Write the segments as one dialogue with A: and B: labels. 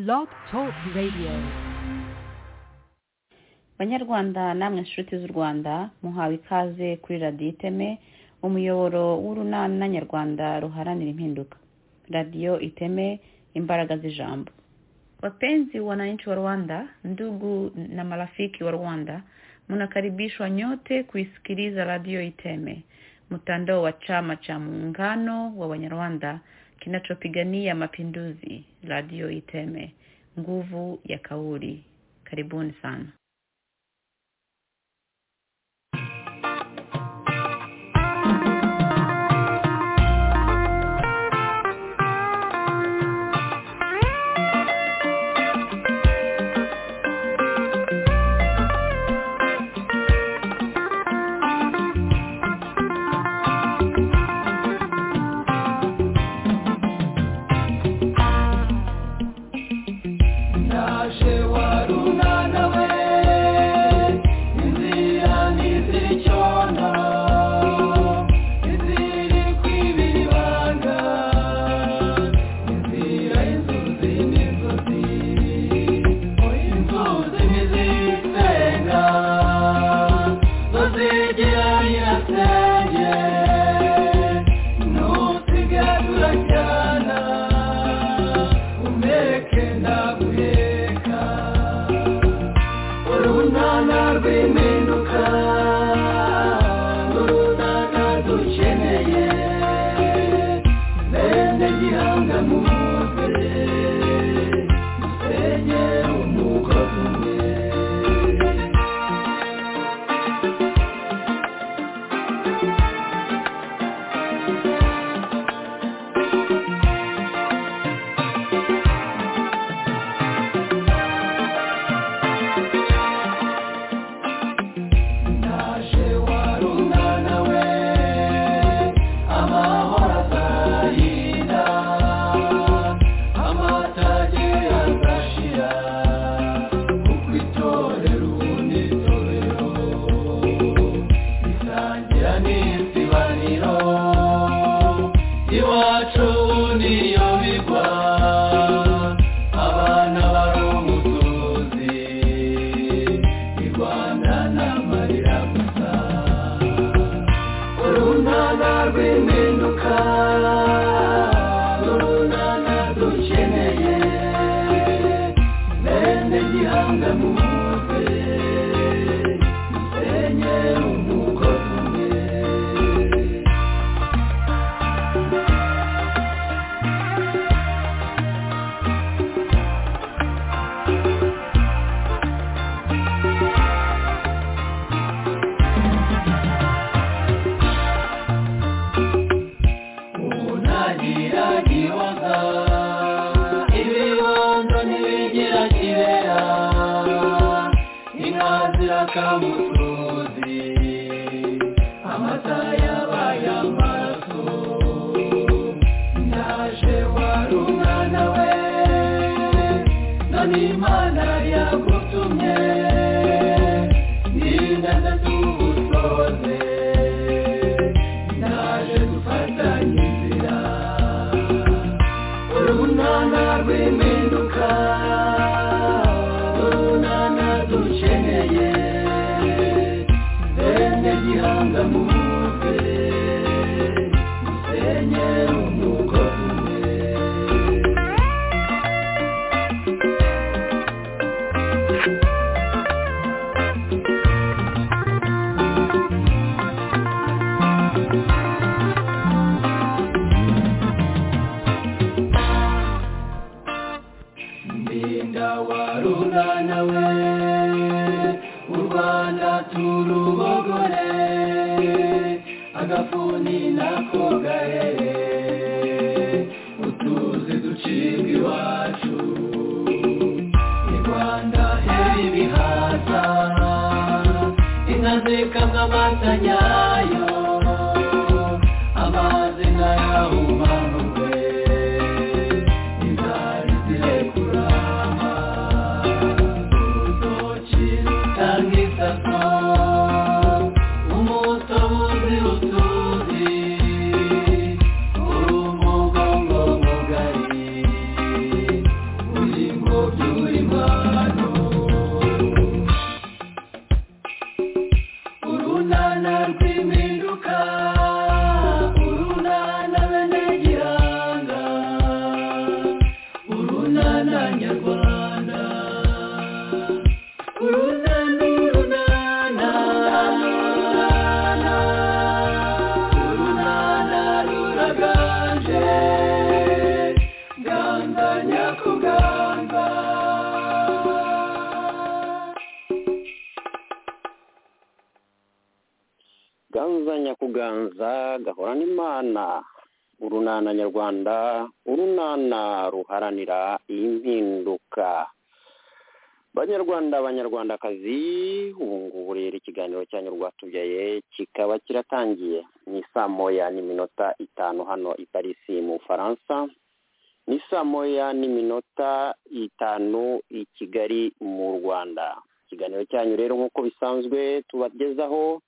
A: Blog Talk Radio.
B: banyarwanda namwe inshuti z'u rwanda muhawe ikaze kuri radiyo iteme umuyoboro w'urunana nyarwanda ruharanira impinduka radiyo iteme imbaraga z'ijambo wapenzi wananchi wa rwanda ndugu na marafiki wa rwanda mnakaribishwa nyote kuisikiliza radio iteme mtandao wa chama cha muungano wa wanyarwanda kinachopigania mapinduzi radio iteme nguvu ya kauli karibuni sana
C: Naje warunana we inzira ntizicona iziri kwibira ibanga inzira inzuzi n'inzuzi inzuzi ntizisenga zozigera nyirasenge nusigadura cyana umeke ndaguheka urunana rw'impinduka urunana dukeneye bene gihanga muze dusenye umugozi umwe naje warunana we amahoro azahira amatage azashira kuko itorero unitorero risangira n'isibaniro iwacu niyo bigwa abana bari umutuzi irwana n'amarira gusa urunana rw'impinduka urunana dukeneye bene gihanga muze dusenye umugozi umwe unagiragiwaga ibibondo ntibigira kibera inka zirakamutuzi amata yabaye amaraso naje warunana we none imana yagutumye n'inganda tugusoze naje dufatanye inzira urunana rw'impinduka urunana dukeneye bene gihanga muze dusenye umugozi umwe ndinda warunana we u rwanda turubogore agafuni nako gahere utuzi ducibwa iwacu i rwanda heri ibihaza inka zikamwa amata nyayo amazi nkayahumanurwe inzara zirekurama urutoki rutanga isaso umutobuzi utuzi urumugongo mugari uringo
D: turi impano urunana rw'impinduka urunana bene gihanga urunana nyarwanda urunana urunana urunana ruraganje ganga nyakuganga
E: ganza nyakuganza gahorana imana urunana nyarwanda urunana ruharanira impinduka banyarwanda banyarwandakazi ubu ngubu rero ikiganiro cyanyu rwatubyaye kikaba kiratangiye ni saa moya n'iminota itanu hano i parisi mu bufaransa ni saa moya n'iminota itanu i kigali mu rwanda ikiganiro cyanyu rero nk'uko bisanzwe tubagezaho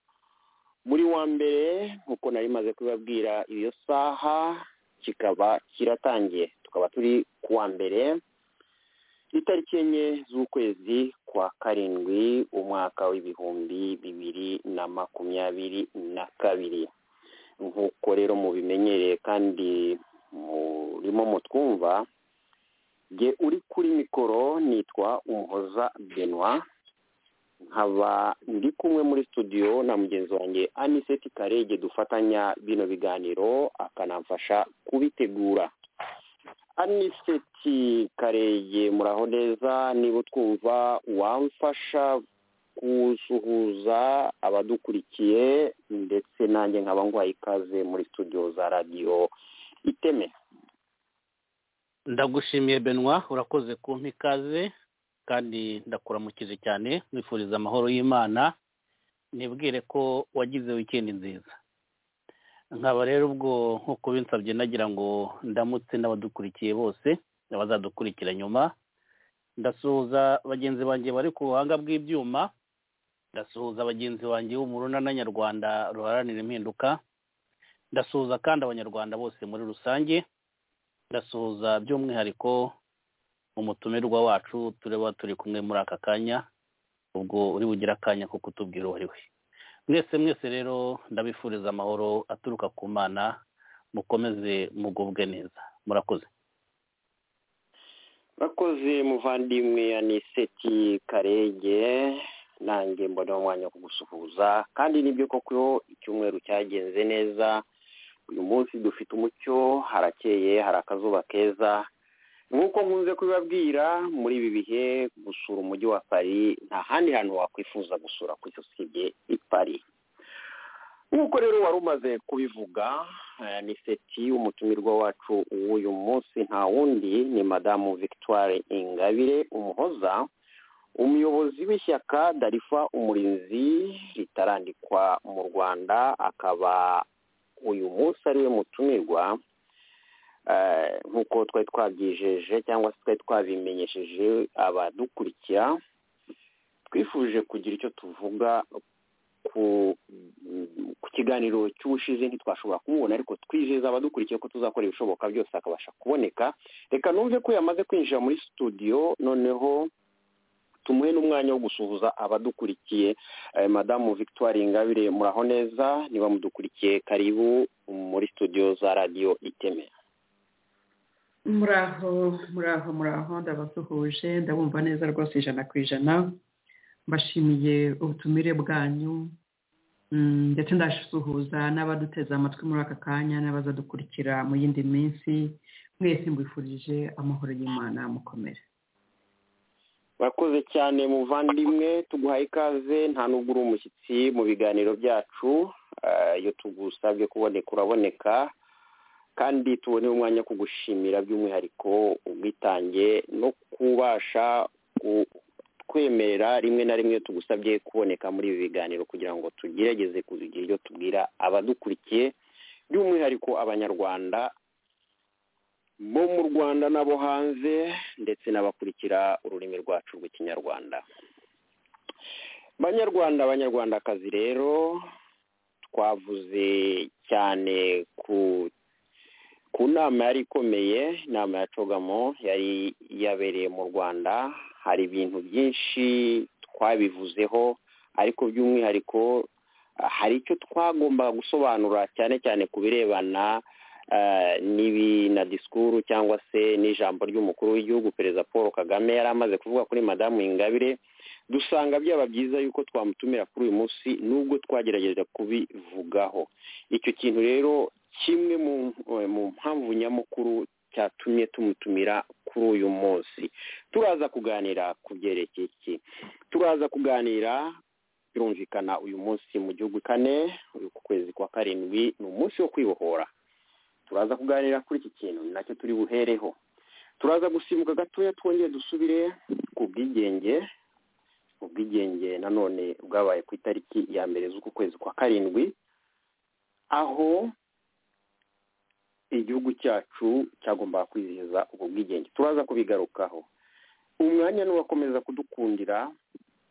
E: muri wa mbere nk'uko nari maze kubibabwira iyo saha kikaba kiratangiye tukaba turi ku wa mbere itariki enye z'ukwezi kwa karindwi umwaka w'ibihumbi bibiri na makumyabiri na kabiri nk'uko rero mubimenyereye kandi murimo mutwumva jye uri kuri mikoro nitwa umuhoza benoit nkaba ndi kumwe muri studio na mugenzi wanjye aniseti karege dufatanya bino biganiro akanamfasha kubitegura aniseti karege muraho neza niba utwumva wamfasha gusuhuza abadukurikiye ndetse nanjye nkaba ngwaye ikaze muri studio za radiyo iteme
F: ndagushimiye benoit urakoze kumpa ikaze kandi ndakuramukize cyane mwifuriza amahoro y'imana nibwire ko wagize wikendi nziza nkaba rero ubwo nk'uko binsabye nagira ngo ndamutse n'abadukurikiye bose n'abazadukurikira nyuma ndasuhuza bagenzi banjye bari ku buhanga bw'ibyuma ndasuhuza bagenzi banjye bo mu runana nyarwanda ruharanira impinduka ndasuhuza kandi abanyarwanda bose muri rusange ndasuhuza by'umwihariko umutumirwa wacu tureba turi kumwe muri aka kanya ubwo uri bugire akanya ko kutubwira uwo ari we mwese mwese rero ndabifuriza amahoro aturuka ku mana mukomeze mugubwe neza murakoze
E: bakoze muvandimwe aniseti karenge nanjye mbona umwanya wo kugusuhuza kandi nibyo koko icyumweru cyagenze neza uyu munsi dufite umucyo harakeye hari akazuba keza nk'uko nkunze kubibabwira muri ibi bihe gusura umujyi wa pari nta handi hantu wakwifuza gusura ku isi usibye i pari nk'uko rero wari umaze kubivuga eh, ni seti umutumirwa wacu w'uyu munsi nta wundi ni madamu victoire ingabire umuhoza umuyobozi w'ishyaka darifa umurinzi ritarandikwa mu rwanda akaba uyu munsi ariwe mutumirwa Eh, nk'uko twari twabyijeje cyangwa se twari twabimenyesheje abadukurikira twifuje kugira icyo tuvuga ku ku kiganiro cy'ubushize ntitwashobora kumubona ariko twizeza abadukurikiye ko tuzakora ibishoboka byose akabasha kuboneka reka numve ko yamaze kwinjira muri studio noneho tumuhe n'umwanya wo gusuhuza abadukurikiye eh, madamu victoire ingabire muraho neza niba mudukurikiye karibu muri studio za radiyo iteme
C: muraho muraho muraho ndabasuhuje ndabumva neza rwose ijana ku ijana mbashimiye ubutumire bwanyu Mm, ndetse ndasuhuza n'abaduteze amatwi muri aka kanya n'abazadukurikira mu yindi minsi mwese mbifurije amahoro y'imana mukomere
E: murakoze cyane muvandimwe tuguhaye ikaze nta nubwo uri umushyitsi mu biganiro byacu Eh, iyo tugusabye kuboneka uraboneka kandi tubone umwanya wo kugushimira by'umwihariko ubwitange no kubasha kwemerera rimwe na rimwe iyo tugusabye kuboneka muri ibi biganiro kugira ngo tugerageze kugira ibyo tubwira abadukurikiye by'umwihariko abanyarwanda bo mu rwanda n'abo hanze ndetse n'abakurikira ururimi rwacu rw'ikinyarwanda banyarwanda banyarwandakazi rero twavuze cyane ku ku nama yari ikomeye inama ya cogamo yari yabereye mu rwanda hari ibintu byinshi twabivuzeho ariko by'umwihariko ah, hari icyo twagombaga gusobanura cyane cyane ku birebana ah, n'ibi na disikuru cyangwa se n'ijambo ry'umukuru w'igihugu perezida paul kagame yari amaze kuvuga kuri madamu ingabire dusanga byaba byiza yuko twamutumira kuri uyu munsi nubwo twagerageje kubivugaho icyo kintu rero kimwe mu mu mpamvu nyamukuru cyatumye tumutumira kuri uyu munsi turaza kuganira ku byerekeye iki turaza kuganira birumvikana uyu munsi mu gihugu kane uyu ku kwezi kwa karindwi ni umunsi wo kwibohora turaza kuganira kuri iki kintu ni nacyo turi buhereho turaza gusimbuka gatoya twongere dusubire ku bwigenge ubwigenge nanone bwabaye ku itariki ya mbere z'uku kwezi kwa karindwi aho igihugu cyacu cyagombaga kwizihiza ubwo bwigenge turaza kubigarukaho umwanya n'uwakomeza kudukundira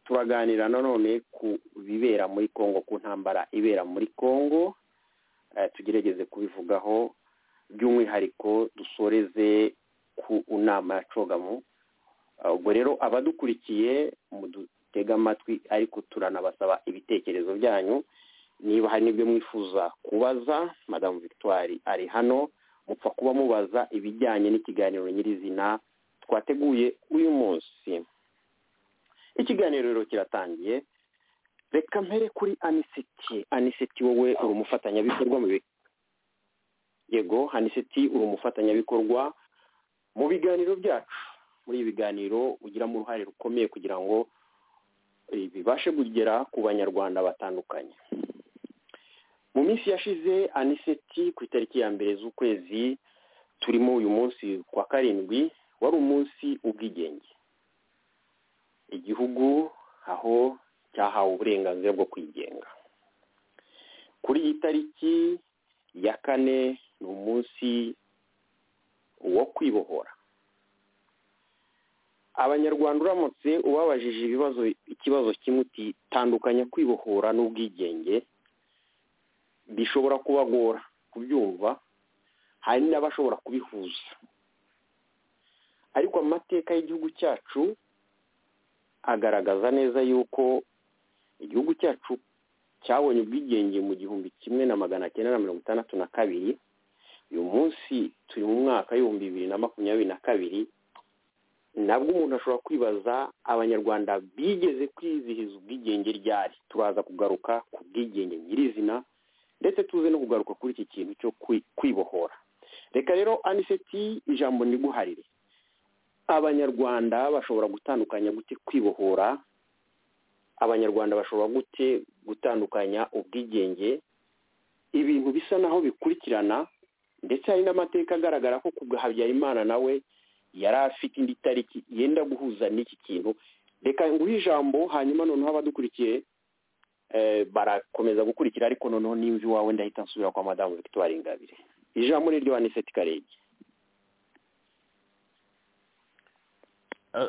E: turaganira nanone ku bibera muri congo ku ntambara ibera muri congo tugerageze kubivugaho by'umwihariko dusoreze ku nama ya cogamo ubwo rero abadukurikiye mudutega amatwi ariko turanabasaba ibitekerezo byanyu niba hari n'ibyo mwifuza kubaza madamu victoire ari hano mupfa kuba mubaza ibijyanye n'ikiganiro nyirizina twateguye uyu munsi ikiganiro rero kiratangiye reka mpere kuri aniseti aniseti wowe uri umufatanyabikorwa mu bi yego aniseti uri umufatanyabikorwa mu biganiro byacu muri ibi biganiro ugiramo uruhare rukomeye kugira ngo bibashe kugera ku banyarwanda batandukanye mu minsi yashize aniseti ku itariki ya mbere z'ukwezi turimo uyu munsi kwa karindwi wari umunsi ubwigenge igihugu aho cyahawe uburenganzira bwo kwigenga kuri iyi tariki ya kane ni umunsi wo kwibohora abanyarwanda uramutse ubabajije ibibazo ikibazo kimwe uti tandukanya kwibohora n'ubwigenge bishobora kubagora kubyumva hari n'abashobora kubihuza ariko amateka y'igihugu cyacu agaragaza neza yuko igihugu cyacu cyabonye ubwigenge mu gihumbi kimwe na magana cyenda na mirongo itandatu na kabiri uyu munsi turi mu mwaka w'ibihumbi bibiri na makumyabiri na kabiri nabwo umuntu ashobora kwibaza abanyarwanda bigeze kwizihiza ubwigenge ryari turaza kugaruka ku bwigenge nyirizina ndetse tuze no kugaruka kuri iki kintu cyo kwibohora reka rero aniseti ijambo ntiguharire abanyarwanda bashobora gutandukanya gute kwibohora abanyarwanda bashobora gute gutandukanya ubwigenge ibintu bisa naho bikurikirana ndetse hari n'amateka agaragara ko ku bwa habyarimana nawe yari afite indi tariki yenda guhuza n'iki kintu reka nguhe ijambo hanyuma noneho abadukurikiye barakomeza gukurikira ariko noneho n'imvi wawe ndahita nsubira kwa madamu victoire ingabire ijambo ni ryo aniseti karege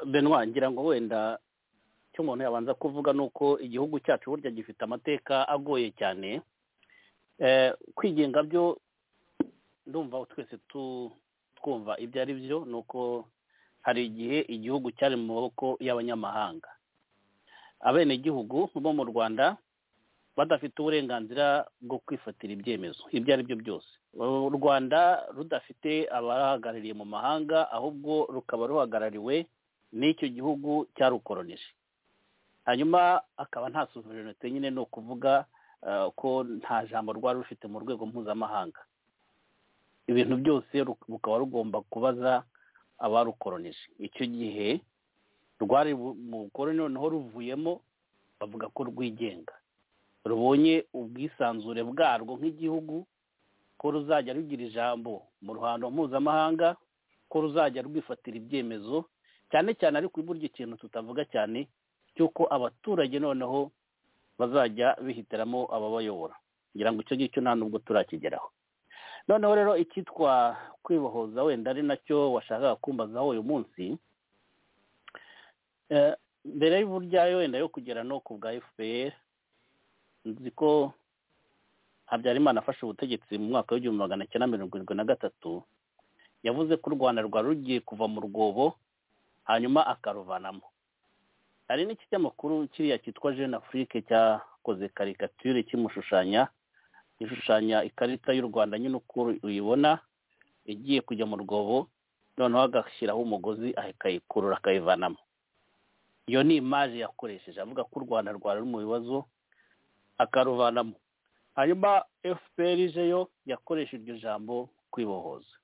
F: benwa ngira ngo wenda icyo umuntu yabanza kuvuga ni uko igihugu cyacu burya gifite amateka agoye cyane kwigenga byo ndumva twese twumva ibyo ari byo ni uko hari igihe igihugu cyari mu maboko y'abanyamahanga abenegihugu bo mu rwanda badafite uburenganzira bwo kwifatira ibyemezo ibyo ari byo byose u rwanda rudafite abahagarariye mu mahanga ahubwo rukaba ruhagarariwe n'icyo gihugu cyarukoronije hanyuma akaba nta suverinete nyine ni ukuvuga ko nta jambo rwari rufite mu rwego mpuzamahanga ibintu byose rukaba rugomba kubaza abarukoronije icyo gihe rwari mu bukoroni noneho ruvuyemo bavuga ko rwigenga rubonye ubwisanzure bwarwo nk'igihugu ko ruzajya rugira ijambo mu ruhando mpuzamahanga ko ruzajya rwifatira ibyemezo cyane cyane ariko burya ikintu tutavuga cyane cy'uko abaturage noneho bazajya bihitiramo ababayobora kugira ngo icyo ngicyo nta nubwo turakigeraho noneho rero icyitwa kwibohoza wenda ari nacyo washakaga kumbazaho uyu munsi mbere y'uburyo wenda yo kugera no ku bwa fpr nzi ko habyarimana afashe ubutegetsi mu mwaka w'igihumbi magana cyenda mirongo irindwi na gatatu yavuze ko u rwanda rwari rugiye kuva mu rwobo hanyuma akaruvanamo hari n'ikinyamakuru kiriya cyitwa jeune afrique cyakoze karikatire kimushushanya ishushanya ikarita y'u rwanda nyine uko uyibona igiye kujya mu rwobo noneho agashyiraho umugozi akayikurura akayivanamo iyo ni imaje yakoresheje avuga ko u rwanda rwari ruri mu bibazo akaruvanamo hanyuma fpr ije yo yakoresha iryo jambo kwibohoza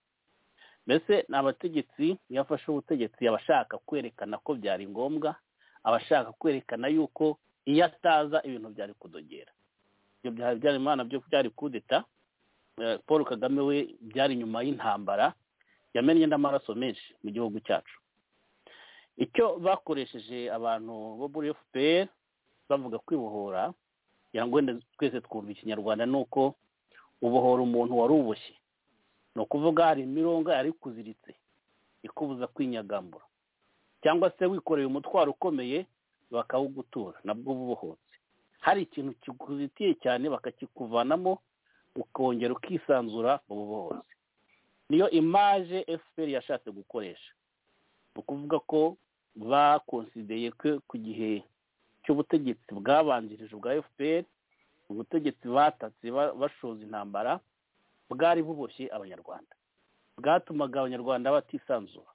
F: mbese ni abategetsi iyo afashe ubutegetsi aba ashaka kwerekana ko byari ngombwa aba ashaka kwerekana yuko iyo ataza ibintu byari kudogera ibyo byari byari imana byo byari kudeta paul kagame we byari nyuma y'intambara yamennye n'amaraso menshi mu gihugu cyacu icyo bakoresheje abantu bo muri fpr bavuga kwibohora kugira ngo twese twumva ikinyarwanda ni uko ubohora umuntu wari uboshye ni ukuvuga hari imirongo yari ikuziritse ikubuza kwinyagambura cyangwa se wikoreye umutwaro ukomeye bakawugutura nabwo uba ubohotse hari ikintu kikuzitiye cyane bakakikuvanamo ukongera ukisanzura mu bubohozi niyo imaje efuperi yashatse gukoresha ni ukuvuga ko bakonsideye ko ku gihe cy'ubutegetsi bwabanjirije bwa efuperi ubutegetsi batatse bashoza intambara bwari buboshye abanyarwanda bwatumaga abanyarwanda batisanzura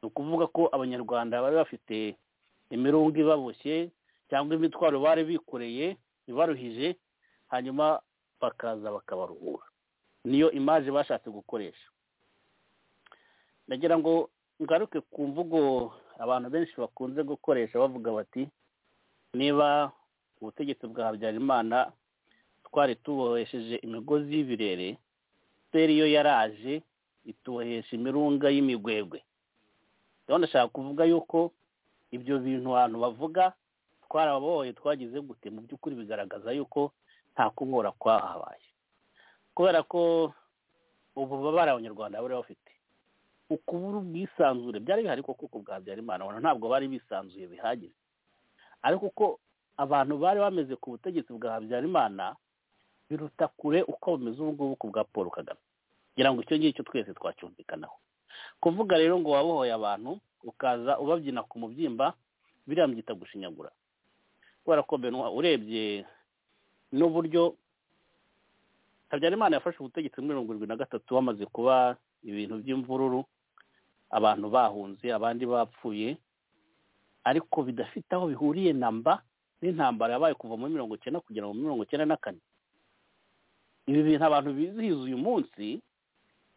F: ni ukuvuga ko abanyarwanda bari bafite imirongo ibaboshye cyangwa imitwaro bari bikoreye ibaruhije hanyuma bakaza bakabaruhura niyo imaje bashatse gukoresha ndagira ngo ngaruke ku mvugo abantu benshi bakunze gukoresha bavuga bati niba ubutegetsi bwa habyarimana twari tubohesheje imigozi y'ibirere feri yo yaraje itubohesha imirunga y'imigwegwe rero ndashaka kuvuga yuko ibyo bintu abantu bavuga twarababoye twagize gute mu by'ukuri bigaragaza yuko nta kubora kwahabaye kubera ko ububabare abanyarwanda bari bafite ukubura ubwisanzure byari bihari koko ku bwa habyarimana ntabwo bari bisanzuye bihagije ariko uko abantu bari bameze ku butegetsi bwa habyarimana biruta kure uko bumeze ubu ngubu ku bwa paul kagame kugira ngo icyo ngicyo twese twacyumvikanaho kuvuga rero ngo wabohoye abantu ukaza ubabyina ku mubyimba biriya mbyita gushinyagura kubera ko benwa urebye n'uburyo habyarimana yafashe ubutegetsi muri mirongo irindwi na gatatu bamaze kuba ibintu by'imvururu abantu bahunze abandi bapfuye ariko bidafite aho bihuriye na mba n'intambara yabaye kuva muri mirongo icyenda kugera muri mirongo icyenda na kane ibi bintu abantu bizihiza uyu munsi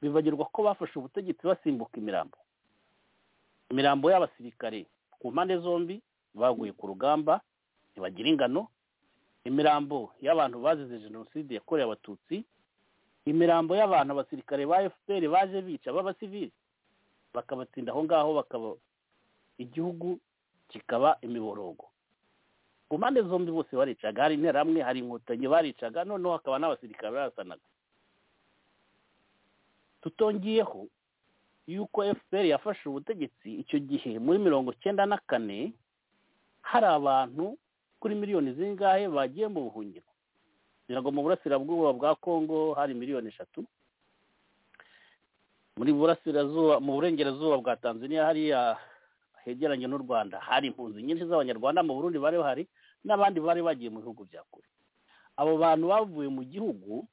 F: bibagirwa ko bafashe ubutegetsi basimbuka imirambo imirambo y'abasirikare ku mpande zombi baguye ku rugamba ntibagira ingano imirambo y'abantu bazize jenoside yakorewe abatutsi imirambo y'abantu abasirikare ba fpr baje bica b'abasivili bakabatsinda aho ngaho bakaba igihugu kikaba imiborogo ku mpande zombi bose baricaga hari interahamwe hari inkotanyi baricaga noneho hakaba n'abasirikare barasanaga tutongeyeho yuko fpr yafashe ubutegetsi icyo gihe muri mirongo icyenda na kane hari abantu kuri miliyoni zingahe bagiye mu buhungiro kugira ngo mu burasirazuba bwa kongo hari miliyoni eshatu muri burasirazuba mu burengerazuba bwa tanzania hariya hegeranye n'u rwanda hari impunzi nyinshi z'abanyarwanda mu burundi bari bahari n'abandi bari bagiye mu bihugu bya kure abo bantu bavuye mu gihugu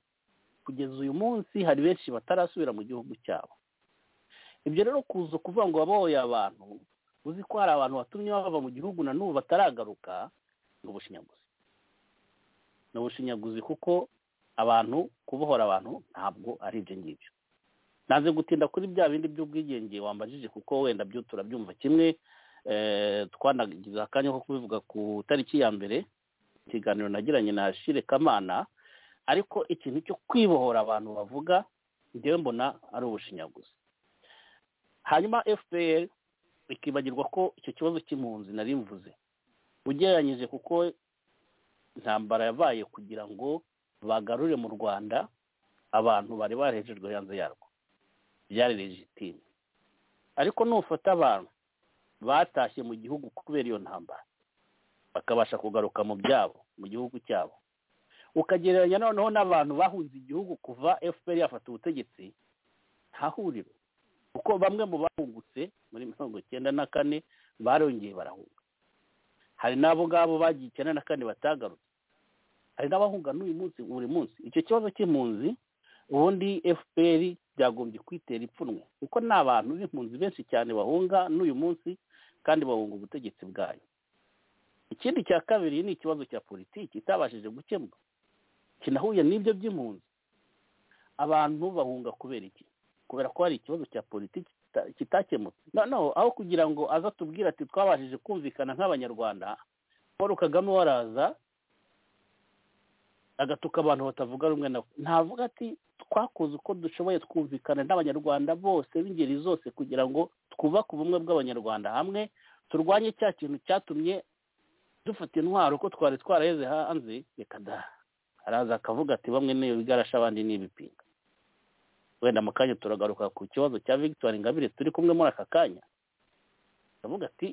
F: kugeza uyu munsi hari benshi batarasubira mu gihugu cyabo ibyo rero kuza kuvuga ngo babohoye abantu uzi ko hari abantu batumye bava mu gihugu na n'ubu bataragaruka ni ubushinyaguzi ni ubushinyaguzi kuko abantu kubohora abantu ntabwo ari ibyo ngibyo nanze gutinda kuri bya bindi by'ubwigenge wambajije kuko wenda byo turabyumva kimwe twanagize akanya ko kubivuga ku itariki ya mbere ikiganiro nagiranye na shire kamana ariko ikintu cyo kwibohora abantu bavuga njyewe mbona ari ubushinyaguzi hanyuma fpr ikibagirwa ko icyo kibazo cy'impunzi nari mvuze ugereranyije kuko intambara yabaye kugira ngo bagarure mu rwanda abantu bari barejejwe hanze yarwo byari legitime ariko nufata abantu batashye mu gihugu kubera iyo ntambara bakabasha kugaruka mu byabo mu gihugu cyabo ukagereranya noneho n'abantu bahunze igihugu kuva fpr yafata ubutegetsi nta huriro kuko bamwe mu bahungutse muri mirongo icyenda na kane barongeye barahunga hari n'abo ngabo bagiye icyenda na kane batagarutse hari n'abahunga n'uyu munsi buri munsi icyo kibazo cy'impunzi ubundi fpr byagombye kwitera ipfunwe kuko ni abantu b'impunzi benshi cyane bahunga n'uyu munsi kandi bahunga ubutegetsi bwayo ikindi cya kabiri ni ikibazo cya politiki itabashije gukemura kinahuye n'ibyo by'impunzi abantu bahunga kubera iki kubera ko hari ikibazo cya politiki kita- kitakemutse noneho aho kugira ngo aze atubwire ati twabashije kumvikana nk'abanyarwanda paul kagame waraza agatuka abantu batavuga rumwe nawe ntavuga ati twakoze uko dushoboye twumvikana n'abanyarwanda bose b'ingeri zose kugira ngo twubake ubumwe bw'abanyarwanda hamwe turwanye cya kintu cyatumye dufata intwaro uko twari twaraheze hanze reka da araza akavuga ati bamwe ni ibigarasha abandi ni ibipinga wenda mu kanya turagaruka ku kibazo cya victoire ingabire turi kumwe muri aka kanya aravuga ati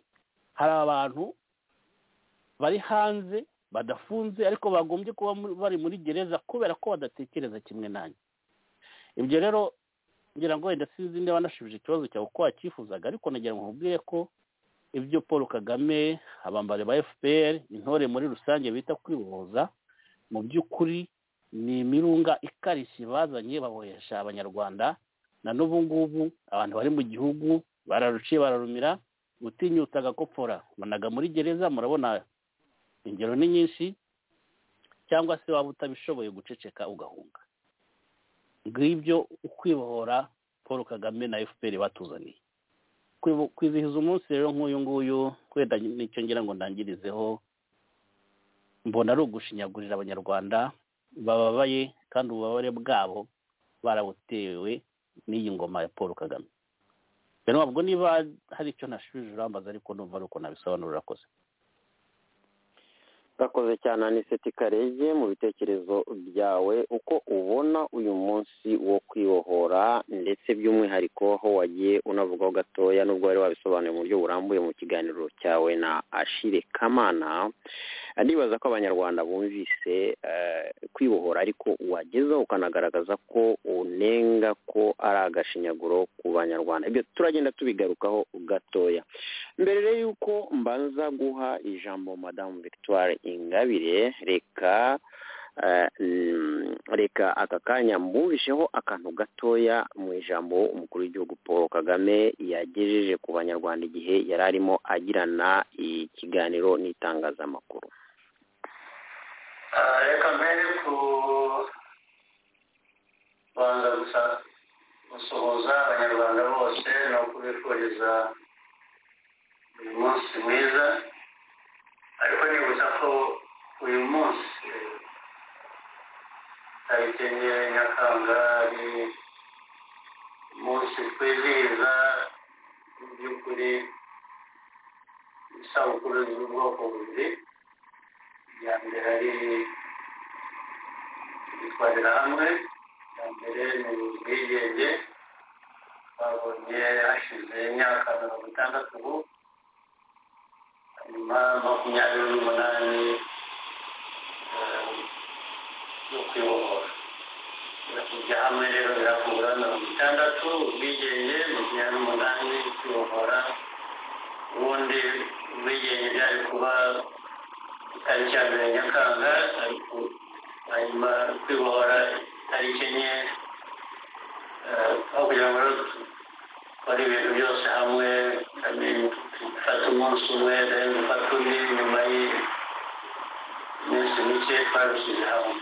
F: hari abantu bari hanze badafunze ariko bagombye kuba muri- bari muri gereza kubera ko badatekereza kimwe nanjye ibyo rero ngira ngo wenda sinzi niba nashubije ikibazo cyawe uko wacyifuzaga ariko nagira ngo nkubwire ko ibyo paul kagame abambari ba fpr intore muri rusange bita kwibohoza mu by'ukuri ni imirunga ikarishye bazanye babohesha abanyarwanda na n'ubu ngubu abantu bari mu gihugu bararuciye bararumira utinyuta agakopfora mbonaga muri gereza murabona ingero ni nyinshi cyangwa se waba utabishoboye guceceka ugahunga ngibyo ukwibohora paul kagame na fpr batuzaniye Kwibu- kwizihiza umunsi rero nk'uyu nguyu wenda nicyo ngira ngo ndangirizeho mbona ari ugushinyagurira abanyarwanda bababaye kandi ububabare bwabo barabutewe n'iyi ngoma ya paul kagame rero ntabwo niba hari icyo nashubije urambaza ariko numva ari uko nabisobanura urakoze
E: urakoze cyane aniseti karege mu bitekerezo byawe uko ubona uyu munsi wo kwibohora ndetse by'umwihariko aho wagiye unavugaho gatoya n'ubwo wari wabisobanuye mu buryo burambuye mu kiganiro cyawe na ashire kamana ndibaza ko abanyarwanda bumvise eh, kwibohora ariko wagezeho ukanagaragaza ko unenga ko ari agashinyaguro ku banyarwanda ibyo turagenda tubigarukaho gatoya mbere y'uko mbanza guha ijambo madamu victoire ingabire reka eh, mm, reka aka kanya mwumvisheho akantu gatoya mu ijambo umukuru w'igihugu paul kagame yagejeje ku banyarwanda igihe yari arimo agirana ikiganiro n'itangazamakuru
G: Ah, reka mbere ku banza gusa gusuhuza abanyarwanda bose no kubifuriza uyu munsi mwiza ariko nibutsa ko uyu munsi tariki enye nyakanga ari umunsi twizihiza mu by'ukuri isabukuru z'ubwoko bubiri iya mbere ari kwitwarira hamwe iya mbere ni ubwigenge babonye hashize imyaka mirongo itandatu ubu hanyuma makumyabiri n'umunani eh, yo kwibohora kujya hamwe rero biravura mirongo itandatu ubwigenge makumyabiri n'umunani kwibohora ubundi ubwigenge byari kuba tariki ya mbere nyakanga ariko hanyuma kwibohora tariki enye eh, aho kugira ngo rero dukore ibintu byose hamwe kandi dufate umunsi umwe then dufate undi nyuma y'iminsi mike twabishyize hamwe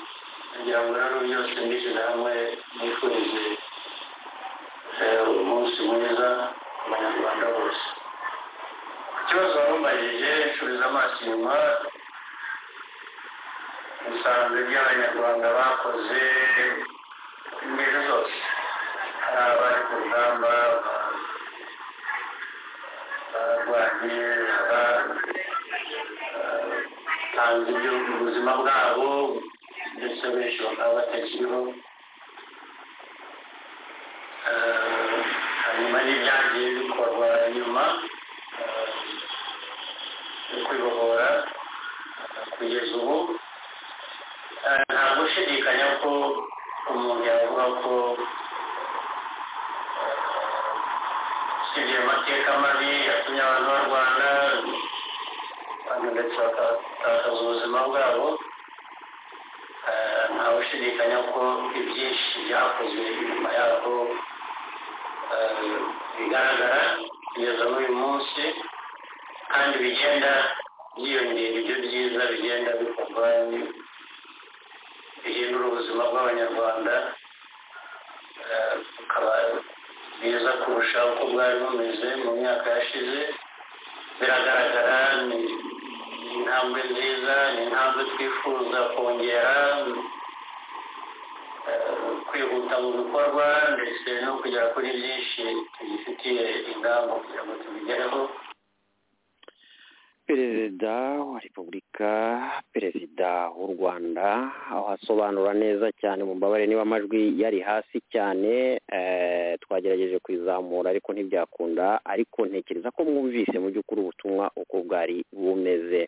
G: kugira ngo rero byose mbishyize hamwe nifurize eh, umunsi mwiza ku banyarwanda bose ku kibazo wari umubajije nsubiza amaso inyuma ibisanzwe by'abanyarwanda bakoze ingeri zose hari abari ku rugamba ba- barwanye abatanze ibyo mu buzima bwabo ndetse benshi bakaba batakiriho Eh, hanyuma n'ibyagiye bikorwa nyuma eh, yo kwibohora eh, kugeza ubu Eh, nta gushidikanya ko umuntu yavuga ko usibye amateka mabi yatumye abantu barwana abantu ndetse bakatakaza ubuzima bwabo eh, nta gushidikanya ko ibyinshi byakozwe inyuma yabo eh, bigaragara kugeza n'uyu munsi kandi bigenda byiyongera ibyo byiza bigenda bikorwa ni- bihindura ubuzima bw'abanyarwanda eh, bukaba bwiza kurusha uko bwari bumeze mu myaka yashize biragaragara ni ni intambwe nziza ni intambwe twifuza kongera eh, kwihuta mu bikorwa ndetse no kugera kuri byinshi tugifitiye ingamba kugira ngo tubigereho
E: perezida wa repubulika perezida w'u rwanda aho asobanura neza cyane mu mbabare niba amajwi yari hasi cyane eh, twagerageje kuyizamura ariko ntibyakunda ariko ntekereza ko mwumvise mu by'ukuri ubutumwa uko bwari bumeze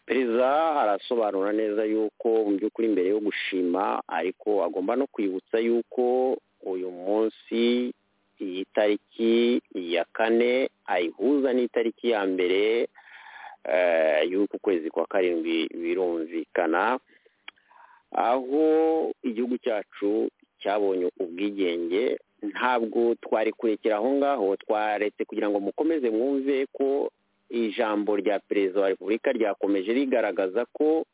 E: perezida arasobanura neza yuko mu by'ukuri mbere yo gushima ariko agomba no kwibutsa yuko uyu munsi iyi tariki ya kane ayihuza n'itariki ya mbere eh, y'uku kwezi kwa karindwi birumvikana aho igihugu cyacu cyabonye ubwigenge ntabwo twari kurekera aho ngaho twaretse kugira ngo mukomeze mwumve ko ijambo rya perezida wa repubulika ryakomeje rigaragaza ko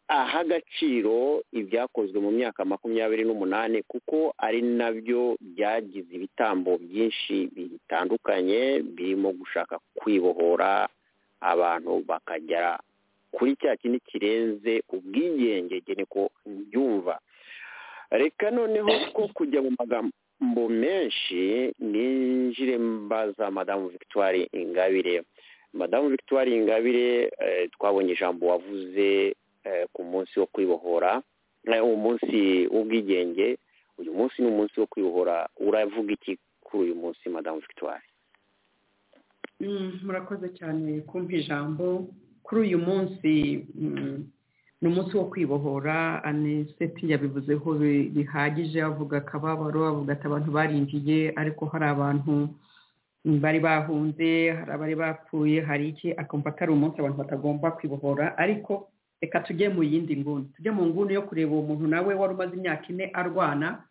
E: aha agaciro ibyakozwe mu myaka makumyabiri n'umunani kuko ari nabyo byagize ibitambo byinshi bitandukanye birimo gushaka kwibohora abantu bakagera kuri cya kindi kirenze ubwigenge njye niko mbyumva reka noneho ko kujya mu magambo menshi ninjire mbaza madamu victoire ingabire madamu victoire ingabire eh, twabonye ijambo wavuze eh, ku munsi wo kwibohora eh, umunsi w'ubwigenge uyu munsi ni umunsi wo kwibohora uravuga iki kuri uyu munsi madamu victoire
C: Mm, murakoze cyane kumpa ijambo kuri uyu munsi mm, ni umunsi wo kwibohora aniseti yabivuzeho bi- bihagije avuga akababaro avuga ati abantu barinjiye ariko hari abantu mm, bari bahunze hari abari bapfuye hari iki akumva atari umunsi abantu batagomba kwibohora ariko reka tujye mu yindi nguni tujye mu nguni yo kureba uwo muntu nawe wari umaze imyaka ine arwana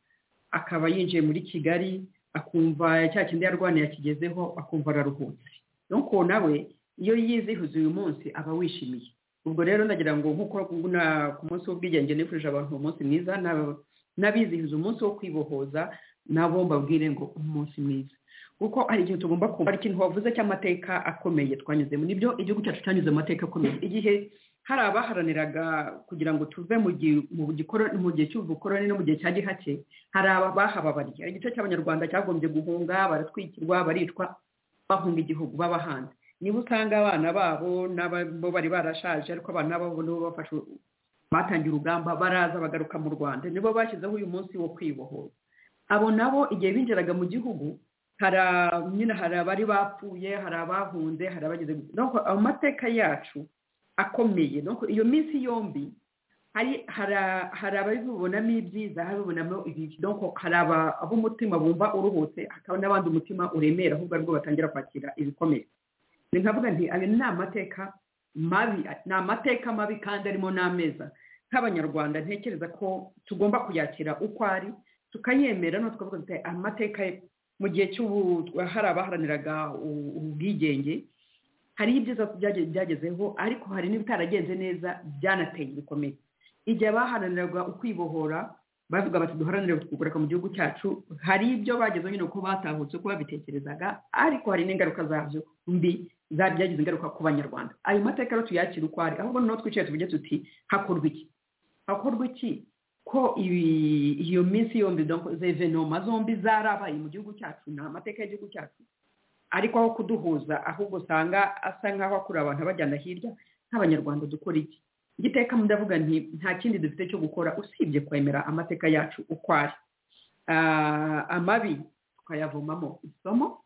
C: akaba yinjiye muri kigali akumva cya kindi yarwaniye akigezeho akumva araruhutse nuko nawe iyo yizihiza uyu munsi aba wishimiye ubwo rero nagira ngo nk'uko na- ku munsi w'ubwigenge nifurije abantu umunsi mwiza n'aba- n'abizihiza umunsi wo kwibohoza nabo mbabwire ngo umunsi mwiza kuko hari igihe tugomba kumva hari ikintu wavuze cy'amateka akomeye twanyuzemo nibyo igihugu cyacu cyanyuze mu mateka akomeye igihe hari abaharaniraga kugira ngo tuve mu gi- mu gikoro- mu gihe cy'ubukoroni no mu gihe cya gihake hari abahababariye hari igice cy'abanyarwanda cyagombye guhunga baratwikirwa baricwa bahunga igihugu baba hanze niba usanga abana babo n'abo bari barashaje ariko abana babo nibo bafashe batangiye urugamba baraza bagaruka mu rwanda nibo bashyizeho uyu munsi wo kwibohora abo nabo igihe binjiraga mu gihugu hari a- nyine hari abari bapfuye hari abahunze hari abageze donc amateka yacu akomeye donc iyo minsi yombi hari hara- hari ababibonamo ibyiza hari ababibonamo ibibi donc hari aba- ab'umutima bumva uruhutse hakaba n'abandi umutima uremera ahubwo aribwo batangira kwakira ibikomeye ni nkavuga nti ayo ni amateka mabi ni amateka mabi kandi arimo n'ameza nk'abanyarwanda ntekereza ko tugomba kuyakira uko ari tukayemera no tukavuga tuti amateka ye- mu gihe cy'ubu hari abaharaniraga u- ubwigenge hari ibyiza byage- byagezeho ariko hari n'ibitaragenze neza byanateye ibikomere igihe baharaniraga ukwibohora bavuga bati duharanire kugaruka mu gihugu cyacu hari ibyo bagezeho nyine uko batahutse uko babitekerezaga ariko hari n'ingaruka zabyo mbi za- byagize ingaruka ku banyarwanda ayo mateka rero tuyakire uko ari ahubwo noneho twicaye tuvuge tuti hakorwa iki hakorwa iki ko ibi- iyo minsi yombi donc izo evenoma zombi zarabaye mu gihugu cyacu ni amateka y'igihugu cyacu ariko aho kuduhuza ahubwo usanga asa nk'aho akura abantu abajyana hirya nk'abanyarwanda dukora iki igiteka ndavuga nti nta kindi dufite cyo gukora usibye kwemera amateka yacu uko ari Ah, amabi tukayavomamo isomo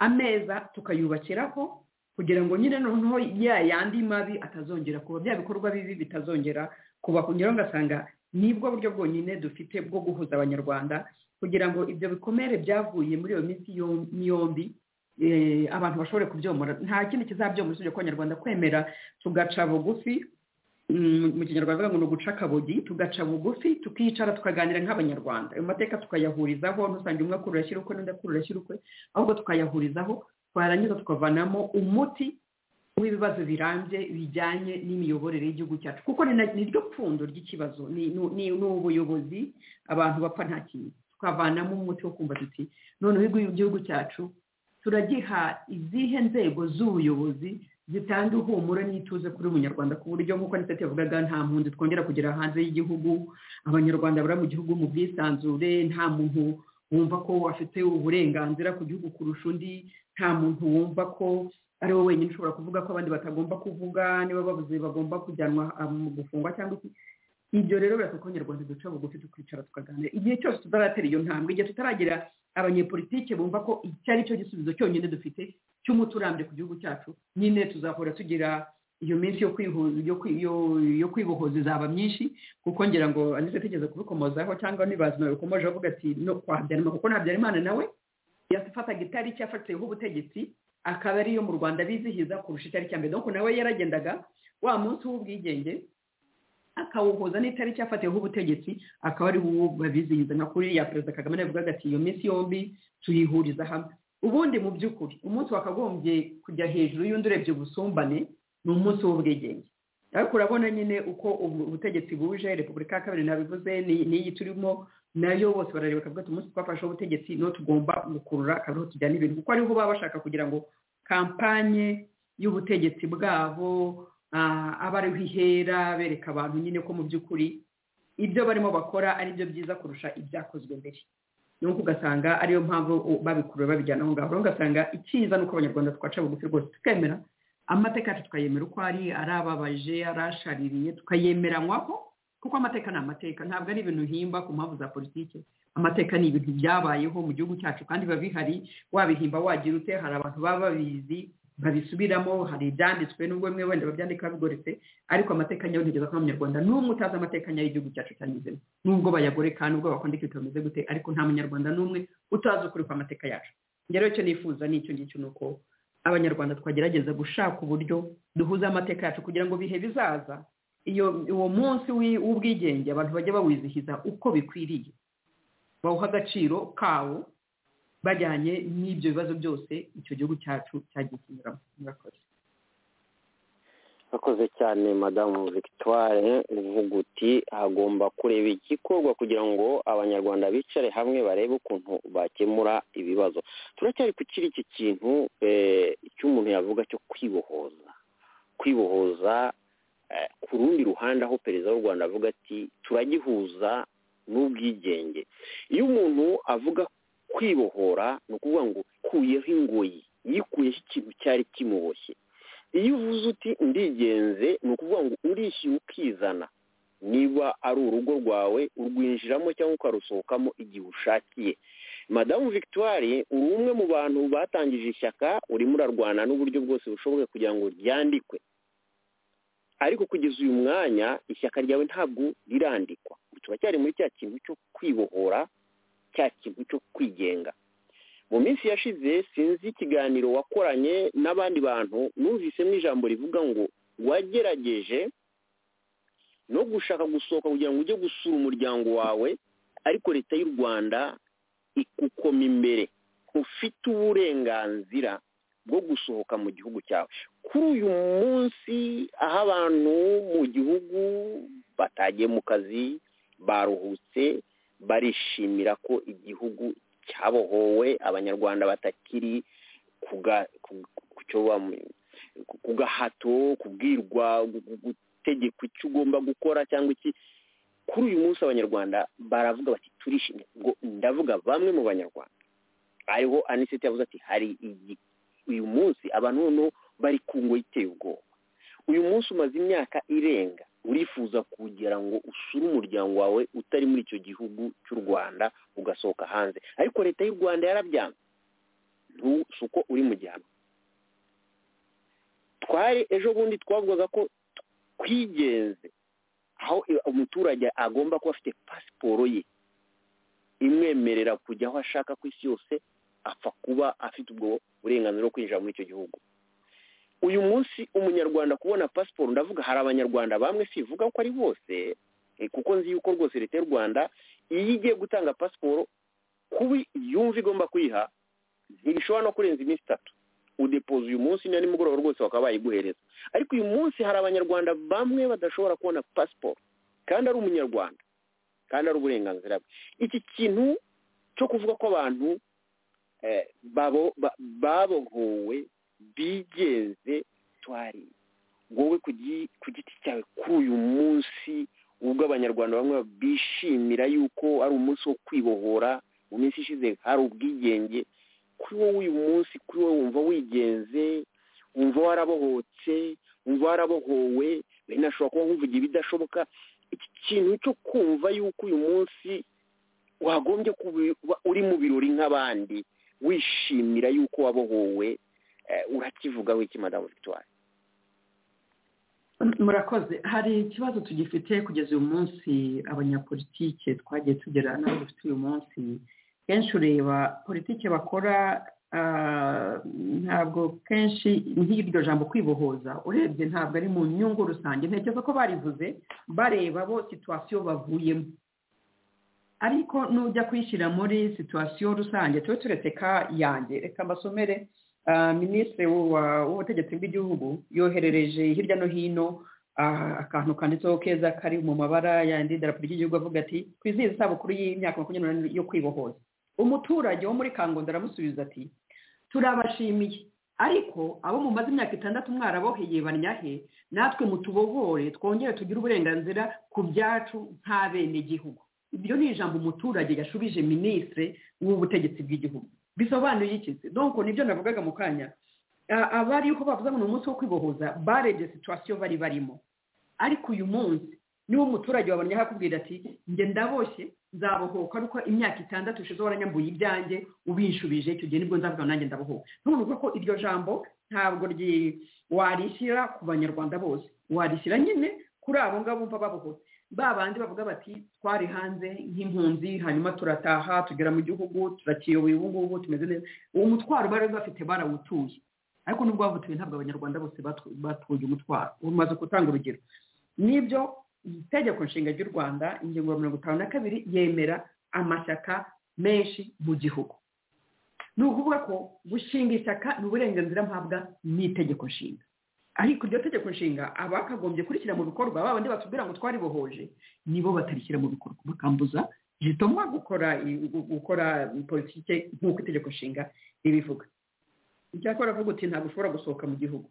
C: ameza tukayubakiraho
H: kugira ngo nyine noneho ya yandi mabi atazongera kuba bya bikorwa bibi bitazongera kuba kunyura ugasanga nibwo buryo bwonyine dufite bwo guhuza abanyarwanda kugira ngo ibyo bikomere byavuye muri iyo minsi yombi eh, abantu bashobore kubyomora nta kindi kizabyomora usibye ko abanyarwanda kwemera tugaca bugufi Mm, mu kinyarwanda bavuga ngo ni uguca akabogi tugaca bugufi tukicara tukaganira nk'abanyarwanda ayo mateka tukayahurizaho ntusange umwe akurura ashyira ukwe n'undi akurura ashyira ukwe ahubwo tukayahurizaho twarangiza tukavanamo umuti w'ibibazo birambye bijyanye n'imiyoborere y'igihugu cyacu kuko ni na- ni ryo pfundo ry'ikibazo ni ni- ni- ni ubuyobozi abantu bapfa nta kintu tukavanamo umuti wo kumva tuti noneho igihugu cyacu turagiha izihe nzego z'ubuyobozi zitanga ihumure n'ituze kuri munyarwanda ku buryo nk'uko nitatu yavugaga nta mpunzi twongera kugera hanze y'igihugu abanyarwanda bari mu gihugu mu bwisanzure nta muntu wumva ko afite uburenganzira ku gihugu kurusha undi nta muntu wumva ko ari we wenyine ushobora kuvuga ko abandi batagomba kuvuga niba babuze bagomba kujyanwa ah, mu gufungwa cyangwa iki ibyo rero birasa ko abanyarwanda duca bugufi tukicara tukaganira igihe cyose tutaratera iyo ntambwe igihe tutaragira abanyepolitike bumva ko iki ari cyo gisubizo cyonyine dufite cy'umuti urambye ku gihugu cyacu nyine tuzahora tugira iyo minsi yo kwihuza yo kwi- yo- yo kwibohoza izaba myinshi kuko ngira ngo anize tegeze kubikomozaho cyangwa nibaza nawe ukomeje avuga ati no kwa Habyarimana kuko na Habyarimana nawe yafataga itariki yafatiyeho ubutegetsi akaba ariyo mu rwanda bizihiza kurusha itariki ya mbere donc nawe yaragendaga wa munsi w'ubwigenge akawuhuza n'itariki yafatiyeho ubutegetsi akaba ari wo babizihiza nka kuri ya perezida kagame navugaga ati iyo minsi yombi tuyihuriza hamwe ubundi mu by'ukuri umunsi wakagombye kujya hejuru y'undi urebye ubusumbane ni umunsi w'ubwigenge ariko urabona nyine uko ubu- ubutegetsi buje repubulika ya kabiri nabivuze ni- n'iyi turimo nayo bose barareba bakavuga ati umunsi twafashe ubutegetsi niwo tugomba gukurura akaba ariho tujyana ibintu kuko ariho baba bashaka kugira ngo kampanye y'ubutegetsi bwabo ah, aba ariho ihera bereka abantu nyine ko mu by'ukuri ibyo barimo bakora ari byo byiza kurusha ibyakozwe mbere nuko ugasanga ariyo mpamvu u- babikurura babijyana aho ngaho rero ugasanga icyiza ni uko abanyarwanda twaca bugufi rwose tukemera amateka yacu tukayemera uko ari ari ababaje ari ashaririye tukayemeranywaho kuko amateka ni amateka ntabwo ari ibintu himba ku mpamvu za politiki amateka ni ibintu byabayeho mu gihugu cyacu kandi biba bihari wabihimba wagira ute hari abantu baba babizi babisubiramo hari ibyanditswe nubwo bimwe wenda babyandika bigoretse ariko amateka nyayo ntigeza kuba umunyarwanda n'umwe utazi amateka nyayo y'igihugu cyacu cyanyuzemo nubwo bayagoreka nubwo bakunda ibintu bimeze gute ariko nta munyarwanda n'umwe utazi ukuri kw'amateka yacu njye rero icyo nifuza ni icyo ngicyo ni uko abanyarwanda twagerageza gushaka uburyo duhuza amateka yacu kugira ngo bihe bizaza iyo uwo munsi w'i- w'ubwigenge abantu bajya bawizihiza uko bikwiriye bawuha agaciro kawo bajyanye n'ibyo bibazo byose icyo gihugu cyacu cyagiye kinyuramo murakoze
E: akoze cyane madamu victoire uvuga uti hagomba kureba igikorwa kugira ngo abanyarwanda bicare hamwe barebe ukuntu bakemura ibibazo turacyari ku kiri iki kintu eh, cy'umuntu yavuga cyo kwibohoza kwibohoza eh, ku rundi ruhande aho perezida w'u rwanda avuga ati turagihuza n'ubwigenge iyo umuntu avuga kwibohora ni ukuvuga ngo kuyeho ingoyi yikuyeho ikintu cyari kimuboshye iyo uvuze uti ndigenze ni ukuvuga ngo urishyira ukizana niba ari urugo rwawe urwinjiramo cyangwa ukarusohokamo igihe ushakiye madamu victoire uri umwe mu bantu batangije ishyaka urimo urarwana n'uburyo bwose bushoboye kugira ngo ryandikwe ariko kugeza uyu mwanya ishyaka ryawe ntabwo rirandikwa turacyari muri cya kintu cyo kwibohora cya kintu cyo kwigenga mu minsi yashize sinzi ikiganiro wakoranye n'abandi bantu numvisemo ijambo rivuga ngo wagerageje no gushaka gusohoka kugira ngo ujye gusura umuryango wawe ariko leta y'u rwanda ikukoma imbere ufite uburenganzira bwo gusohoka mu gihugu cyawe kuri uyu munsi aho abantu mu gihugu batagiye mu kazi baruhutse barishimira ko igihugu cyabohowe abanyarwanda batakiri kuga- ku- ku cyo bam- ku- ku gahato kubwirwa gu- gu- gutegekwa icyo ugomba gukora cyangwa iki kuri uyu munsi abanyarwanda baravuga bati turishimye ngo ndavuga bamwe mu banyarwanda hariho aniseti yavuze ati hari igi- uyu munsi abantu noneho bari ku ngoyi iteye ubwoba uyu munsi umaze imyaka irenga urifuza kugira ngo usure umuryango wawe utari muri icyo gihugu cy'u rwanda ugasohoka hanze ariko leta y'u rwanda yarabyanze ntu si uko uri mu gihano twari ejo bundi twavugaga ko twigenze aho umuturage agomba kuba afite pasiporo ye imwemerera kujya aho ashaka ku isi yose apfa kuba afite ubwo burenganzira bwo kwinjira muri icyo gihugu uyu munsi umunyarwanda kubona pasiporo ndavuga hari abanyarwanda bamwe sivuga ko ari bose kuko nzi yuko rwose leta y'u rwanda iyo igiye gutanga pasiporo kubi yumva igomba kuyiha ntibishobora no kurenza iminsi itatu udepoza uyu munsi na nimugoroba rwose bakaba bayiguhereza ariko uyu munsi hari abanyarwanda bamwe badashobora kubona pasiporo kandi ari umunyarwanda kandi ari uburenganzira bwe iki kintu cyo kuvuga ko abantu babohowe bigenze twari wowe ku giti cyawe k'uyu munsi ubwo abanyarwanda bamwe bishimira yuko ari umunsi wo kwibohora mu minsi ishize hari ubwigenge kuri wowe uyu munsi kuri wowe wumva wigenze wumva warabohotse wumva warabohowe bene ashobora kuba nkuvuga ibidashoboka iki kintu cyo kumva yuko uyu munsi wagombye kuba uri mu birori nk'abandi wishimira yuko wabohowe urakivuga wiki madamu victoire
H: murakoze hari ikibazo tugifite kugeza uyu munsi abanyapolitike twagiye tugera n'abo dufite uyu munsi kenshi ureba politiki bakora ntabwo kenshi nk'iryo jambo kwibohoza urebye ntabwo ari mu nyungu rusange ntekereza ko barivuze bareba bo situwasiyo bavuyemo ariko nujya kuyishyira muri situwasiyo rusange tube tureteka yanjye reka mbasomere minisitiri w'ubutegetsi bw'igihugu yoherereje hirya no hino akantu kanditseho keza kari mu mabara yandi idarapo ry'igihugu avuga ati twizihize isabukuru y'imyaka makumyabiri n'umunani yo kwibohoza umuturage wo muri kangondo aramusubiza ati turabashimiye ariko abo mumaze imyaka itandatu mwaraboheye banyahe natwe mutubohore twongere tugire uburenganzira ku byacu nta benegihugu ibyo ni ijambo umuturage yashubije minisitiri w'ubutegetsi bw'igihugu bisobanuye iki donko nibyo navugaga mu kanya abariho bavuze ngo ni umunsi wo kwibohoza barebye situwasiyo bari barimo ariko uyu munsi niba umuturage wabonye akubwira ati njye ndaboshye nzabohoka ariko imyaka itandatu ishize waranyambuye ibyanjye ubinshubije icyo gihe nibwo nzavuga nanjye ndabohoka ntuvuga ko iryo jambo ntabwo warishyira ku banyarwanda bose warishyira nyine kuri abo ngabo bumva babohotse ba bandi bavuga bati twari hanze nk'impunzi hanyuma turataha tugera mu gihugu turakiyoboye ubu ngubu tumeze neza uwo mutwaro bari bafite barawutuye ariko nubwo bavutuye ntabwo abanyarwanda bose batuye umutwaro umaze gutanga urugero n'ibyo itegeko nshinga ry'u rwanda ingingo ya mirongo itanu na kabiri yemera amashyaka menshi mu gihugu ni ukuvuga ko gushinga ishyaka ni uburenganzira mpabwa n'itegeko nshinga ariko iryo tegeko nshinga abakagombye kurishyira mu bikorwa ba bandi batubwira ngo twaribohoje nibo batarishyira mu bikorwa bakambuza zituma gukora gukora politiki nk'uko itegeko nshinga ribivuga icyakora avuga uti ntabwo ushobora gusohoka mu gihugu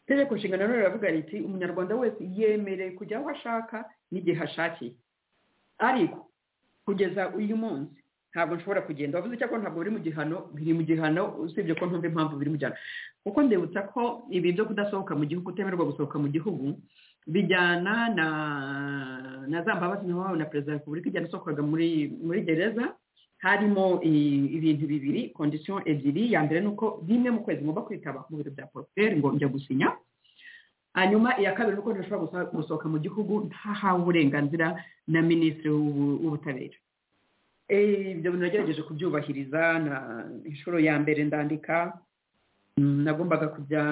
H: itegeko nshinga nanone riravuga riti umunyarwanda wese yemerewe kujya aho ashaka n'igihe ashakiye ariko kugeza uyu munsi ntabwo nshobora kugenda wavuze ko ntabwo biri mu gihano biri mu gihano usibye ko ntumva impamvu biri mu gihano kuko ndebutsa ko ibi byo kudasohoka mu gihugu utemererwa gusohoka mu gihugu bijyana na na za mbabazi wawe na perezida wa repubulika igenda asohokaga muri muri gereza harimo ibintu bibiri kondisiyo ebyiri ya mbere ni uko rimwe mu kwezi ngomba kwitaba mu biro bya poroferi ngo njya gusinya hanyuma iya kabiri ni uko ntashobora gusohoka mu gihugu ntahawe uburenganzira na minisitiri w'ubutabera ibyo bintu nagerageje kubyubahiriza na inshuro ya mbere ndandika nagombaga kujya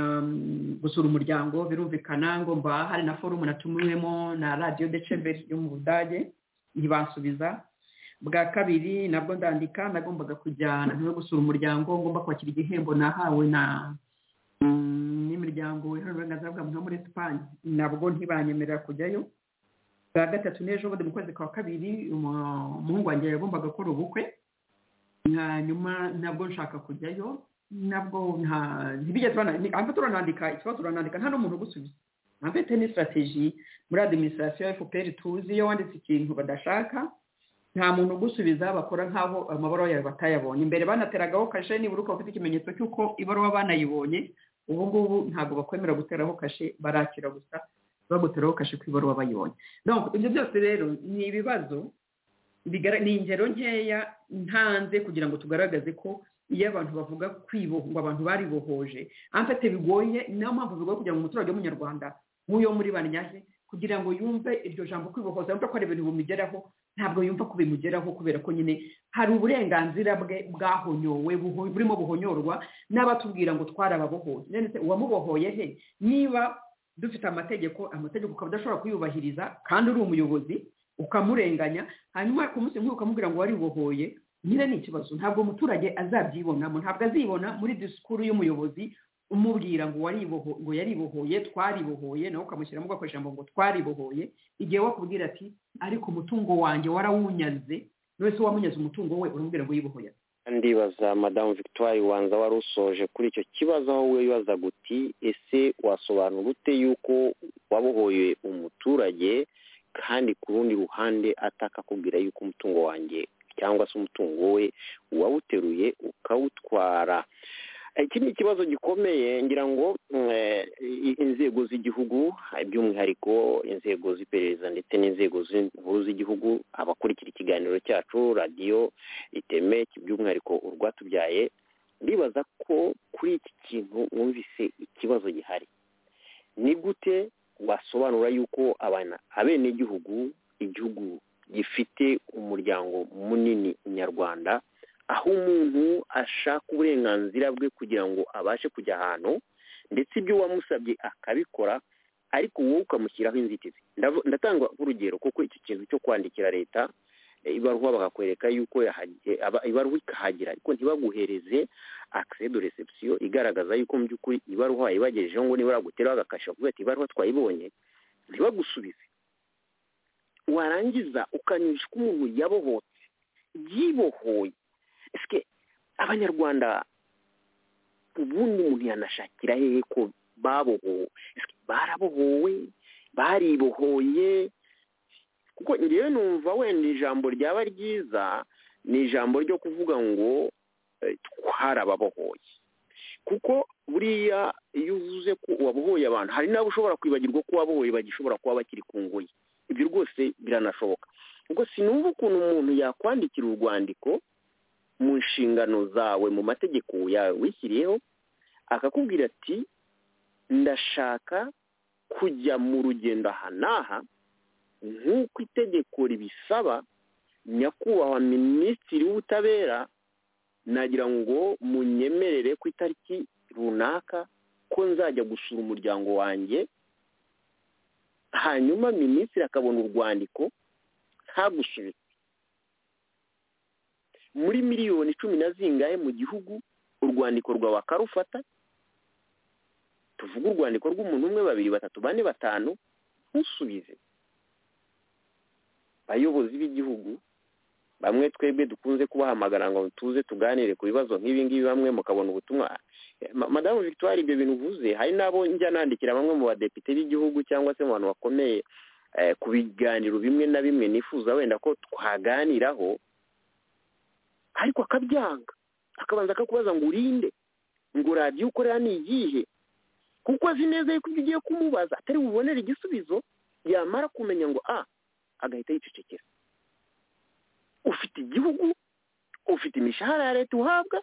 H: gusura umuryango birumvikana ngomba hari na forumu natumiwemo na radiyo decemberi yo mu budage ntibansubiza bwa kabiri nabwo ndandika nagombaga kujya no gusura umuryango ngomba kwakira igihembo nahawe na n'imiryango iharanira uburenganzira bwa muntu muri esipanye nabwo ntibanyemerera kujyayo bwa gatatu n'ejo bundi mu kwezi kwa kabiri umuhungu wanjye yagombaga gukora ubukwe hanyuma nabwo nshaka kujyayo nabwo ntibigeze banandika turanandika ikibazo turanandika nta n'umuntu ugusubiza mfite ni sitarateji muri adiminisitirasiyo ya fpr tuzi iyo wanditse ikintu badashaka nta muntu ugusubiza bakora nk'aho amabaruwa yawe batayabonye imbere banateragaho kashe nibura uko bafite ikimenyetso cy'uko ibaruwa banayibonye ubu ngubu ntabwo bakwemera guteraho kashe barakira gusa baguteraho kashe ku ibaruwa bayibonye ibyo byose rero ni ibibazo ni ingero nkeya ntanze kugira ngo tugaragaze ko
C: iyo abantu bavuga kwiboho ngo abantu baribohoje amfate bigoye niyo mpamvu bigoye kugira ngo umuturage w'umunyarwanda nk'uyo muri banyaje kugira ngo yumve iryo jambo kwibohoza yumve ko ari ibintu bimugeraho ntabwo yumva ko bimugeraho kubera ko nyine hari uburenganzira bwe bwahonyowe buho- burimo buhonyorwa n'abatubwira ngo twarababohoye none se uwamubohoye he niba dufite amategeko amategeko ukaba udashobora kuyubahiriza kandi uri umuyobozi ukamurenganya hanyuma ku munsi nk'uyu ukamubwira ngo waribohoye nyine ni ikibazo ntabwo umuturage azabyibonamo ntabwo azibona muri disikuru y'umuyobozi umubwira ngo wariboho ngo yaribohoye twaribohoye nawe ukamushyiramo ugakoresha ijambo ngo twaribohoye igihe wakubwira ati ariko umutungo wanjye warawunyaze buri wese wamunyaze umutungo we uramubwira ngo yibohoye ate?"
E: ndibaza madamu victoire wanza wari usoje kuri icyo kibazo aho we wibazaga uti ese wasobanura ute yuko wabohoye umuturage kandi ku rundi ruhande atakakubwira yuko umutungo wanjye cyangwa se umutungo we uwawuteruye ukawutwara iki ni ikibazo gikomeye ngira ngo mm, eh, i- inzego z'igihugu eh, by'umwihariko inzego z'iperereza ndetse n'inzego z'i- nkuru z'igihugu abakurikira ikiganiro cyacu radiyo iteme by'umwihariko urwatubyaye ndibaza ko kuri iki kintu wumvise ikibazo gihari ni gute wasobanura yuko abana abenegihugu igihugu gifite umuryango munini nyarwanda aho umuntu ashaka uburenganzira bwe kugira ngo abashe kujya ahantu ndetse ibyo wamusabye akabikora ariko wowe ukamushyiraho inzitizi Ndavu- ndatanga urugero kuko iki kintu cyo kwandikira leta eh, ibaruwa bakakwereka yuko yahagije aba- ibaruwa ikahagera ariko ntibaguhereze akise de reception igaragaza yuko mu by'ukuri ibaruwa wayibagejejeho ngo nibura guteraho agakasha kuvuga ati ibaruwa twayibonye ntibagusubize warangiza ukanyuzwa umuntu yabohotse yibohoye ese abanyarwanda ubundi umuntu yanashakira hehe ko babohowe Ese barabohowe baribohoye kuko ngewe numva wenda ijambo ryaba ryiza ni ijambo ryo kuvuga ngo eh, twarababohoye kuko buriya iyo uvuze ko wabohoye abantu hari n'abo ushobora kwibagirwa ko wabohoye bagishobora kuba bakiri ku ngoyi ibyo rwose biranashoboka ubwo sinumva ukuntu umuntu yakwandikira urwandiko mu nshingano zawe mu mategeko yawishyiriyeho akakubwira ati ndashaka kujya mu rugendo aha n'aha nk'uko itegeko ribisaba nyakubahwa minisitiri w'ubutabera nagira ngo munyemerere ku itariki runaka ko nzajya gusura umuryango wanjye hanyuma minisitiri akabona urwandiko ntagusubize muri miliyoni cumi na zingahe mu gihugu urwandiko rwawe akarufata tuvuge urwandiko rw'umuntu umwe babiri batatu bane batanu ntusubize bayobozi b'igihugu bamwe twebwe dukunze kubahamagara ngo tuze tuganire ku bibazo nk'ibi ngibi bamwe mukabona ubutumwa Ma- madamu victoire ibyo bintu uvuze hari n'abo njya nandikira bamwe mu badepite b'igihugu cyangwa se mu bantu bakomeye eh, ku biganiro bimwe na bimwe nifuza wenda ko twaganiraho ariko akabyanga akabanza akakubaza ngo urinde ngo radiyo ukorera ni iyihe kuko azi neza yuko ibyo ugiye kumubaza atari bubonere igisubizo yamara kumenya ngo a agahita yicecekera ufite igihugu ufite imishahara ya leta uhabwa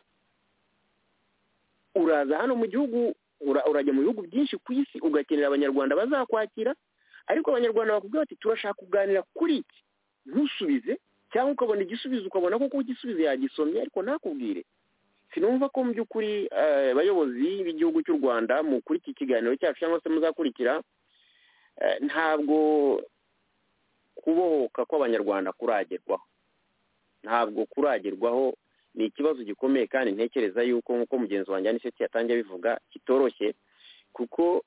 E: uraza hano mu gihugu ura- urajya mu bihugu byinshi ku isi ugakenera abanyarwanda bazakwakira ariko abanyarwanda bakubwira bati turashaka kuganira kuri iki ntusubize cyangwa ukabona igisubizo ukabona koko igisubizo yagisomye ariko ntakubwire sinumva ko mu by'ukuri eh, abayobozi b'igihugu cy'u rwanda muri iki kiganiro cyacu cyangwa se muzakurikira eh, ntabwo kubohoka kw'abanyarwanda kuragerwaho ntabwo kuragerwaho ni ikibazo gikomeye kandi ntekereza yuko nk'uko mugenzi wanjye aniseti yatangiye abivuga kitoroshye kuko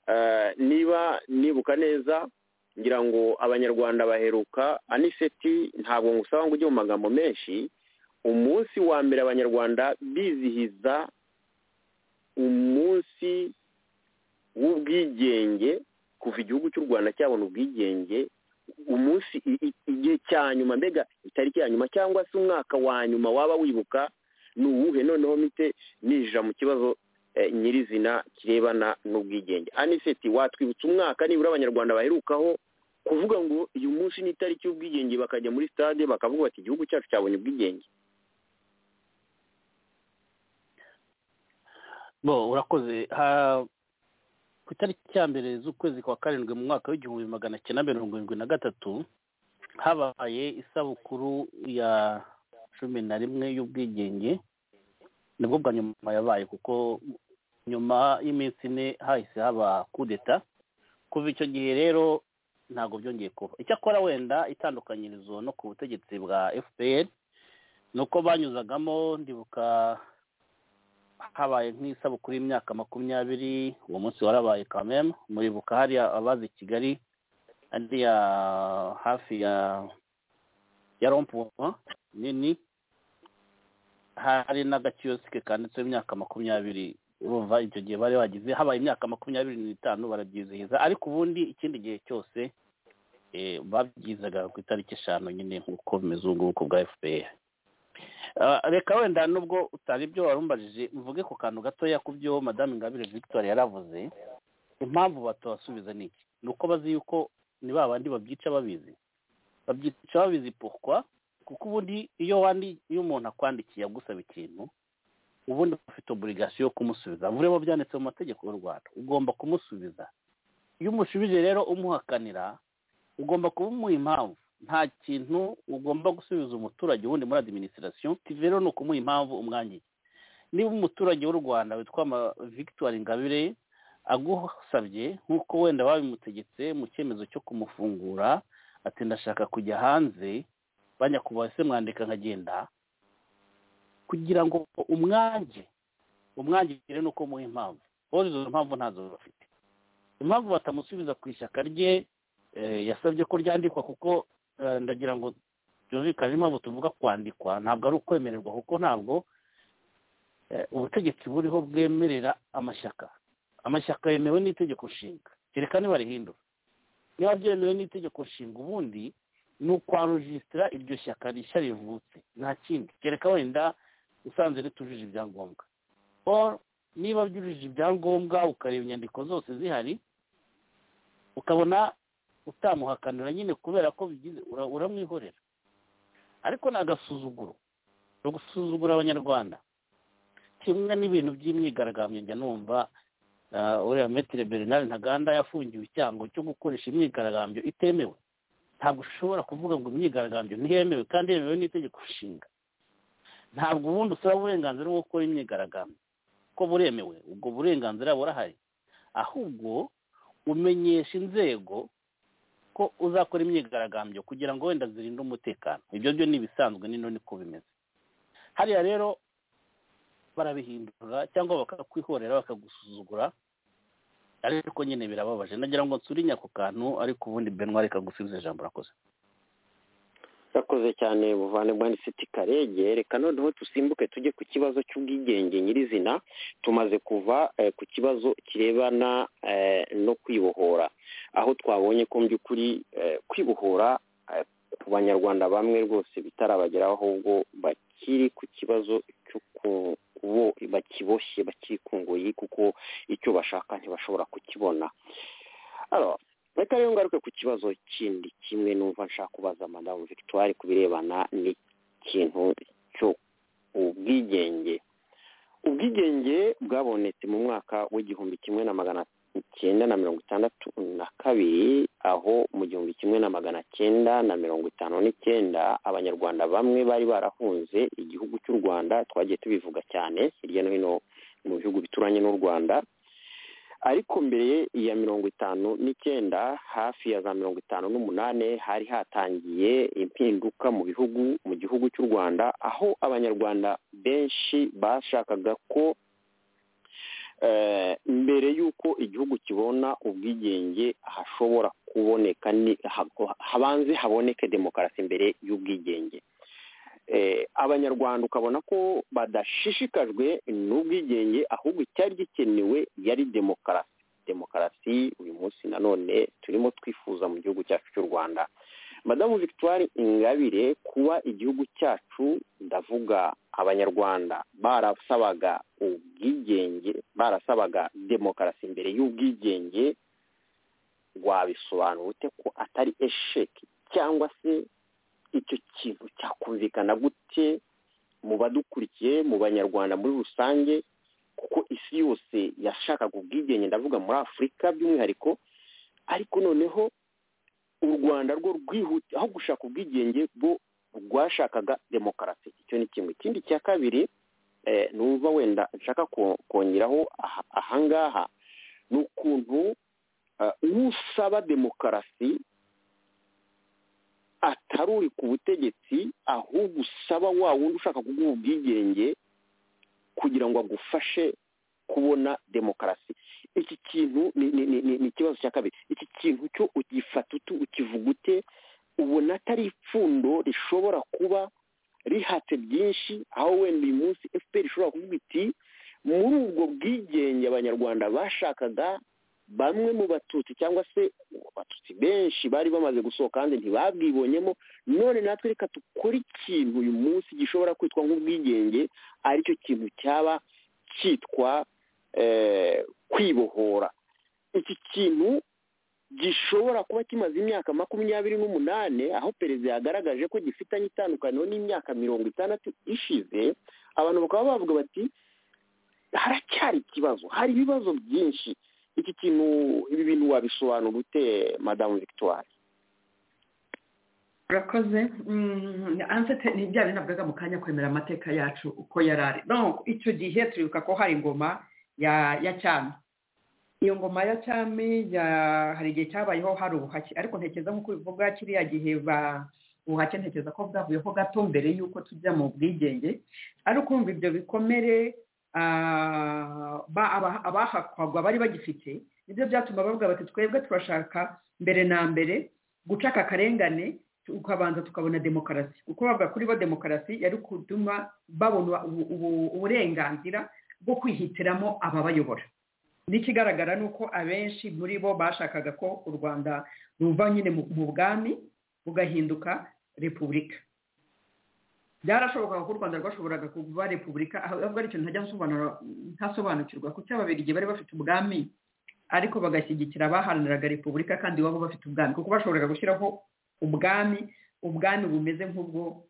E: eh, niba nibuka neza ngira ngo abanyarwanda baheruka aniseti ntabwo ngusaba ngo ujye mu magambo menshi umunsi wa mbere abanyarwanda bizihiza umunsi w'ubwigenge kuva igihugu cy'u rwanda cyabona ubwigenge umunsi i- i- igihe cya nyuma mbega itariki ya nyuma cyangwa se umwaka wa nyuma waba wibuka ni uwuhe noneho mite ninjira mu kibazo eh, nyirizina kirebana n'ubwigenge aniseti watwibutsa umwaka nibura abanyarwanda baherukaho kuvuga ngo uyu munsi ni itariki y'ubwigenge bakajya muri stade bakavuga bati igihugu cyacu cyabonye ubwigenge
F: bo urakoze ku itariki ya mbere z'ukwezi kwa karindwi mu mwaka w'igihumbi magana cyenda mirongo irindwi na gatatu habaye isabukuru ya cumi na rimwe y'ubwigenge nibwo bwa nyuma yabaye kuko nyuma y'iminsi ine hahise haba kudeta kuva icyo gihe rero ntabwo byongeye kuba icyakora wenda itandukanyirizo no ku butegetsi bwa fpr ni uko banyuzagamo ndibuka habaye nk'isabukuru y'imyaka makumyabiri uwo munsi warabaye kamemu muribuka hariya abazi kigali hariya hafi ya ya rompuwa nini hari n'agakiyosike kanditseho imyaka makumyabiri urumva icyo gihe bari bagize habaye imyaka makumyabiri n'itanu barabyizihiza ariko ubundi ikindi gihe cyose babyizaga ku itariki eshanu nyine nk'uko bimeze ubu ngubu bwa fpr reka wenda nubwo utari ibyo warumbajije mvuge ku kantu gatoya ku byo madamu ingabire victoire yaravuze impamvu batubasubiza ni iki ni uko bazi yuko ni ba bandi babyica babizi babyica babizi porukwa kuko ubundi iyo wandi iyo umuntu akwandikiye agusaba ikintu ubundi ufite oburigasiyo yo kumusubiza vuba byanditse mu mategeko y'u rwanda ugomba kumusubiza iyo umushubije rero umuhakanira ugomba kuba umuha impamvu nta kintu ugomba gusubiza umuturage wundi muri adiminisitirasiyo rero ni ukumuha impamvu umwangiye niba umuturage w'u rwanda witwa victoire ingabire agusabye nk'uko wenda babimutegetse mu cyemezo cyo kumufungura ati ndashaka kujya hanze banyakubaha se mwandika nkagenda kugira ngo umwange umwangire ni uko muha impamvu bose izo mpamvu ntazo bafite impamvu batamusubiza ku ishyaka rye yasabye ko ryandikwa kuko ndagira ngo byumvikane impamvu tuvuga kwandikwa ntabwo ari ukwemererwa kuko ntabwo ubutegetsi buriho bwemerera amashyaka amashyaka yemewe n'itegeko nshinga kereka niba rihindura niba byemewe n'itegeko nshinga ubundi ni ukwarujisitira iryo shyaka rishya rivutse nta kindi kereka wenda usanze ritujuje ibyangombwa niba byujuje ibyangombwa ukareba inyandiko zose zihari ukabona utamuhakanira nyine kubera ko bigize uramwihorera ariko ni agasuzuguro ni ugusuzugura abanyarwanda kimwe n'ibintu by'imyigaragambyo njya numva uriya metire bernard ntaganda yafungiwe icyango cyo gukoresha imyigaragambyo itemewe ntabwo ushobora kuvuga ngo imyigaragambyo ntiyemewe kandi yemewe n'itegeko nshinga ntabwo ubundi usaba uburenganzira bwo gukora imyigaragambyo ko buremewe ubwo burenganzira burahari ahubwo umenyesha inzego ko uzakora imyigaragambyo kugira ngo wenda zirinde umutekano ibyo byo ni ibisanzwe nino niko bimeze hariya rero barabihindura cyangwa bakakwihorera bakagusuzugura ariko nyine birababaje nagira ngo nsurinya ako kantu ariko ubundi benwari kagusubiza ijambo urakoze
E: yakoze cyane buvandimwe nisiti karege reka noneho dusimbuke tujye ku kibazo cy'ubwigenge nyirizina tumaze kuva ku kibazo kirebana no kwibohora aho twabonye ko by'ukuri kwibohora ku banyarwanda bamwe rwose bitarabageraho ahubwo bakiri ku kibazo cy'uko bakiboshye bakiri ku ngoyi kuko icyo bashaka ntibashobora kukibona reka rero ngaruke ku kibazo kindi kimwe numva nshaka kubaza madamu victoire ku birebana n'ikintu cyo ubwigenge ubwigenge bwabonetse mu mwaka w'igihumbi kimwe na magana icyenda na mirongo itandatu na kabiri aho mu gihumbi kimwe na magana cyenda na mirongo itanu n'icyenda abanyarwanda bamwe bari barahunze igihugu cy'u rwanda twagiye tubivuga cyane hirya no hino mu bihugu bituranye n'u rwanda ariko mbere ya mirongo itanu n'icyenda hafi ya za mirongo itanu n'umunani hari hatangiye impinduka mu bihugu mu gihugu cy'u rwanda aho abanyarwanda benshi bashakaga ko mbere y'uko igihugu kibona ubwigenge hashobora kuboneka habanze haboneke demokarasi mbere y'ubwigenge abanyarwanda ukabona ko badashishikajwe n'ubwigenge ahubwo icyari gikenewe yari demokarasi demokarasi uyu munsi nanone turimo twifuza mu gihugu cyacu cy'u rwanda madamu victoire ingabire kuba igihugu cyacu ndavuga abanyarwanda barasabaga ubwigenge barasabaga demokarasi imbere y'ubwigenge wabisobanura ute ko atari esheki cyangwa se icyo kintu cyakumvikana gute mu badukurikiye mu banyarwanda muri rusange kuko isi yose yashakaga ubwigenge ndavuga muri afurika by'umwihariko ariko noneho u rwanda rwo rwihuta aho gushaka ubwigenge bwo rwashakaga demokarasi icyo ni kimwe ikindi cya kabiri numva wenda nshaka kongeraho ahangaha ni ukuntu usaba demokarasi atari uri ku butegetsi ahubwo usaba wa wundi ushaka kuguha ubwigenge kugira ngo agufashe kubona demokarasi iki kintu ni ikibazo cya kabiri iki kintu cyo ugifata utu ukivuga ute ubona atari ipfundo rishobora kuba rihatse byinshi aho wenda uyu munsi efuperi ishobora kuvuga iti muri ubwo bwigenge abanyarwanda bashakaga bamwe mu batutsi cyangwa se abatutsi benshi bari bamaze gusohoka kandi ntibabwibonyemo none natwe reka dukore ikintu uyu munsi gishobora kwitwa nk'ubwigenge aricyo kintu cyaba cyitwa kwibohora iki kintu gishobora kuba kimaze imyaka makumyabiri n'umunani aho perezida yagaragaje ko gifitanye itandukaniro n'imyaka mirongo itandatu ishize abantu bakaba bavuga bati haracyari ikibazo hari ibibazo byinshi iki kintu ibi bintu wabisobanura ute madamu victoire
H: urakoze ansete ni bya bintu navugaga mu kanya kwemera amateka yacu uko yari ari icyo gihe turibuka ko hari ingoma ya cyami iyo ngoma ya cyami hari igihe cyabayeho hari ubuhake ariko ntekereza nk'uko bivuga kiriya gihe ba ubuhake ntekereza ko bwavuyeho gato mbere y'uko tujya mu bwigenge ariko wumva ibyo bikomere abahakwagwa bari bagifite nibyo byatuma bavuga bati twebwe turashaka mbere na mbere guca aka karengane tukabanza tukabona demokarasi kuko bavuga kuri bo demokarasi yari kutuma babona uburenganzira bwo kwihitiramo ababayobora n'ikigaragara ni uko abenshi muri bo bashakaga ko u rwanda ruva nyine mu bwami bugahinduka repubulika byarashobokaga ko u rwanda rwashoboraga kuba repubulika aho bavuga ari ikintu ntasobanukirwa kuko ababirigi bari bafite ubwami ariko bagashyigikira abaharaniraga repubulika kandi iwabo bafite ubwami kuko bashoboraga gushyiraho ubwami ubwami bumeze nk'ubwo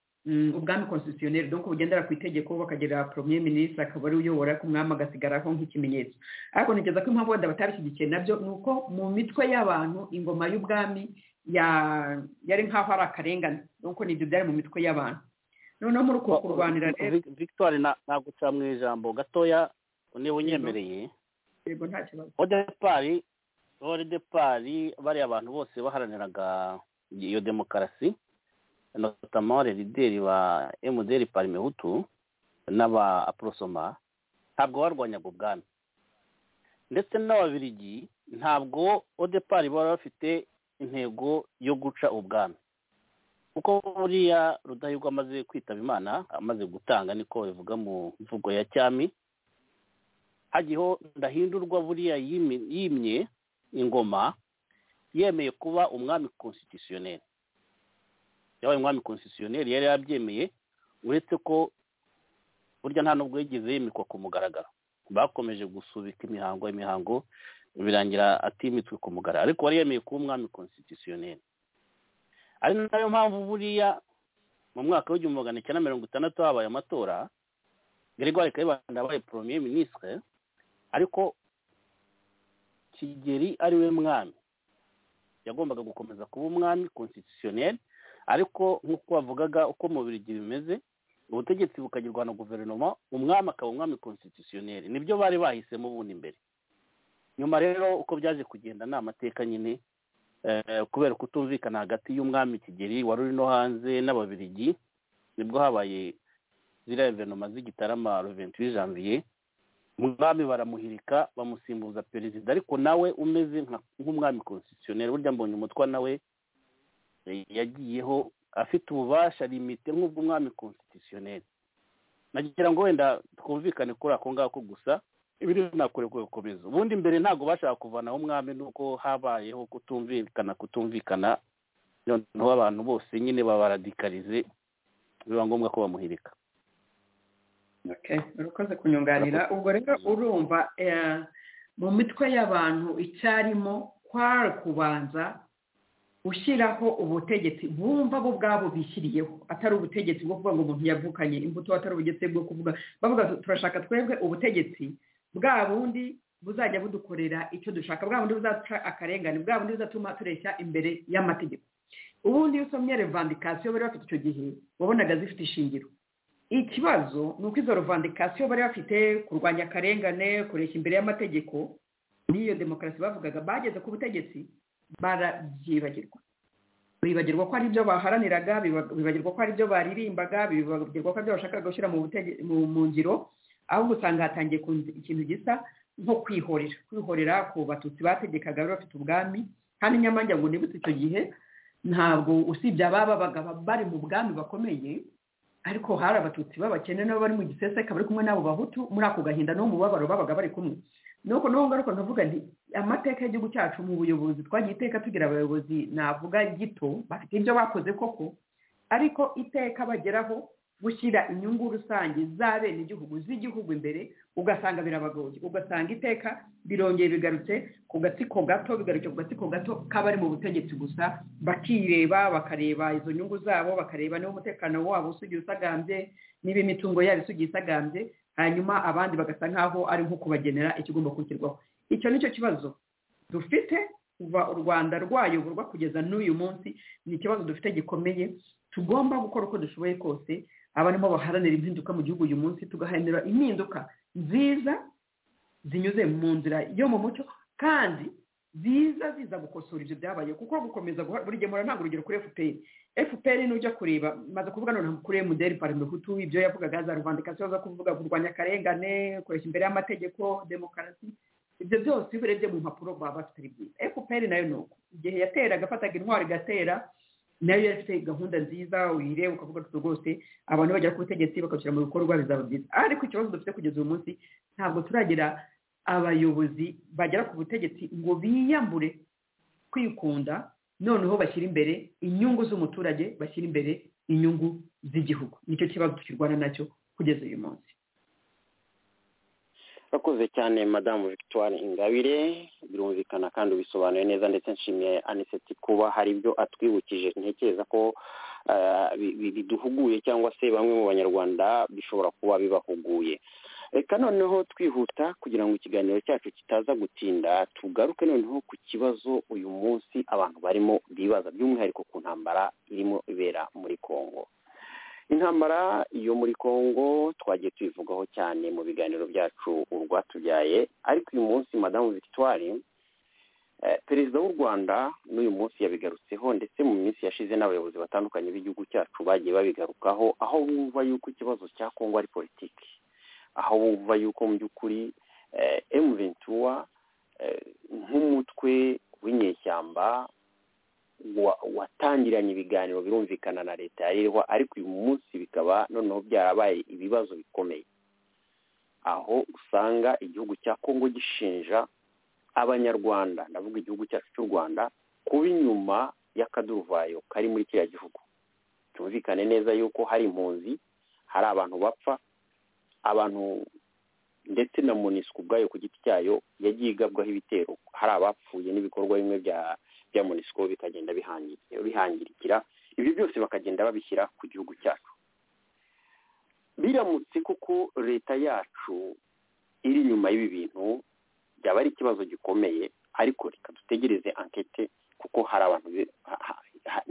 H: ubwami konsisiyoneri dore ko bugendera ku itegeko bakagira poromiye minisitiri akaba ariwe uyobora ku mwami agasigaraho nk'ikimenyetso ariko ntekereza ko impamvu wenda batabishyigikiye nabyo ni uko mu mitwe y'abantu ingoma y'ubwami yari nk'aho ari akarengane nuko nibyo byari mu mitwe y'abantu noneho muri uko kurwanira rero
F: victoire naguca mu ijambo gatoya niba unyemereye
H: yego nta kibazo
F: odepari odepari bariya abantu bose baharaniraga iyo demokarasi notamore lideri ba emuderi parimehutu n'aba aporosoma ntabwo barwanyaga ubwami ndetse n'ababirigi ntabwo odepari bari bafite intego yo guca ubwami kuko buriya rudahigwa amaze kwitaba imana amaze gutanga niko bivuga mu mvugo ya cyami hagiho ndahindurwa buriya yimye ingoma yemeye kuba umwami konsititiyoneri yabaye umwami konsititiyoneri yari yabyemeye uretse ko burya nta nubwo yigeze yimikwa ku mugaragaro bakomeje gusubika imihango imihango birangira atimitswe ku mugaragaro ariko wari yemeye kuba umwami konsititiyoneri ari nayo mpamvu buriya mu mwaka w'igihumbi magana cyenda mirongo itandatu habaye amatora gregoire kayibanda yabaye premier ministre ariko kigeri ari we mwami yagombaga gukomeza kuba umwami constitutionnel ariko nk'uko bavugaga uko mu birigi bimeze ubutegetsi bukagirwa na guverinoma umwami akaba umwami constitutionnel nibyo bari bahisemo ubundi imbere nyuma rero uko byaje kugenda ni amateka nyine kubera kutumvikana hagati y'umwami kigeri wari urino hanze n'ababirigi nibwo habaye ziriya guverinoma z'igitarama ruventure janvier umwami baramuhirika bamusimbuza perezida ariko nawe umeze nk'umwami konsitiyoneri burya mbonye umutwa nawe yagiyeho afite ububasha rimite nk'ubw'umwami konsitiyoneri nagira ngo wenda twumvikane kuri ako ngako gusa ibiri nakure gukomeza ubundi mbere ntabwo bashaka kuvanaho umwami nuko habayeho kutumvikana kutumvikana noneho abantu bose nyine babaradikarize biba ngombwa ko bamuhirika
H: urakoze kunyunganira ubwo rero urumva mu mitwe y'abantu icyarimo kwari kubanza ushyiraho ubutegetsi bumva bo ubwabo bishyiriyeho atari ubutegetsi bwo kuvuga ngo umuntu yavukanye imbuto atari ubutegetsi bwo kuvuga bavuga turashaka twebwe ubutegetsi bwa bundi buzajya budukorera icyo dushaka bwa bundi buzaduca akarengane bwa bundi buzatuma tureshya imbere y'amategeko ubundi iyo usomye revandikasiyo bari bafite icyo gihe wabonaga zifite ishingiro ikibazo ni uko izo revandikasiyo bari bafite kurwanya akarengane kureshya imbere y'amategeko n'iyo demokarasi bavugaga bageze ku butegetsi barabyibagirwa bibagirwa ko ari ibyo baharaniraga bibagirwa ko ari ibyo baririmbaga bibagirwa ko ari ibyo bashakaga gushyira mu ngiro ahubwo usanga hatangiye ikintu gisa nko kwihorera kwihorera ku batutsi bategekaga bari bafite ubwami kandi nyamanjya ngo nibutse icyo gihe ntabwo usibye ababa bari mu bwami bakomeye ariko hari abatutsi b'abakene nabo bari mu giseseka bari kumwe n'abo bahutu muri ako gahinda no mu mubabaro babaga bari kumwe nuko n'ubu ngaruka ndavuga nti amateka y'igihugu cyacu mu buyobozi twagiye iteka tugira abayobozi navuga gito bafite ibyo bakoze koko ariko iteka bageraho gushyira inyungu rusange za bene igihugu z'igihugu imbere ugasanga birabagoye ugasanga iteka birongeye bigarutse ku gatsiko gato bigarutse ku gatsiko gato k'abari mu butegetsi gusa bakireba bakareba izo nyungu zabo bakareba niba umutekano wabo usugiye usagambye niba imitungo yabo isugiye isagambye hanyuma abandi bagasa nk'aho ari nko kubagenera ikigomba kwishyirwaho icyo ni cyo kibazo dufite kuva u rwanda rwayoborwa kugeza n'uyu munsi ni ikibazo dufite gikomeye tugomba gukora uko dushoboye kose abarimo baharanira impinduka mu gihugu uyu munsi tugaharanira impinduka nziza zinyuze mu nzira yo mu mucyo kandi ziza ziza gukosora ibyo byabaye kuko gukomeza burigemura ntabwo urugero kuri fpr fpr nujya kureba maze kuvuga noneho kuri muderi parimehutu ibyo yavugaga za ruvandikasiyo zo kuvuga kurwanya akarengane kureshya imbere y'amategeko demokarasi ibyo byose iyo urebye mu mpapuro baba bafite ari byiza fpr nayo ni uko igihe yateraga afataga intwaro igatera nayo yari ifite gahunda nziza uyireba ukavuga tuti rwose abantu bagera ku butegetsi bakabishyira mu bikorwa bizaba byiza ariko ikibazo dufite kugeza uyu munsi ntabwo turagira abayobozi bagera ku butegetsi ngo biyambure kwikunda noneho bashyira imbere inyungu z'umuturage bashyira imbere inyungu z'igihugu nicyo kibazo tukirwana nacyo kugeza uyu munsi
E: urakoze cyane madamu victoire ingabire birumvikana kandi ubisobanuye neza ndetse nshimiye aniseti kuba hari ibyo atwibukije ntekereza ko biduhuguye cyangwa se bamwe mu banyarwanda bishobora kuba bibahuguye reka noneho twihuta kugira ngo ikiganiro cyacu kitaza gutinda tugaruke noneho ku kibazo uyu munsi abantu barimo bibaza by'umwihariko ku ntambara irimo ibera muri congo intambara yo muri congo twagiye tuyivugaho cyane mu biganiro byacu urwatubyaye ariko uyu munsi madamu victoire perezida w'u rwanda n'uyu munsi yabigarutseho ndetse mu minsi yashize n'abayobozi batandukanye b'igihugu cyacu bagiye babigarukaho aho bumva yuko ikibazo cya congo ari politiki aho bumva yuko mu by'ukuri emuventura nk'umutwe w'inyeshyamba watangiranye ibiganiro birumvikana na leta yarirwa ariko uyu munsi bikaba noneho byarabaye ibibazo bikomeye aho usanga igihugu cya kongo gishinja abanyarwanda ndavuga igihugu cyacu cy'u rwanda kuba inyuma y'akaduruvayo kari muri kiriya gihugu cyumvikane neza yuko hari impunzi hari abantu bapfa abantu ndetse na monisco ubwayo ku giti cyayo yagiye igabwaho ibitero hari abapfuye n'ibikorwa bimwe bya bya monisco bikagenda bihangirikira ibi byose bakagenda babishyira ku gihugu cyacu biramutse kuko leta yacu iri inyuma y'ibi bintu byaba ari ikibazo gikomeye ariko reka dutegereze ankete kuko hari abantu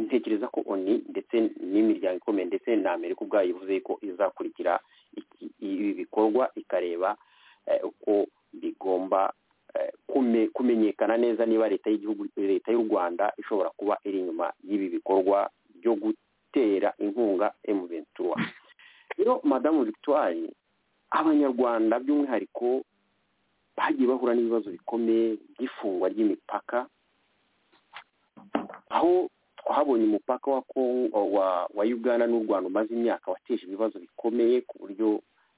E: ntekereza ko oni ndetse n'imiryango ikomeye ndetse na amerika ubwayo ivuze ko izakurikira ibi bikorwa ikareba uko bigomba kumenyekana neza niba leta y'igihugu leta y'u rwanda ishobora kuba iri inyuma y'ibi bikorwa byo gutera inkunga emuventura rero madamu victoire abanyarwanda by'umwihariko bagiye bahura n'ibibazo bikomeye by'ifungwa ry'imipaka aho twahabonye umupaka wa uganda n'u rwanda umaze imyaka wateje ibibazo bikomeye ku buryo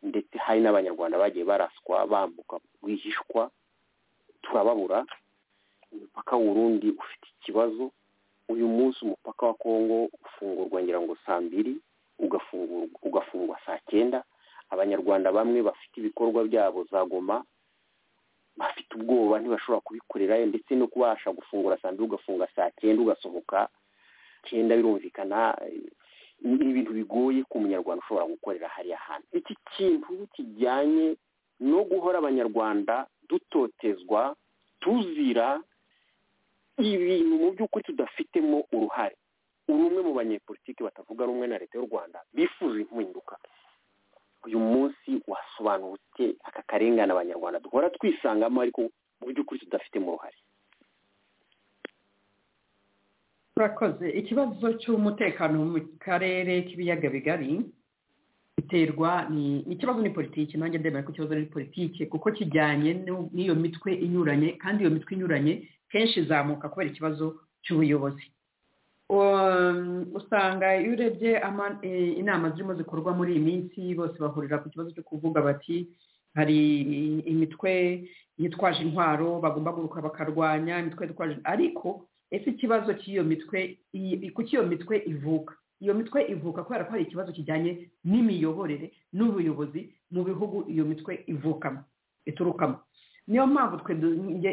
E: ndetse hari n'abanyarwanda bagiye baraswa bambuka rwihishwa turababura umupaka w'urundi ufite ikibazo uyu munsi umupaka wa kongo ufungurwa ngira ngo saa mbiri ugafungwa saa cyenda abanyarwanda bamwe bafite ibikorwa byabo za goma bafite ubwoba ntibashobora kubikorerayo ndetse no kubasha gufungura saa mbiri ugafunga saa cyenda ugasohoka cyenda birumvikana ni ibintu bigoye ku munyarwanda ushobora gukorera hariya hantu iki kintu kijyanye no guhora abanyarwanda dutotezwa tuzira ibintu mu by'ukuri tudafitemo uruhare uri umwe mu banyepolitiki batavuga rumwe na leta y'u rwanda bifuza impinduka uyu munsi wasobanutse aka karengane abanyarwanda duhora twisangamo ariko mu by'ukuri tudafitemo uruhare
H: turakoze ikibazo cy'umutekano mu karere k'ibiyaga bigari biterwa ikibazo ni politiki nanjye ndemera ko ikibazo ari politiki kuko kijyanye n'iyo mitwe inyuranye kandi iyo mitwe inyuranye kenshi izamuka kubera ikibazo cy'ubuyobozi usanga iyo urebye inama zirimo zikorwa muri iyi minsi bose bahurira ku kibazo cyo kuvuga bati hari imitwe yitwaje intwaro bagomba guruka bakarwanya imitwe yitwaje ariko ese ikibazo cy'iyo mitwe kuki iyo mitwe ivuka iyo mitwe ivuka kubera ko hari ikibazo kijyanye n'imiyoborere n'ubuyobozi mu bihugu iyo mitwe ivukamo iturukamo niyo mpamvu twe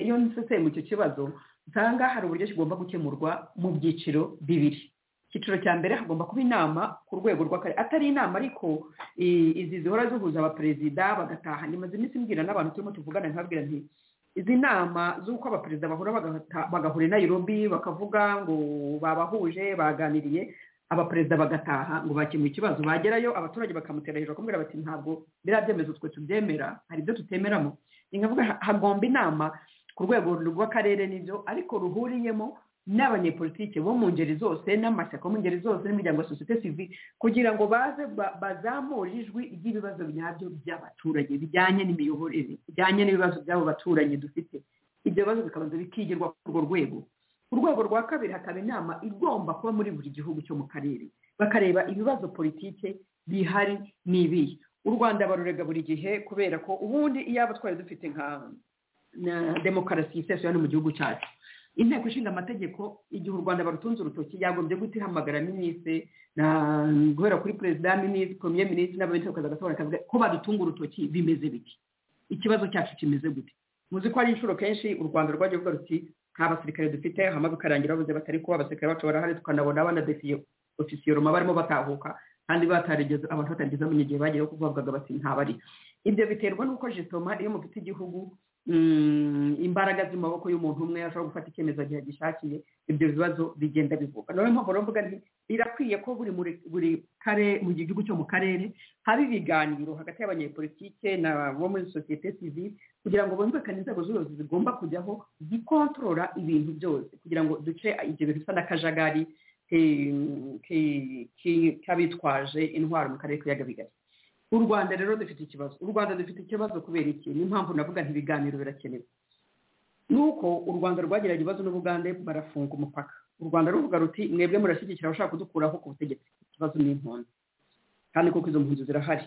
H: iyo nseseye mu icyo kibazo usanga hari uburyo kigomba gukemurwa mu byiciro bibiri icyiciro cya mbere hagomba kuba inama ku rwego rw'akarere atari inama ariko izi zihora zihuza abaperezida bagataha nyuma iminsi mbwira n'abantu turimo tuvugana nkabwira nti izi nama z'uko abaperezida bahura bagahura i Nairobi bakavuga ngo babahuje baganiriye abaperezida bagataha ngo bakemure ikibazo bagerayo abaturage bakamutera hejuru bakamubwira bati ntabwo biriya byemezo twe tubyemera hari ibyo tutemeramo ni nkavuga hagomba inama ku rwego rw'akarere nibyo ariko ruhuriyemo n'abanyepolitike bo mu ngeri zose n'amashyaka mu ngeri zose n'imiryango ya sosiyete sivi kugira ngo baze bazamure ijwi ry'ibibazo nyabyo by'abaturage bijyanye n'imiyoborere bijyanye n'ibibazo by'abo baturanyi dufite ibyo bibazo bikabanza bikigirwa ku urwo rwego ku rwego rwa kabiri hakaba inama igomba kuba muri buri gihugu cyo mu karere bakareba ibibazo politike bihari n'ibihe u rwanda barurega buri gihe kubera ko ubundi iyaba twari dufite nka demokarasi yisesuye hano mu gihugu cyacu inteko ishinga amategeko igihe u rwanda barutunze urutoki yagombye guhita ihamagara minisitiri guhera kuri perezida minisitiri poromiye minisitiri n'abaminisitiri bakaza bagatora akavuga ko badutunga urutoki bimeze biti ikibazo cyacu kimeze gute muzi ko hari inshuro kenshi u rwanda rwagiye ruvuga ruti nta basirikare dufite hama bikarangira bavuze batari kuba abasirikare bacu barahari tukanabona banadefisiye ofisiyoroma barimo batahuka kandi batarigeze abantu batarigeze bamenya igihe bagiyeho kuko bavugaga bati ntabari ibyo biterwa n'uko jisitoma iyo mufite igihugu imbaraga z'amaboko y'umuntu umwe ashobora gufata icyemezo gihe agishakiye ibyo bibazo bigenda bivuka niyo mpamvu mvuga nti birakwiye ko buri buri kare mu gihugu cyo mu karere haba ibiganiro hagati y'abanyepolitike bo muri sosiyete sivile kugira ngo bumvikane inzego z'ubuyobozi zigomba kujyaho zikontorora ibintu byose kugira ngo duce ibyo bintu bisa n'akajagari k'abitwaje intwaro mu karere k'ibiyaga bigari u rwanda rero dufite ikibazo u rwanda dufite ikibazo kubera iki niyo mpamvu navuga ntibiganiro birakenewe ni uko u rwanda rwagiranye ibibazo n'ubugande barafunga umupaka u rwanda ruvuga ruti mwebwe murashyigikira abashaka kudukuraho ku butegetsi ikibazo ni impunzi kandi kuko izo mpunzi zirahari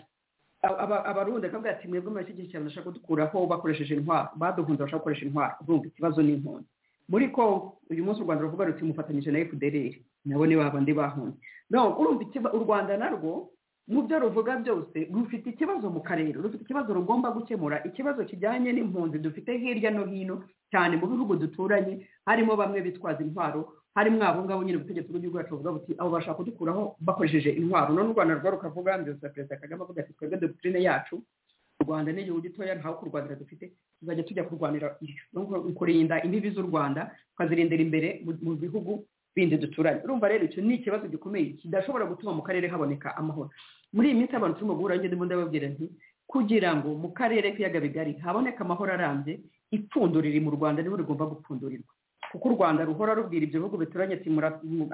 H: abarundi bakavuga ati mwebwe murashyigikira abashaka kudukuraho bakoresheje intwaro baduhunze abashaka gukoresha intwaro urumva ikibazo ni impunzi muri ko uyu munsi u rwanda ruvuga ruti mufatanyije na efudereri nabo ni babandi bahunze no urumva u rwanda narwo mu byo ruvuga byose rufite ikibazo mu karere rufite ikibazo rugomba gukemura ikibazo kijyanye n'impunzi dufite hirya no hino cyane mu bihugu duturanye harimo bamwe bitwaza intwaro harimo abo ngabo nyine ubutegetsi bw'igihugu cyacu buvuga buti abo bashaka kudukuraho bakoresheje intwaro none u rwanda rwo rukavuga mbese perezida kagame avuga ati twebwe dogitirine yacu u rwanda ni igihugu gitoya ntawe kurwanira dufite tuzajya tujya kurwanira kurinda imbibi z'u rwanda tukazirindira imbere mu bihugu bindi duturanye urumva rero icyo ni ikibazo gikomeye kidashobora gutuma mu karere haboneka amahoro muri iyi minsi abantu turimo guhura ngende ndababwira nti kugira ngo mu karere k'ibiyaga bigari haboneke amahoro arambye ipfundo riri mu rwanda niho rigomba gupfundurirwa kuko u rwanda ruhora rubwira ibyo bihugu bituranye ati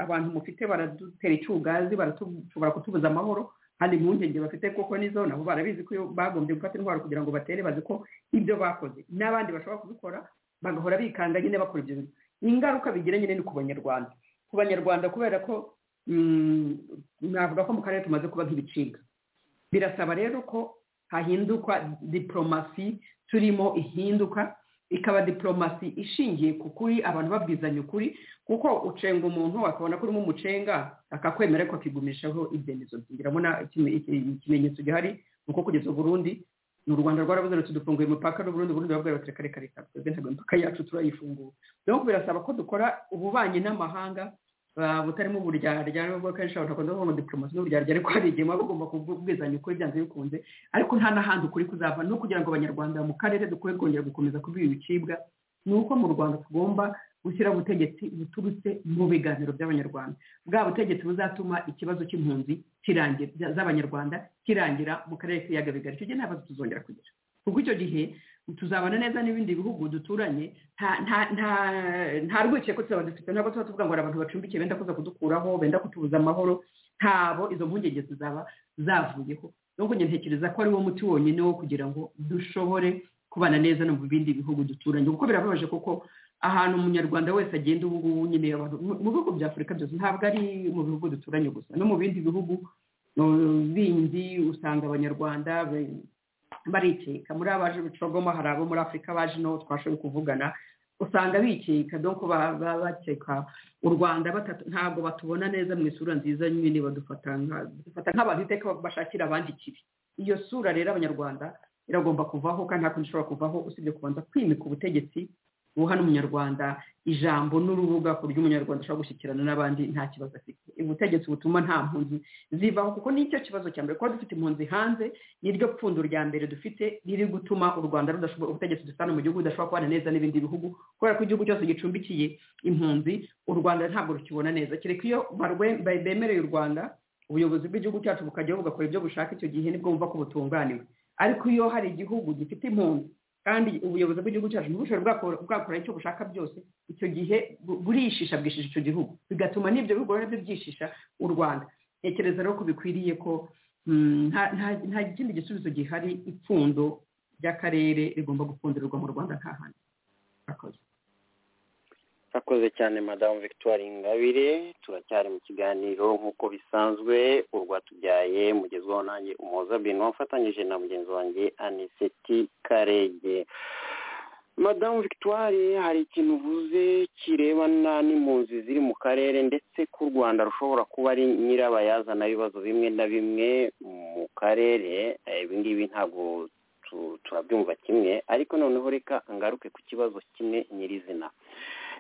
H: abantu mufite baradutera icugazi barashobora kutubuza amahoro kandi impungenge bafite koko nizo nabo barabizi ko bagombye gufata intwaro kugira ngo batere bazi ko ibyo bakoze n'abandi bashobora kubikora bagahora bikanga nyine bakora ibyo bintu ingaruka bigira nyine ni ku banyarwanda ku banyarwanda kubera ko navuga ko mu karere tumaze kuba nk'ibicibwa birasaba rero ko hahindukwa diporomasi turimo ihinduka ikaba diporomasi ishingiye ku kuri abantu babwizanya ukuri kuko ucenga umuntu akabona ko urimo umucenga akakwemera ko akigumishaho ibyemezo ndabona ikimenyetso gihari ni uko kugeza uburundi ni u rwanda rwarabuze ruti dufunguye imipaka n'uburundi burundi babwira bati reka reka reka twebwe ntabwo imipaka yacu turayifungura rero birasaba ko dukora ububanyi n'amahanga
C: butarimo uburyarya nubwo kenshi abantu bakunda kuvuga ngo diporomasi n'uburyarya ariko hari igihe muba bugomba kubwizanya ukuri byanze bikunze ariko nta n'ahandi ukuri kuzava no kugira ngo abanyarwanda mu karere dukwiye kongera gukomeza kubiha ibicibwa ni uko mu rwanda tugomba gushyira ubutegetsi buturutse mu biganiro by'abanyarwanda bwa butegetsi buzatuma ikibazo cy'impunzi z'abanyarwanda kirangira mu karere k'ibiyaga bigari icyo gihe nta bibazo tuzongera kugira kuko icyo gihe tuzabana neza n'ibindi bihugu duturanye nta rwikekwe tuzaba dufite ntabwo tuba tuvuga ngo hari abantu bacumbikiye benda kuza kudukuraho benda kutubuza amahoro ntabo izo mpungenge zizaba zavuyeho nubwo njye ntekereza ko ari wo muti wonyine wo kugira ngo dushobore kubana neza no mu bindi bihugu duturanye kuko birababaje kuko ahantu umunyarwanda wese agenda ubu ngubu nyine mu bihugu bya afurika byose ntabwo ari mu bihugu duturanye gusa no mu bindi bihugu bindi usanga abanyarwanda barikeka muri abaje bicogoma hari abo muri afurika baje no twashoboye kuvugana usanga bikeka doko bakeka u rwanda ntabwo batubona neza mu isura nziza nyine badufata nk'abantu iteka bashakira abandi ikibi iyo sura rero abanyarwanda iragomba kuvaho kandi nta kundi ishobora kuvaho usibye kubanza kwimika ubutegetsi buha n'umunyarwanda ijambo n'urubuga ku buryo umunyarwanda ashobora gushyikirana n'abandi nta kibazo afite ubutegetsi butuma nta mpunzi zivaho kuko nicyo kibazo cya mbere kuba dufite impunzi hanze niryo pfundo rya mbere dufite riri gutuma u rwanda rudashobora ubutegetsi dusana mu gihugu budashobora kubana neza n'ibindi bihugu kubera ko igihugu cyose gicumbikiye impunzi u rwanda ntabwo rukibona neza kereka iyo bemereye u rwanda ubuyobozi bw'igihugu cyacu bukajyaho bugakora ibyo bushaka icyo gihe nibwo bumva ko butunganiwe ariko iyo hari igihugu gifite impunzi kandi ubuyobozi bw'igihugu cyacu ntibushobore bwakora icyo bushaka byose icyo gihe burishisha bwishisha icyo gihugu bigatuma n'ibyo bigo nabyo byishisha u rwanda ntekereza rero ko bikwiriye ko nta kindi gisubizo gihari ipfundo ry'akarere rigomba gupfundirirwa mu rwanda nta handi
E: akoze cyane madamu victoire ingabire turacyari mu kiganiro nk'uko bisanzwe urwatubyaye mugezweho nanjye umuhoza bino wafatanyije na mugenzi wanjye aniseti karege madamu victoire hari ikintu uvuze kirebana n'impunzi ziri mu karere ndetse k'u rwanda rushobora kuba ari nyirabayazana ibibazo bimwe na bimwe mu karere ibingibi ntabwo turabyumva kimwe ariko noneho reka ngaruke ku kibazo kimwe nyirizina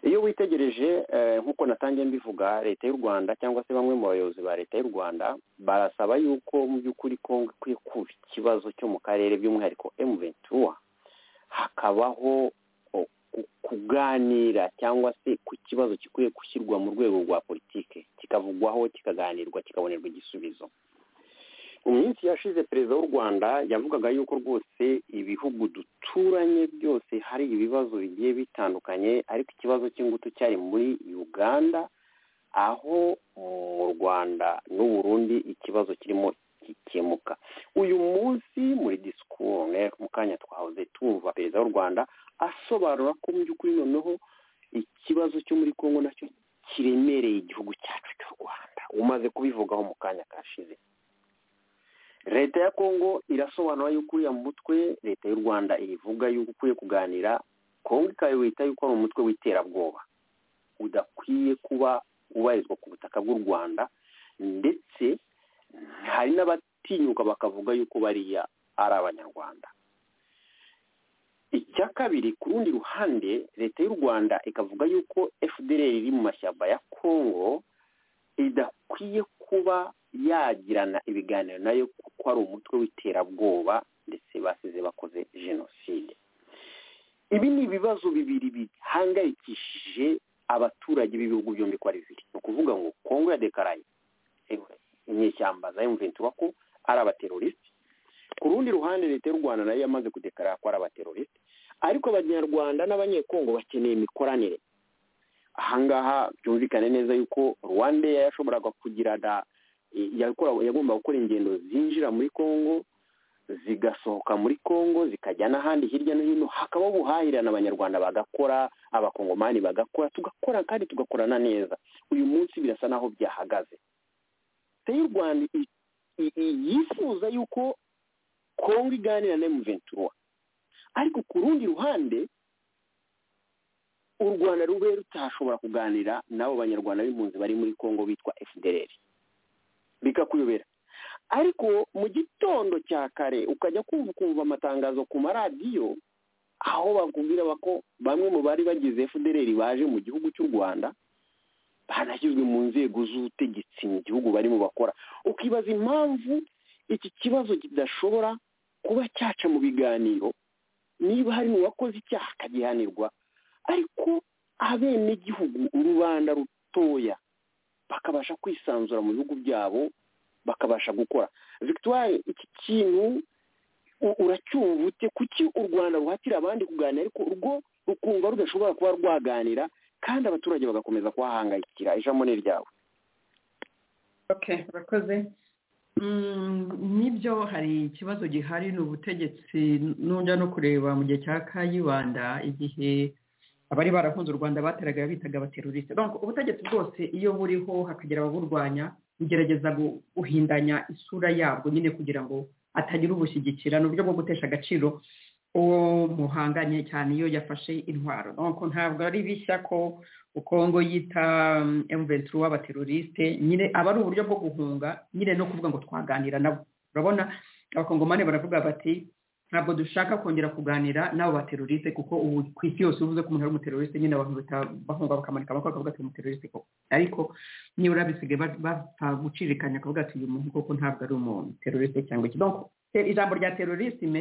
E: iyo witegereje nk'uko natangiye mbivuga leta y'u rwanda cyangwa se bamwe mu bayobozi ba leta y'u rwanda barasaba yuko mu by'ukuri kongo ikwiye kuba ikibazo cyo mu karere by'umwihariko emu ventura hakabaho kuganira cyangwa se ku kibazo gikwiye gushyirwa mu rwego rwa politike kikavugwaho kikaganirwa kikabonerwa igisubizo mu minsi yashize perezida w'u rwanda yavugaga yuko rwose ibihugu duturanye byose hari ibibazo bigiye bitandukanye ariko ikibazo cy'ingutu cyari muri uganda aho mu rwanda n'uburundi ikibazo kirimo gikemuka uyu munsi muri disikuru mu kanya twahoze tuva perezida w'u rwanda asobanura ko mu by'ukuri noneho ikibazo cyo muri congo nacyo kiremereye igihugu cyacu cy'u rwanda umaze kubivugaho mu kanya kashize leta ya kongo irasobanura yuko uriya mutwe leta y'u rwanda ivuga yuko ukwiye kuganira kongo ikawita yuko ari umutwe w'iterabwoba udakwiye kuba ubarizwa ku butaka bw'u rwanda ndetse hari n'abatinyuka bakavuga yuko bariya ari abanyarwanda icya kabiri ku rundi ruhande leta y'u rwanda ikavuga yuko fdr iri mu mashyamba ya kongo idakwiye kuba yagirana ibiganiro nayo kuko ari umutwe w'iterabwoba ndetse basize bakoze jenoside ibi ni ibibazo bibiri bihangayikishije abaturage b'ibihugu byombi ko ari bibiri ni ukuvuga ngo kongo ya dekaraye inyeshyamba za emuventura ko ari abaterorisite ku rundi ruhande leta y'u rwanda nayo yamaze kudekarara ko ari abaterorisite ariko abanyarwanda n'abanyekongo bakeneye imikoranire ahangaha byumvikane neza yuko rwanda yashoboraga kugirana yagomba gukora ingendo zinjira muri congo zigasohoka muri congo zikajya n'ahandi hirya no hino hakaba ubuhahirane abanyarwanda bagakora abakongomani bagakora tugakora kandi tugakorana neza uyu munsi birasa n'aho byahagaze leta y'u rwanda yifuza yuko congo iganira na emuventura ariko ku rundi ruhande u rwanda rube rutashobora kuganira n'abo banyarwanda b'impunzi bari muri congo bitwa efudereri bikakuyobera ariko mu gitondo cya kare ukajya kumva ukumva amatangazo ku maradiyo aho bakubwira ko bamwe mu bari bagize fdr baje mu gihugu cy'u rwanda banashyizwe mu nzego z'ubutegetsi mu gihugu barimo bakora ukibaza impamvu iki kibazo kidashobora kuba cyaca mu biganiro niba hari mu bakoze icyaha akagihanirwa ariko abenegihugu urubanda rutoya bakabasha kwisanzura mu bihugu byabo bakabasha gukora victoire iki kintu uracyumva ute kuki u rwanda ruhatira abandi kuganira ariko urwo rukumva rudashobora kuba rwaganira kandi abaturage bagakomeza kuhahangayikira ijambo ni ryawe
C: oke urakoze n'ibyo hari ikibazo gihari ni ubutegetsi n'ujya no kureba mu gihe cya kayibanda igihe abari barahunze u rwanda bateraga bitaga abateruriste ubutegetsi bwose iyo buriho hakagira ababurwanya bugerageza guhindanya isura yabwo nyine kugira ngo atagira ubushyigikira ni uburyo bwo gutesha agaciro uwo muhanganye cyane iyo yafashe intwaro ntabwo ari bishya ko ukongo yita emuventiri w'abateruriste nyine aba ari uburyo bwo guhunga nyine no kuvuga ngo twaganira nabo urabona abakongomani baravuga bati ntabwo dushaka kongera kuganira n'abo bateruriste kuko ubu ku isi yose uvuze ko umuntu ari umuteruriste nyine abantu bahunga bakamanika amakuru bakavuga ati umuteruriste koko ariko nibura bisigaye bapfa gucirikanya akavuga ati uyu muntu koko ntabwo ari umuteruriste cyangwa iki ijambo rya terorisme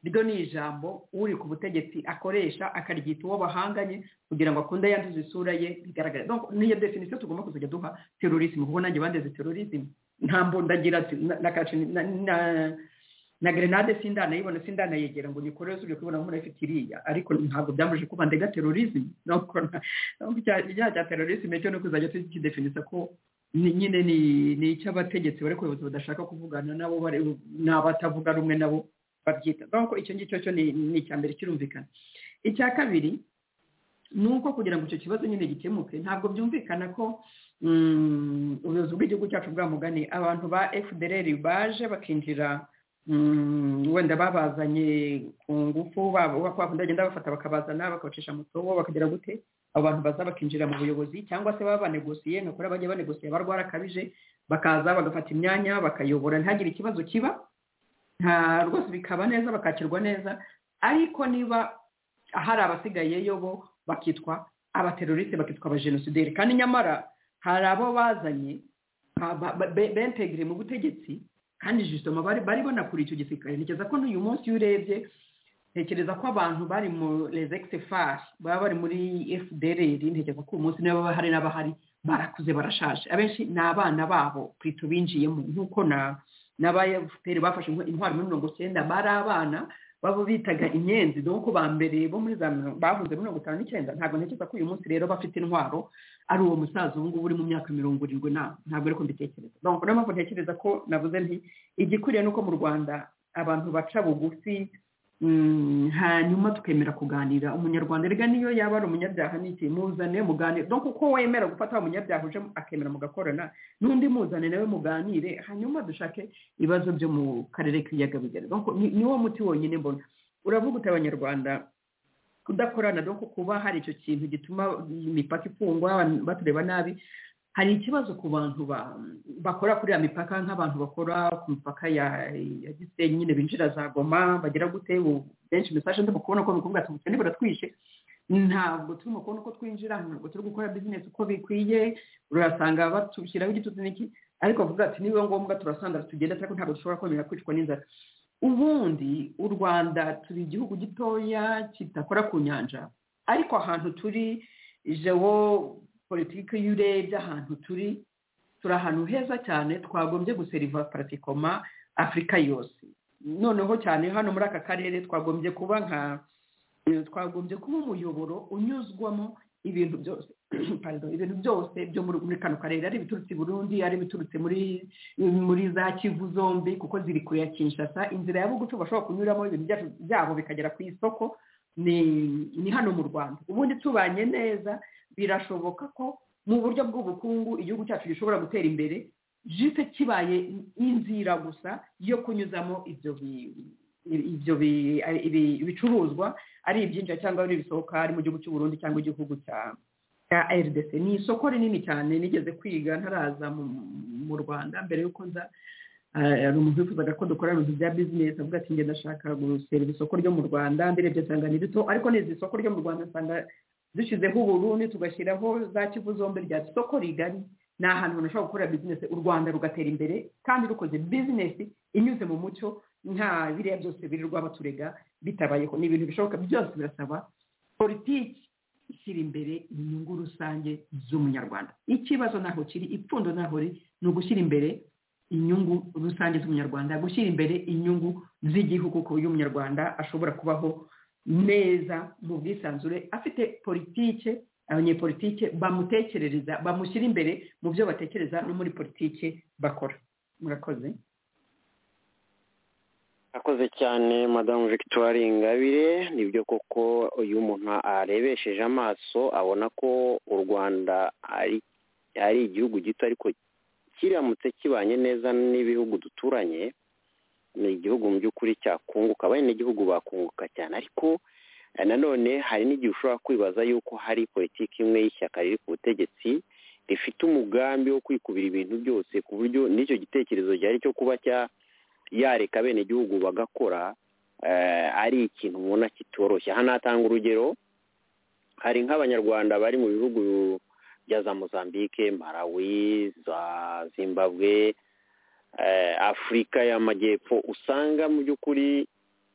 C: ryo ni ijambo uri ku butegetsi akoresha akaryita uwo bahanganye kugira ngo akunde yanduze isura ye bigaragara niyo definisiyo tugomba kuzajya duha terorisme kuko nanjye bandeze terorisme nta mbondagira na grenade sindanayibona sindanayegera ngo nikoreze uri kubona nk'umuntu afite iriya ariko ntabwo byamuje kuba ndega terorisme ibyaha bya terorisme cyo no kuzajya tukidefinisa ko nyine ni icy'abategetsi bari kuyobozi badashaka kuvugana nabo ni abatavuga rumwe nabo babyita kuko icyo ngicyo cyo ni icya mbere kirumvikana icya kabiri ni uko kugira ngo icyo kibazo nyine gikemuke ntabwo byumvikana ko ubuyobozi bw'igihugu cyacu bwa mugani abantu ba fdr baje bakinjira wenda babazanye ku ngufu bagenda bafata bakabazana bakabacisha mu sobo bakagira gute abo bantu baza bakinjira mu buyobozi cyangwa se baba banegosiye ni ukuri bajya banegosiye barwara akabije bakaza bagafata imyanya bakayobora ntihagire ikibazo kiba nta rwose bikaba neza bakakirwa neza ariko niba hari abasigayeyo bo bakitwa abateroriste bakitwa abajenosideri kandi nyamara hari abo bazanye bentegire mu butegetsi kandi jisitoma bari banakura icyo gisirikare ntekereza ko n'uyu munsi iyo urebye ntekereza ko abantu bari muri fari baba bari muri fdr ntekereza ko uyu munsi niba bahari n'abahari barakuze barashaje abenshi ni abana babo twita binjiyemo nk'uko n'abayafuperi bafashe intwaro muri mirongo icyenda bari abana baba bitaga inyenzi dore ko ba mbere bo muri za bahunze mirongo itanu n'icyenda ntabwo ntekereza ko uyu munsi rero bafite intwaro ari uwo musaza ubu ngubu uri mu myaka mirongo irindwi na ntabwo ariko mbitekereza niyo mpamvu ntekereza ko navuze nti igikwiriye ni uko mu rwanda abantu baca bugufi hanyuma tukemera kuganira umunyarwanda rega niyo yaba ari umunyabyaha n'iki muzane muganire dore kuko wemera gufata wa munyabyaha uje akemera mugakorana n'undi muzane nawe muganire hanyuma dushake ibibazo byo mu karere k'ibiyaga bigari niwo muti wonyine mbona uravuga uti abanyarwanda kudakorana dore kuba hari icyo kintu gituma imipaka ifungwa batureba nabi hari ikibazo ku bantu bakora kuri ya mipaka nk'abantu bakora ku mipaka ya gisenyi nyine binjira za goma bagira gute benshi mesaje ndimo kubona ko bivuga ati ubukene buratwishe ntabwo turimo kubona uko twinjira ntabwo turi gukora bizinesi uko bikwiye urasanga batushyiraho igitutu n'iki ariko bavuga ati niba ngombwa turasandara tugenda ariko ntabwo dushobora kwemera kwicwa n'inzara ubundi u rwanda turi igihugu gitoya kidakora ku nyanja ariko ahantu turi jewo politiki iyo urebye ahantu turi turi ahantu heza cyane twagombye guseriva paratikoma afurika yose noneho cyane hano muri aka karere twagombye kuba nka twagombye kuba umuyoboro unyuzwamo ibintu byose ibintu byose byo muri kano karere ari ibiturutse i burundi ari ibiturutse muri muri za kivu zombi kuko ziri kure ya kinshasa inzira ya bugufi bashobora kunyuramo ibintu byabo bikagera ku isoko ni hano mu rwanda ubundi tubanye neza birashoboka ko mu buryo bw'ubukungu igihugu cyacu gishobora gutera imbere jise kibaye inzira gusa yo kunyuzamo ibyo ibyo bicuruzwa ari ibyinjira cyangwa ari ibisohoka ari mu gihugu cy'u Burundi cyangwa igihugu cya rdc ni isoko rinini cyane nigeze kwiga ntaraza mu rwanda mbere y'uko nza hari umuntu wifuzaga ko dukora ibintu bya bizinesi avuga ati ngenda ashaka gusera isoko ryo mu rwanda ndirebye nsanga ni rito ariko neza isoko ryo mu rwanda nsanga dushyizeho uburundi tugashyiraho za kivu zombi rya soko rigari ni ahantu umuntu ashobora gukora bizinesi u rwanda rugatera imbere kandi rukoze bizinesi inyuze mu mucyo nta biriya byose birirwa baturega bitabayeho ni ibintu bishoboka byose birasaba politiki ishyira imbere inyungu rusange z'umunyarwanda ikibazo ntaho kiri ipfundo ntaho riri ni ugushyira imbere inyungu rusange z'umunyarwanda gushyira imbere inyungu z'igihugu ku buryo umunyarwanda ashobora kubaho neza mu bwisanzure afite politike abanyepolitike bamutekerereza bamushyira imbere mu byo batekereza no muri politike bakora murakoze
E: akoze cyane madamu victoire ingabire nibyo koko iyo umuntu arebesheje amaso abona ko u rwanda ari ari igihugu gito ariko kiramutse kibanye neza n'ibihugu duturanye ni igihugu mu by'ukuri cyakunguka abenegihugu bakunguka cyane ariko nanone hari n'igihe ushobora kwibaza y'uko hari politiki imwe y'ishyaka riri ku butegetsi rifite umugambi wo kwikubira ibintu byose ku buryo n'icyo gitekerezo gihari cyo kuba cya yareka abenegihugu bagakora ari ikintu ubona kitoroshye hano hatanga urugero hari nk'abanyarwanda bari mu bihugu bya za mozambique malawi za zimbabwe afurika y'amajyepfo usanga mu by'ukuri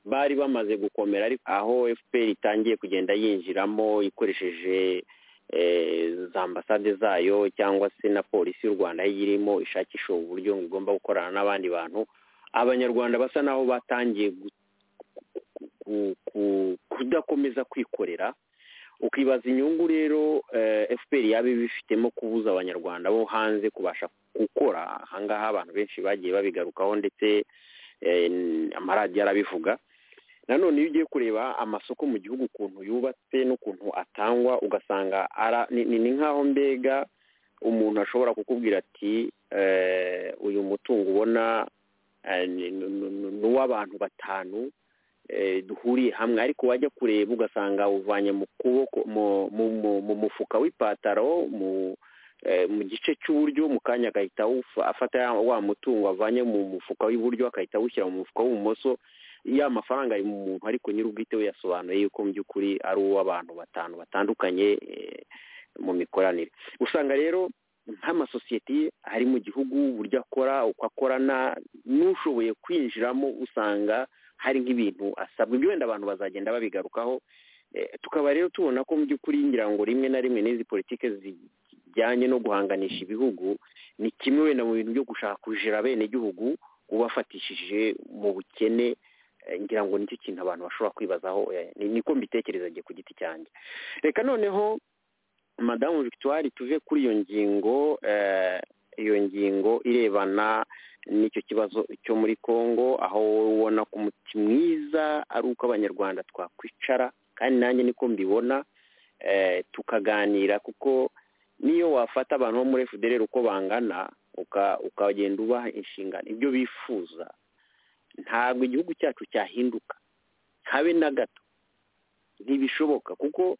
E: bari bamaze gukomera aho fpr itangiye kugenda yinjiramo ikoresheje za ambasade zayo cyangwa se na polisi y'u rwanda irimo ishakisha uburyo ngo igomba gukorana n'abandi bantu abanyarwanda basa n'aho batangiye kudakomeza kwikorera ukibaza inyungu rero fpr yaba ibifitemo kubuza abanyarwanda bo hanze kubasha gukora ahangaha abantu benshi bagiye babigarukaho ndetse amaradiyo arabivuga nanone iyo ugiye kureba amasoko mu gihugu ukuntu yubatse n'ukuntu atangwa ugasanga ni nk'aho mbega umuntu ashobora kukubwira ati uyu mutungo ubona ni uw'abantu batanu duhuriye hamwe ariko wajya kureba ugasanga uvanye mu kuboko mu mufuka w'ipataro mu gice cy'uburyo mu kanya agahita afata wa mutungo avanye mu mufuka w'iburyo akahita awushyira mu mufuka w'ibumoso ya mafaranga ari mu muntu ariko nyir'ubwite we yasobanuye yuko mu by'ukuri ari uw'abantu batanu batandukanye mu mikoranire usanga rero nk'amasosiyete ari mu gihugu uburyo akora uko akorana n'ushoboye kwinjiramo usanga hari nk'ibintu asabwa ibyo wenda abantu bazagenda babigarukaho tukaba rero tubona ko mu by'ukuri ngira ngo rimwe na rimwe n'izi politiki zijyanye no guhanganisha ibihugu ni kimwe wenda mu bintu byo gushaka kujira abenegihugu ubafatishije mu bukene ngira ngo nicyo kintu abantu bashobora kwibazaho niko mbitekereza agiye ku giti cyanjye reka noneho madamu victoire tuve kuri iyo ngingo iyo ngingo irebana n'icyo kibazo cyo muri congo aho ubona ko umuti mwiza ari uko abanyarwanda twakwicara kandi nanjye niko mbibona tukaganira kuko niyo wafata abantu bo muri fdr uko bangana ukagenda ubaha inshingano ibyo bifuza ntabwo igihugu cyacu cyahinduka habe na gato ntibishoboka kuko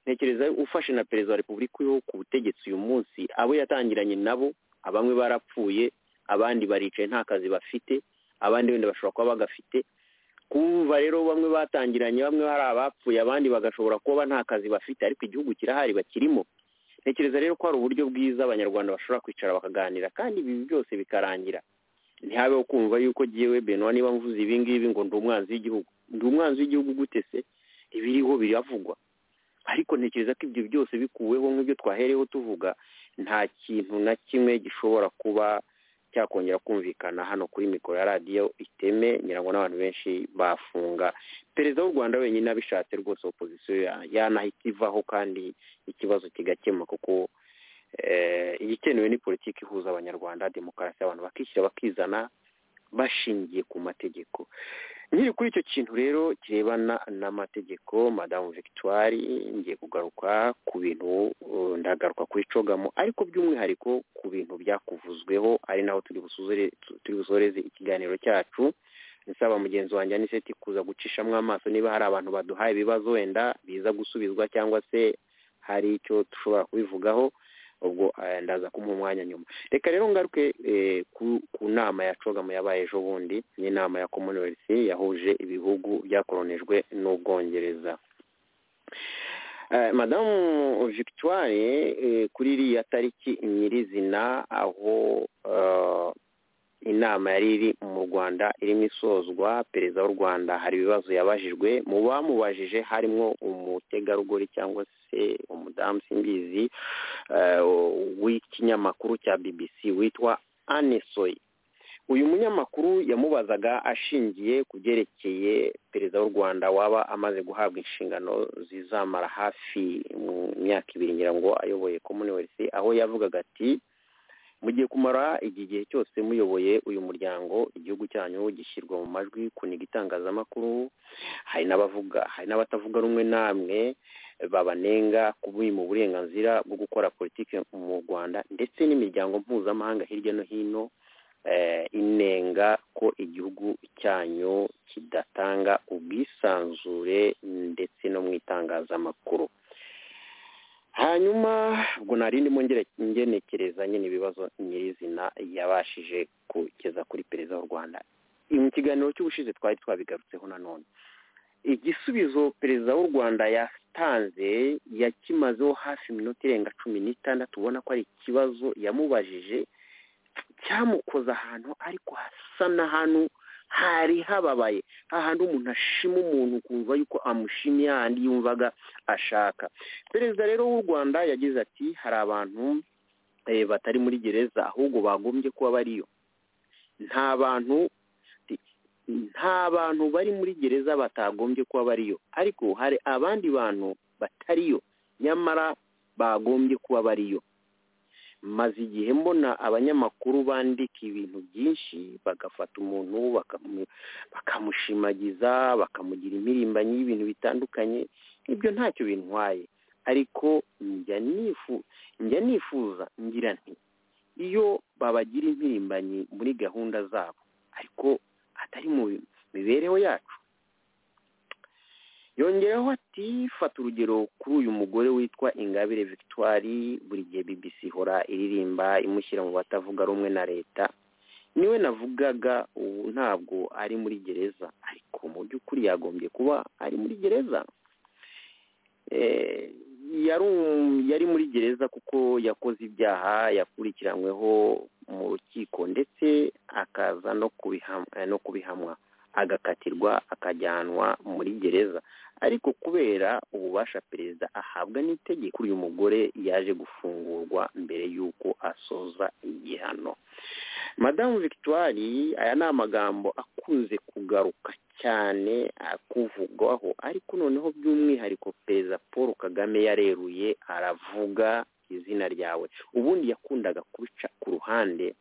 E: ntekereza ufashe na perezida wa repubulika uriho ku butegetsi uyu munsi abo yatangiranye nabo bamwe barapfuye abandi baricaye nta kazi bafite abandi wenda bashobora kuba bagafite kumva rero bamwe batangiranye bamwe hari abapfuye abandi bagashobora kuba nta kazi bafite ariko igihugu kirahari bakirimo ntekereza rero ko hari uburyo bwiza abanyarwanda bashobora kwicara bakaganira kandi ibi byose bikarangira ntihabeho kumva yuko ngewe benwa niba mvuze ibi ngibi ngo ndi umwanzi w'igihugu ndi umwanzi w'igihugu gute se ibiriho biravugwa ariko ntekereza ko ibyo byose bikuweho nk'ibyo twahereyeho tuvuga nta kintu na kimwe gishobora kuba cyakongera kumvikana hano kuri mikoro ya radiyo iteme ngira ngo n'abantu benshi bafunga perezida w'u rwanda wenyine abishatse rwose opozisiyo yanahita ivaho kandi ikibazo kigakemwa kuko igikenewe ni politiki ihuza abanyarwanda demokarasi abantu bakishyira bakizana bashingiye ku mategeko nyiri kuri icyo kintu rero kirebana n'amategeko madamu victoire ngiye kugaruka ku bintu ndagaruka kuri cogamo ariko by'umwihariko ku bintu byakuvuzweho ari naho turi busoreze ikiganiro cyacu nsaba mugenzi wanjye aniseti kuza gucishamo amaso niba hari abantu baduhaye ibibazo wenda biza gusubizwa cyangwa se hari icyo dushobora kubivugaho ubwo ndaza kumuha umwanya nyuma reka rero ngaruke ku nama ya cogamo yabaye ejo bundi n'inama ya commonwealth yahuje ibihugu byakoronijwe n'ubwongereza Eh, madamu victoire eh, kuri iriya tariki nyirizina aho eh, inama yari iri mu rwanda irimo isozwa perezida w'u rwanda hari ibibazo yabajijwe mu bamubajije harimo umutegarugori cyangwa se umudamu simbizi eh, w'ikinyamakuru cya bbc witwa anesoy uyu munyamakuru yamubazaga ashingiye ku byerekeye perezida w'u rwanda waba amaze guhabwa inshingano zizamara hafi mu myaka ibiri ngira ngo ayoboye commonwealth aho yavugaga ati mugiye kumara iki gihe cyose muyoboye uyu muryango igihugu cyanyu gishyirwa mu majwi kuniga itangazamakuru hari n'abavuga hari n'abatavuga rumwe namwe babanenga kubima uburenganzira bwo gukora politiki mu rwanda ndetse n'imiryango mpuzamahanga hirya no hino inenga ko igihugu cyanyu kidatanga ubwisanzure ndetse no mu itangazamakuru hanyuma ubwo nari ndimo ngenekereza nyine ibibazo nyirizina yabashije kugeza kuri perezida w'u rwanda mu kiganiro cy'ubushize twari twabigarutseho nanone igisubizo perezida w'u rwanda yatanze yakimazeho hafi iminota irenga cumi n'itandatu ubona ko ari ikibazo yamubajije cyamukoza ahantu ariko hasa n'ahantu hari hababaye hahantu umuntu ashima umuntu kumva yuko amushimiye hahandi yumvaga ashaka perezida rero w'u rwanda yagize ati hari abantu batari muri gereza ahubwo bagombye kuba bariyo nta bantu nta bantu bari muri gereza batagombye kuba bariyo ariko hari abandi bantu batariyo nyamara bagombye kuba bariyo maze igihe mbona abanyamakuru bandika ibintu byinshi bagafata umuntu bakamushimagiza bakamugira impirimbanyi y'ibintu bitandukanye ibyo ntacyo bintwaye ariko njya nifuza ngira nti iyo babagira impirimbanyi muri gahunda zabo ariko atari mu mibereho yacu yongeraho ati fata urugero kuri uyu mugore witwa ingabire victoire buri gihe bbc ihora iririmba imushyira mu batavuga rumwe na leta niwe navugaga ubu ntabwo ari muri gereza ariko mu by'ukuri yagombye kuba ari muri gereza yari muri gereza kuko yakoze ibyaha yakurikiranyweho mu rukiko ndetse akaza no kubihamwa agakatirwa akajyanwa muri gereza ariko kubera ububasha perezida ahabwa n'itegeko uyu mugore yaje gufungurwa mbere y'uko asoza igihano madamu victoire aya ni amagambo akunze kugaruka cyane akuvugwaho ariko noneho by'umwihariko perezida paul kagame yareruye aravuga izina ryawe ubundi yakundaga kubica ku ruhande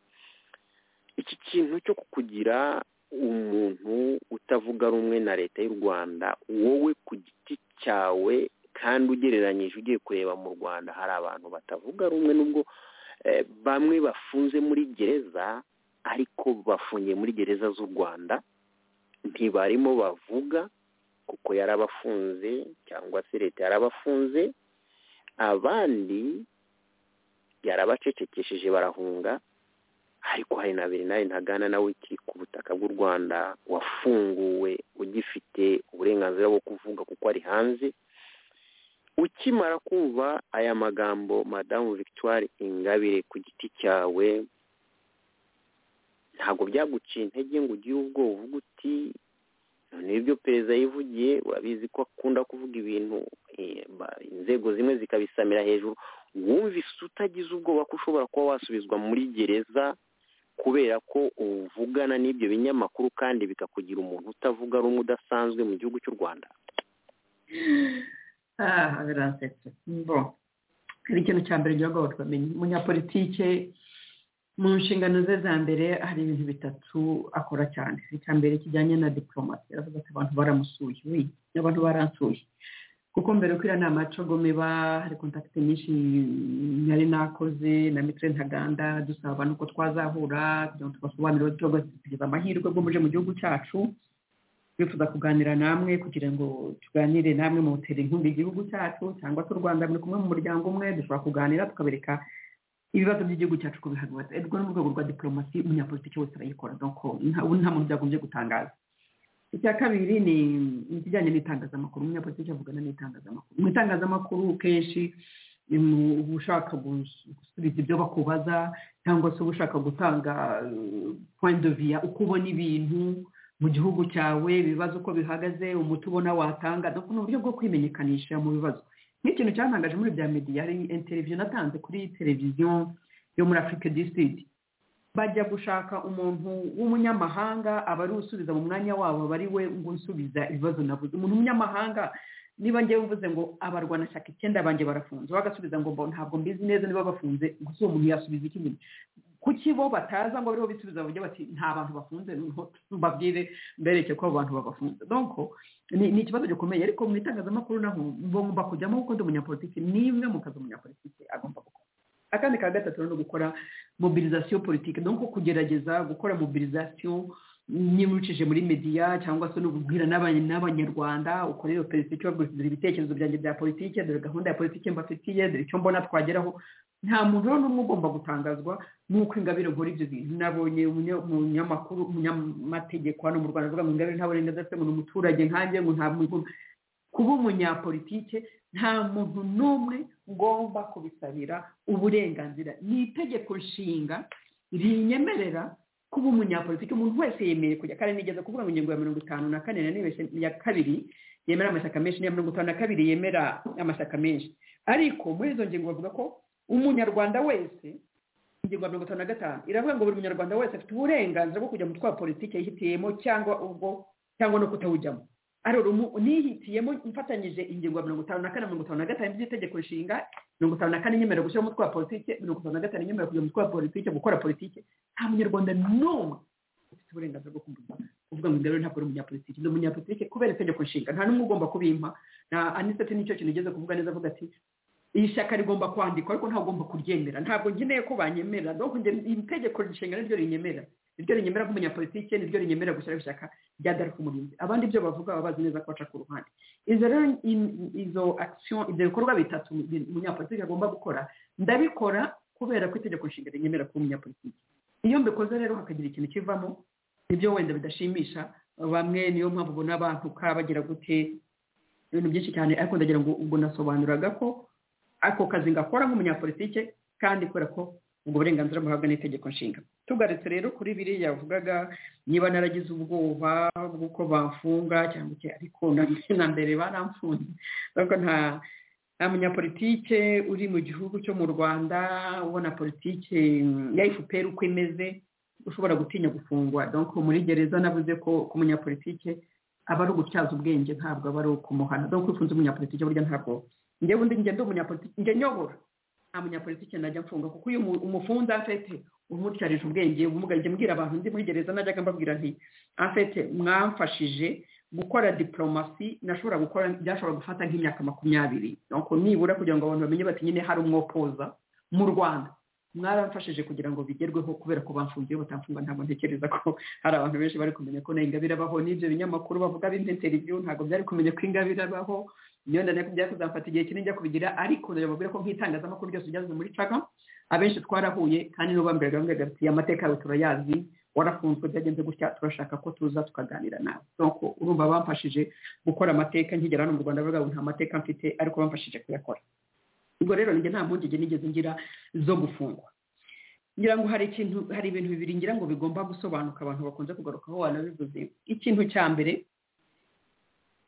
E: iki kintu cyo kukugira umuntu utavuga rumwe na leta y'u rwanda wowe ku giti cyawe kandi ugereranyije ugiye kureba mu rwanda hari abantu batavuga rumwe n'ubwo bamwe bafunze muri gereza ariko bafungiye muri gereza z'u rwanda ntibarimo bavuga kuko yarabafunze cyangwa se leta yarabafunze abandi yarabacecekesheje barahunga ariko hari na bernard ntagana nawe ukiri ku butaka bw'u rwanda wafunguwe ugifite uburenganzira bwo kuvuga kuko ari hanze ukimara kumva aya magambo madamu victoire ingabire ku giti cyawe ntabwo byaguciye intege ngo ugire ubwoba uvuga uti noneho ibyo perezida yivugiye urabizi ko akunda kuvuga ibintu inzego zimwe zikabisamira hejuru wumvise utagize ubwoba ko ushobora kuba wasubizwa muri gereza kubera ko uvugana n'ibyo binyamakuru kandi bikakugira umuntu utavuga rumwe udasanzwe mu gihugu cy'u rwanda
C: aha biransetse mbo hari ikintu cya mbere ngira ngo twamenye umunyapolitike mu nshingano ze za mbere hari ibintu bitatu akora cyane icya mbere kijyanye na diporomasi aravuga ati abantu baramusuye we abantu baransuye kuko mbere uko iriya nama cogome ba hari kontakiti nyinshi nari nakoze na mitire ntaganda dusaba abantu ko twazahura kugira ngo tubasobanurire tubabasigiriza amahirwe bwo muje mu gihugu cyacu twifuza kuganira namwe kugira ngo tuganire namwe mu butera inkunga igihugu cyacu cyangwa se u rwanda muri kumwe mu muryango umwe dushobora kuganira tukabereka ibibazo by'igihugu cyacu ko bihagaze ubwo ni urwego rwa diporomasi umunyapolitiki wese arayikora nta muntu byagombye gutangaza icya kabiri ni ikijyanye n'itangazamakuru umunyapolitiki avugana n'itangazamakuru mu itangazamakuru kenshi uba ushaka gusubiza ibyo bakubaza cyangwa se uba ushaka gutanga view uko ubona ibintu mu gihugu cyawe ibibazo uko bihagaze umuti ubona watanga ni uburyo bwo kwimenyekanisha mu bibazo nk'ikintu cyatangaje muri bya mediya hari interiviyo natanze kuri televiziyo yo muri afurika disidi bajya gushaka umuntu w'umunyamahanga aba ari usubiza mu mwanya wabo aba ari we ngo usubiza ibibazo nabuze umuntu w'umunyamahanga niba ngewe mvuze ngo abarwanashyaka icyenda banjye barafunze bagasubiza ngo ntabwo mbizi neza niba bafunze gusa uwo muntu yasubiza iki nyine kuki bo bataza ngo aribo bisubiza bavuge bati nta bantu bafunze noneho mbabwire mbereke ko abo bantu babafunze donko ni ikibazo gikomeye ariko mu itangazamakuru naho ngomba kujyamo kuko ndi umunyapolitiki ni imwe mu kazi umunyapolitiki agomba gukora akandi ka gatatu rero ni ugukora mobilizasiyo politiki donko kugerageza gukora mobilizasiyo niba ucishije muri mediya cyangwa se no kubwira n'abanyarwanda ukora iyo perezida bagurishije ibitekerezo byanjye bya politiki dore gahunda ya politiki mbafitiye dore icyo mbona twageraho nta muntu rero n'umwe ugomba gutangazwa n'uko ingabire nkora ibyo bintu nabonye umunyamakuru umunyamategeko hano mu rwanda avuga ngo ingabire nta burenganzira afite ngo ni umuturage nkanjye ngo nta muntu kuba umunyapolitike nta muntu n'umwe ugomba kubisabira uburenganzira ni itegeko nshinga rinyemerera kuba umunyapolitiki umuntu wese yemeye kujya kandi nigeze kuvuga ngo ingingo ya mirongo itanu na kane na ya kabiri yemera amashyaka menshi n'iya mirongo itanu na kabiri yemera amashyaka menshi ariko muri izo ngingo bavuga ko umunyarwanda wese ingingo ya mirongo itanu na gatanu iravuga ngo buri munyarwanda wese afite uburenganzira bwo kujya mu twa politiki yihitiyemo cyangwa ubwo cyangwa no kutawujyamo nihitiyemo mfatanyije ingingo ya mirongo itanu na kane mirongo itanu na gatanu by'itegeko nshinga mirongo itanu na kane nyemerewe gushyiramo utwa politiki mirongo itanu na gatanu nyemerewe kujya mu twa politiki gukora politiki nta munyarwanda n'umwe ufite uburenganzira bwo kumva kuvuga ngo ingabire ntabwo ari umunyapolitiki ni umunyapolitiki kubera itegeko nshinga nta n'umwe ugomba kubimpa na aniseti nicyo kintu ugeze kuvuga neza avuga ati iri shyaka rigomba kwandikwa ariko ntabwo ugomba kuryemera ntabwo nkeneye ko banyemera dore iri tegeko nshinga niryo rinyemera niryo rinyemera nk'umunyapolitike niryo rinyemera gushyiraho ishyaka rya darapo umurinzi abandi ibyo bavuga baba bazi neza ko baca ku ruhande izo rero izo akisiyo ibyo bikorwa bitatu umunyapolitike agomba gukora ndabikora kubera ko itegeko nshinga rinyemera kuba umunyapolitike iyo mbikoze rero hakagira ikintu kivamo nibyo wenda bidashimisha bamwe niyo mpamvu ubona abantu bagira gute ibintu byinshi cyane ariko ndagira ngo ubwo nasobanuraga ko ako kazi ngakora nk'umunyapolitike kandi kubera ko ubwo burenganzira buhabwa n'itegeko nshinga tugarutse rero kuri biriya yavugaga niba naragize ubwoba bw'uko bafunga cyangwa se ariko na mbere baramfunze ariko nta nta munyapolitike uri mu gihugu cyo mu rwanda ubona politike ya efuperi uko imeze ushobora gutinya gufungwa donko muri gereza navuze ko ku munyapolitike aba ari ugutyaza ubwenge ntabwo aba ari ukumuhana donko ufunze umunyapolitike burya ntabwo ngewe undi ngendo umunyapolitike njye nyobora nta munyapolitike najya mfunga kuko iyo umufunze afite umutyarije ubwenge ubumuga njya mbwira abantu ndi muri gereza najyaga mbabwira nti afite mwamfashije gukora diporomasi nashobora gukora byashobora gufata nk'imyaka makumyabiri nibura kugira ngo abantu bamenye bati nyine hari umwopoza mu rwanda mwaramfashije kugira ngo bigerweho kubera ko bafunze iyo batamfunga ntabwo ntekereza ko hari abantu benshi bari kumenya ko na ingabire abaho n'ibyo binyamakuru bavuga b'inteteriviyu ntabwo byari kumenya ko ingabire abaho niyo ndane kubya kuzafata igihe kinini njya kubigira ariko ndababwira ko nk'itangazamakuru ryose ryaje muri caga abenshi twarahuye kandi n'ubu bambwiraga bambwiraga bati amateka yawe turayazi warafunzwe byagenze gutya turashaka ko tuza tukaganira nawe nuko urumva bamfashije gukora amateka nkigera hano mu rwanda bavuga ngo nta mateka mfite ariko bamfashije kuyakora ubwo rero njye nta mpungenge nigeze ngira zo gufungwa ngira ngo hari ikintu hari ibintu bibiri ngira ngo bigomba gusobanuka abantu bakunze kugarukaho wanabivuze ikintu cya mbere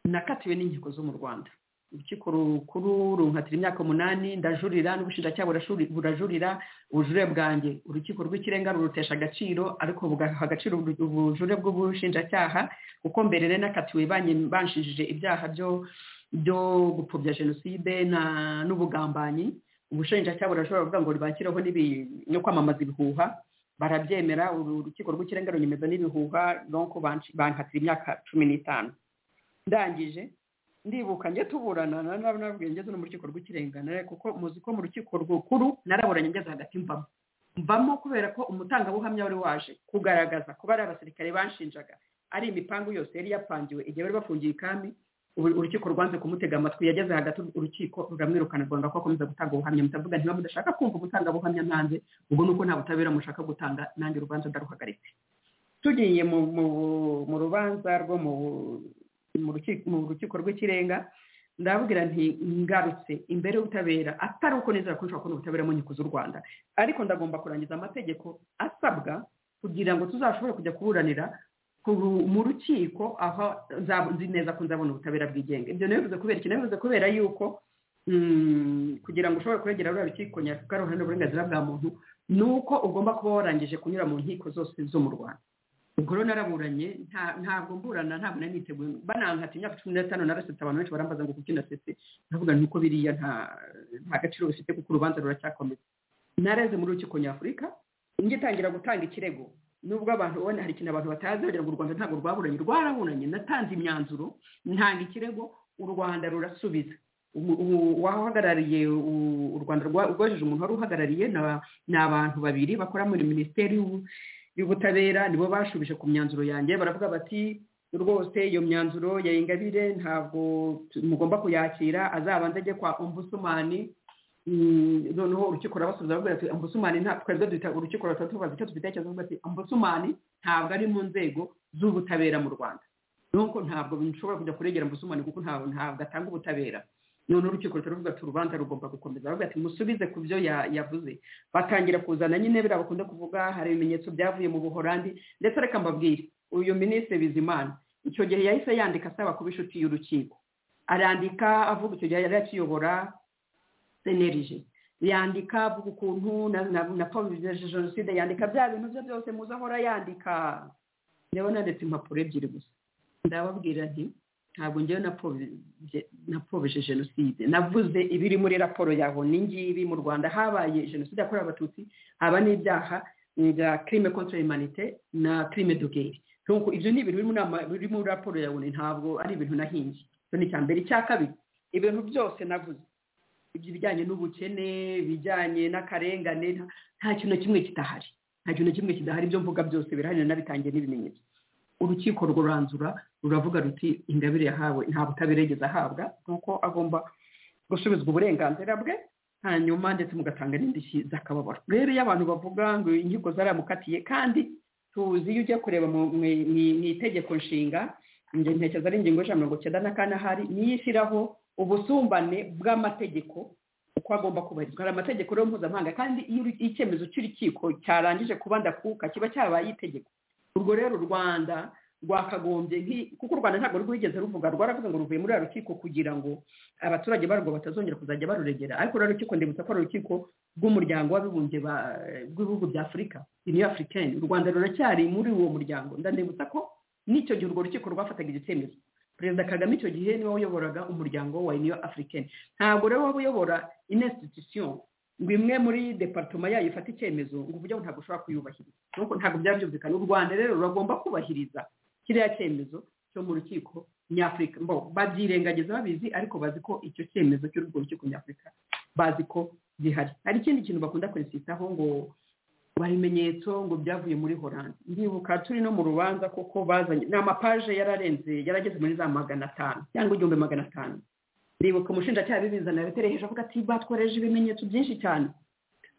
C: nakatiwe n'inkiko zo mu rwanda urukiko rukuru runkatira imyaka umunani ndajurira n'ubushinjacyaha burajurira ubujurire bwanjye urukiko rw'ikirenga rurutesha agaciro ariko bugaha agaciro ubujurire bw'ubushinjacyaha kuko mbere rero nakatiwe banshijije ibyaha byo byo gupfobya jenoside n'ubugambanyi ubushinjacyaha burashobora kuvuga ngo bakiraho no kwamamaza ibihuha barabyemera urukiko rw'ikirenga runyemeza n'ibihuha nuko bankatira imyaka cumi n'itanu ndangije ndibuka njye tuburana nababwiye ngeze no mu rukiko rw'ikirenga kuko muzi ko mu rukiko rukuru naraburanye ngeze hagati mvamo mvamo kubera ko umutangabuhamya wari waje kugaragaza kuba ari abasirikare banshinjaga ari imipangu yose yari yapangiwe igihe bari bafungiye ikami urukiko rwanze kumutega amatwi yageze hagati urukiko ruramwirukana rwanga ko akomeza gutanga ubuhamya mutavuga niba mudashaka kumva ubutangabuhamya ntanze ubwo nuko nta butabera mushaka gutanga nanjye urubanza ndaruhagaritse tugiye mu mu- mu rubanza rwo mu mu rukiko- mu rukiko rw'ikirenga ndababwira nti ngarutse imbere y'ubutabera atari uko nizera ko nshobora kubona ubutabera mu nkiko z'u rwanda ariko ndagomba kurangiza amategeko asabwa kugira ngo tuzashobore kujya kuburanira ku ru- mu rukiko aho nza- nzi neza ko nzabona ubutabera bwigenga ibyo nabivuze kubera iki nabivuze kubera yuko mm, kugira ngo ushobore kurengera ruriya rukiko nyafurika ruhana uburenganzira bwa muntu ni uko ugomba kuba warangije kunyura mu nkiko zose zo mu rwanda ubwo rero naraburanye nta- ntabwo mburana ntabwo nari niteguye banankata imyaka cumi n'itanu narasetse abantu benshi barambaza ngo kuki nasetse ndavuga nuko biriya nta nta gaciro bifite kuko urubanza ruracyakomeza nareze muri rukiko nyafurika ngitangira gutanga ikirego nubwo abantu ubona hari ikintu abantu batazi bagira ngo u rwanda ntabwo rwaburanye rwaraburanye natanze imyanzuro ntanga ikirego u rwanda rurasubiza Umu- umu- uwahagarariye u- u rwanda rwa- rwojeje umuntu wari uhagarariye na- ni abantu babiri bakora muri minisiteri y'ubu- y'ubutabera nibo bashubije ku myanzuro yanjye baravuga bati rwose iyo myanzuro ya ingabire ntabwo tu- mugomba kuyakira azabanze ajye kwa ombusumani Mm, noneho urukiko rurabasubiza bavuga ati ambusumani nta twebwe duhita urukiko rutatu tubaza icyo dufite cyangwa ati ambusumani ntabwo ari mu nzego z'ubutabera mu rwanda nuko ntabwo nshobora kujya kuregera ambusumani kuko ntabwo ntabwo atanga ubutabera none urukiko rutaruvuga ati urubanza rugomba gukomeza bavuga ati musubize ku byo ya- yavuze batangira kuzana nyine biriya bakunda kuvuga hari ibimenyetso byavuye mu buhorandi ndetse reka mbabwire uyu minisitiri bizimana icyo gihe yahise yandika asaba kuba inshuti y'urukiko arandika avuga icyo gihe yari akiyobora senerije yandika avuga ukuntu na na na pavije jenoside yandika bya bintu bye byose muze ahora yandika rero nanditse impapuro ebyiri gusa ndababwira nti ntabwo ngewe napfobije- napfobije jenoside navuze ibiri muri raporo yaho ni ngibi mu rwanda habaye jenoside yakorewe abatutsi haba n'ibyaha bya crime contre humanité na crime de guerre Donc, ibyo ni ibintu biri mu nama- biri muri raporo yawe ntabwo ari ibintu nahinze icyo ni icya mbere icya kabiri ibintu byose navuze ibijyanye n'ubukene ibijyanye n'akarengane nta- nta kintu na kimwe kidahari nta kintu na kimwe kidahari ibyo mvuga byose birahari nanabitangiye n'ibimenyetso urukiko ruranzura ruravuga ruti ingabire yahawe nta butabera yigeze ahabwa nuko agomba gusubizwa uburenganzira bwe hanyuma ndetse mugatanga n'indishyi z'akababaro rero iyo abantu bavuga ngo inkiko zaramukatiye kandi tuzi iyo ujya kureba mu mu- mu- mu itegeko nshinga njye ntekereza ari ingingo y'ijana na mirongo icyenda na kane ahari niyo ishyiraho ubusumbane bw'amategeko uko agomba kubahirizwa hari amategeko rero mpuzamahanga kandi iyo uri- iyo icyemezo cy'urukiko cyarangije kuba ndakuka kiba cyabaye itegeko urwo rero u rwanda rwakagombye nki- kuko u rwanda ntabwo rwigeze ruvuga rwaravuze ngo ruvuye muri ruriya rukiko kugira ngo abaturage barwo batazongera kuzajya baruregera ariko ruriya rukiko ndibutsa ko ari urukiko rw'umuryango w'abibumbye ba- rw'ibihugu bya afurika uniyo afurikani u rwanda ruracyari muri uwo muryango ndandibutsa ko n'icyo gihe urwo rukiko rwafataga icyo cyemezo perezida kagame icyo gihe niwe wayoboraga umuryango wa uniyo afurikani ntabwo rero waba uyobora inesititusiyo ngo imwe muri departoma yayo ifata icyemezo ngo uburyo ntabwo ushobora kuyubahiriza Nuko ntabwo byaba byumvikana u rwanda rero ruragomba kubahiriza kiriya cyemezo cyo mu rukiko nyafurika mbo babyirengagiza babizi ariko bazi ko icyo cyemezo cy'urwo rukiko nyafurika bazi ko gihari hari ikindi kintu bakunda kurisitaho ngo baha ibimenyetso ngo byavuye muri horande ndibuka turi no mu rubanza kuko bazanye ni amapaje yararenze yarageze muri za magana atanu cyangwa igihumbi magana atanu ndibuka umushinjacyaha bibizana yatereheje avuga ati batworeje ibimenyetso byinshi cyane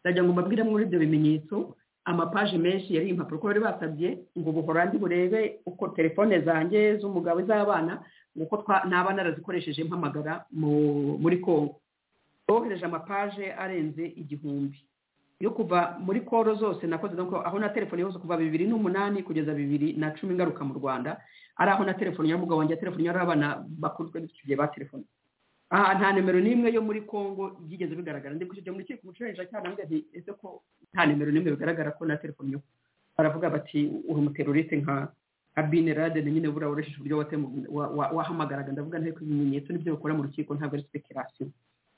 C: ndagira ngo mbabwire muri ibyo bimenyetso amapaje menshi yari impapuro ko bari basabye ngo buhorandi burebe uko telefone zanjye z'umugabo iz'abana uko twa- naba narazikoresheje mpamagara mu- muri kongo bohereje amapaje arenze igihumbi yo kuva muri koro zose nakoze nuko aho na telefone yose kuva bibiri n'umunani kugeza bibiri na cumi ngaruka mu rwanda ari aho na telefone ya mugabo wanjye telefone yari abana bakunzwe n'icyo gihe ba telefone aha nta nimero n'imwe yo muri congo byigeze bigaragara ndi kucyo muri kiko umucuruzi cyane ntabwo ati ese ko nta nimero n'imwe bigaragara ko na telefone yo baravuga bati uri umuteroriste nka nka binerade na nyine buriya woresheje uburyo watemu- wa- wa- wahamagaraga ndavuga ntari ibimenyetso n'ibyo bakora mu rukiko ntabwo ari speculation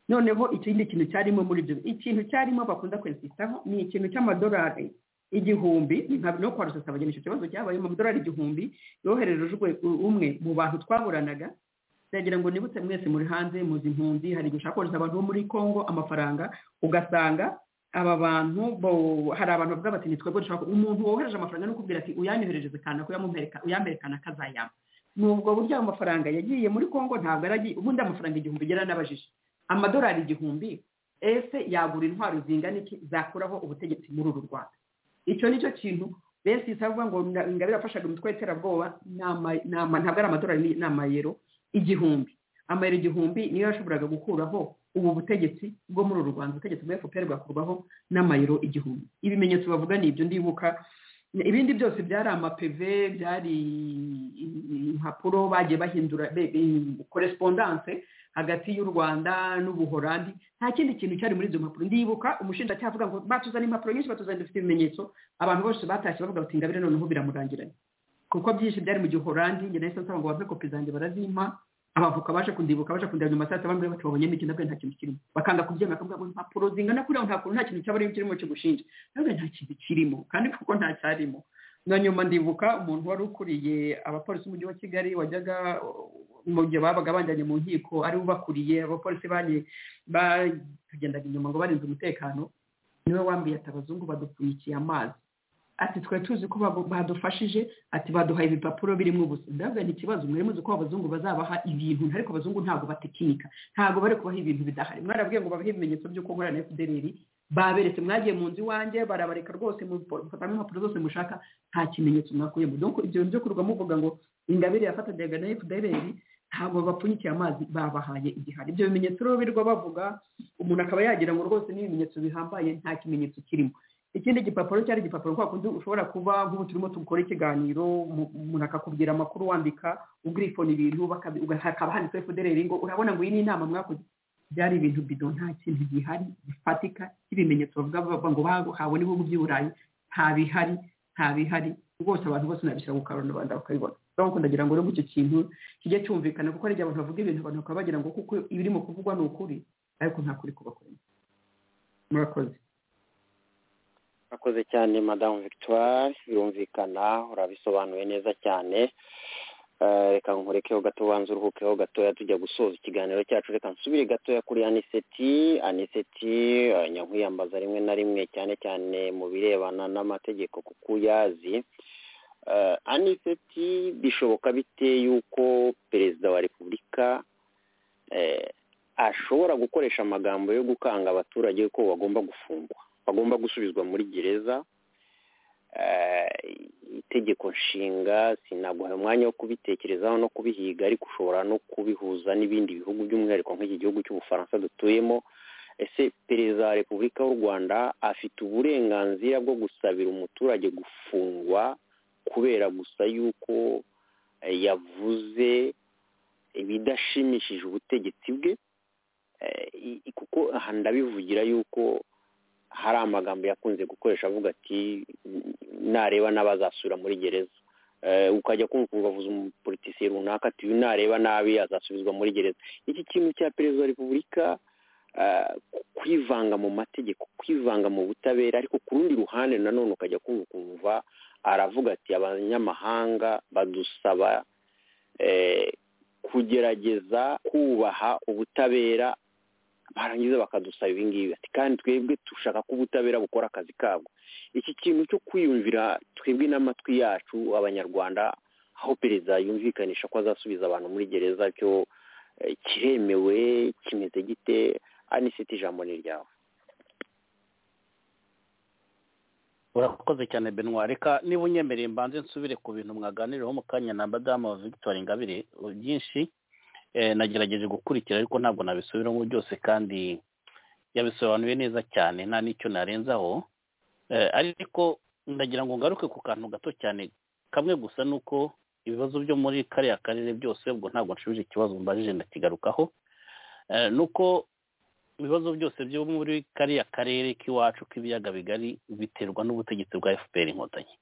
C: noneho ikindi kintu cyarimo muri ibyo ikintu cyarimo bakunda kwesitaho ni ikintu cy'amadolari igihumbi ntabwo no kwarusa abageni icyo kibazo cyabaye mu madolari igihumbi yohererejwe umwe mu bantu twaburanaga ndagira ngo nibutse mwese muri hanze muzi impunzi hari igihe ushaka kohereza abantu bo muri congo amafaranga ugasanga aba bantu bo- hari abantu bavuga bati ni twebwe dushaka umuntu wohereje amafaranga n'ukubwira ati uyanyoherereze kanaka uyamumpereka- uyampereka na kazayama nubwo buryo ayo mafaranga yagiye muri congo ntabwo aragiye ubundi amafaranga igihumbi yaranabajije amadolari igihumbi ese yagura intwaro zingana iki zakuraho ubutegetsi muri uru rwanda icyo ni cyo kintu benshi bitavuga ngo ingabire yafashaga imitwe y'iterabwoba ntabwo ari amadolari ni amayero igihumbi amayero igihumbi niyo yashoboraga gukuraho ubu butegetsi bwo muri uru rwanda ubutegetsi bwa efuperi bwakurwaho n'amayero igihumbi ibimenyetso bavuga ni ibyo ndibuka ibindi byose byari amapeve byari impapuro bagiye bahindura korespondanse hagati y'u rwanda n'ubuhorandi nta kindi kintu cyari muri izo mpapuro ndibuka umushinjacyaha avuga ngo batuzana impapuro nyinshi batuzana dufite ibimenyetso abantu bose batashye bavuga bati ingabire noneho biramurangiranye kuko byinshi byari mu gihorandi njye nahise nsaba ngo bampe kopi zanjye barazimpa abavoka baje kundibuka baje kundeba nyuma saa sita bambwira bati babonyemo iki ndabwo nta kintu kirimo bakanga kubyemera bakavuga ngo impapuro zingana kuriya nta kuntu nta kintu cyaba kirimo cyo gushinja ndabwo nta kintu kirimo kandi kuko nta cyarimo na nyuma ndibuka umuntu wari ukuriye abapolisi umujyi wa kigali wajyaga mu gihe babaga banjyanye mu nkiko ari ubakuriye abapolisi bagiye batugendaga inyuma ngo barinze umutekano niwe wambiye ati abazungu badupfunyikiye amazi ati twari tuzi ko badufashije ati baduhaye ibipapuro birimo ubusa ndabwo ni ikibazo mwari muzi ko abazungu bazabaha ibintu ariko abazungu ntabwo batekinika ntabwo bari kubaha ibintu bidahari mwarabwiye ngo babahe ibimenyetso by'uko nkorana efudereri baberetse mwagiye mu nzu iwanjye barabareka rwose mufatamo impapuro zose mushaka nta kimenyetso mwakuyemo donc ibyo bintu byo kurwa muvuga ngo ingabire yafatanaga na efudereri ntabwo bapfunyikiye amazi babahaye igihari ibyo bimenyetso rero birwa bavuga umuntu akaba yagira ngo rwose n'ibimenyetso bihambaye nta kimenyetso kirimo ikindi gipapuro cyari igipapuro kwa kundi ushobora kuba nk'ubu turimo dukora ikiganiro umuntu akakubwira amakuru wandika ubwifona ibintu hakaba handitseho efudereri ngo urabona ngo iyi ni inama mwakoze byari ibintu bido nta kintu gihari gifatika cy'ibimenyetso bavuga ngo bahawe n'ibihugu by'i burayi nta bihari nta bihari rwose abantu bose nabishyira mu karubanda bakabibona urabona ndagira ngo nubwo icyo kintu kijye cyumvikana kuko hari igihe abantu bavuga ibintu abantu bakaba bagira ngo kuko ibirimo kuvugwa ni ukuri ariko nta kuri kubakorera murakoze
E: akoze cyane madamu victoire birumvikana urabisobanuye neza cyane reka nkurekeho gato ubanza uruhukeho gatoya tujya gusoza ikiganiro cyacu reka nsubire gatoya kuri aniseti aniseti nyakwiyambaza rimwe na rimwe cyane cyane mu birebana n'amategeko kuko uyazi aniseti bishoboka bite y'uko perezida wa repubulika ashobora gukoresha amagambo yo gukanga abaturage ko bagomba gufungwa bagomba gusubizwa muri gereza itegeko nshinga sinaguha umwanya wo kubitekerezaho no kubihiga ariko ushobora no kubihuza n'ibindi bihugu by'umwihariko nk'iki gihugu cy'ubufaransa dutuyemo ese perezida wa repubulika y'u rwanda afite uburenganzira bwo gusabira umuturage gufungwa kubera gusa yuko yavuze ibidashimishije ubutegetsi bwe kuko aha ndabivugira yuko hari amagambo yakunze gukoresha avuga ati nareba n'abazasubira muri gereza ukajya kumva ubavuza umupolitisiye runaka ati uyu nareba nabi azasubizwa muri gereza iki kintu cya perezida wa repubulika kwivanga mu mategeko kwivanga mu butabera ariko ku rundi ruhande nanone ukajya kumva ukumva aravuga ati abanyamahanga badusaba kugerageza kubaha ubutabera barangiza bakadusaba ibingibi ati kandi twebwe dushaka ko ubutabera bukora akazi kabwo iki kintu cyo kwiyumvira twebwe n'amatwi yacu abanyarwanda aho perezida yumvikanisha ko azasubiza abantu muri gereza cyo kiremewe kimeze gite anisiti ijambo ni ryawe
F: urakoze cyane benwa reka niba unyemereye mbanze nsubire ku bintu mwaganiraho mu kanya na madamu victoire ingabire byinshi nagerageje gukurikira ariko ntabwo nabisubiramo byose kandi yabisobanuye neza cyane nta n'icyo narenzaho ariko ndagira ngo ngaruke ku kantu gato cyane kamwe gusa ni uko ibibazo byo muri kariya karere byose ubwo ntabwo nshubije ikibazo mbajije ndakigarukaho ni uko ibibazo byose byo muri kariya karere k'iwacu k'ibiyaga bigari biterwa n'ubutegetsi bwa fpr inkotanyi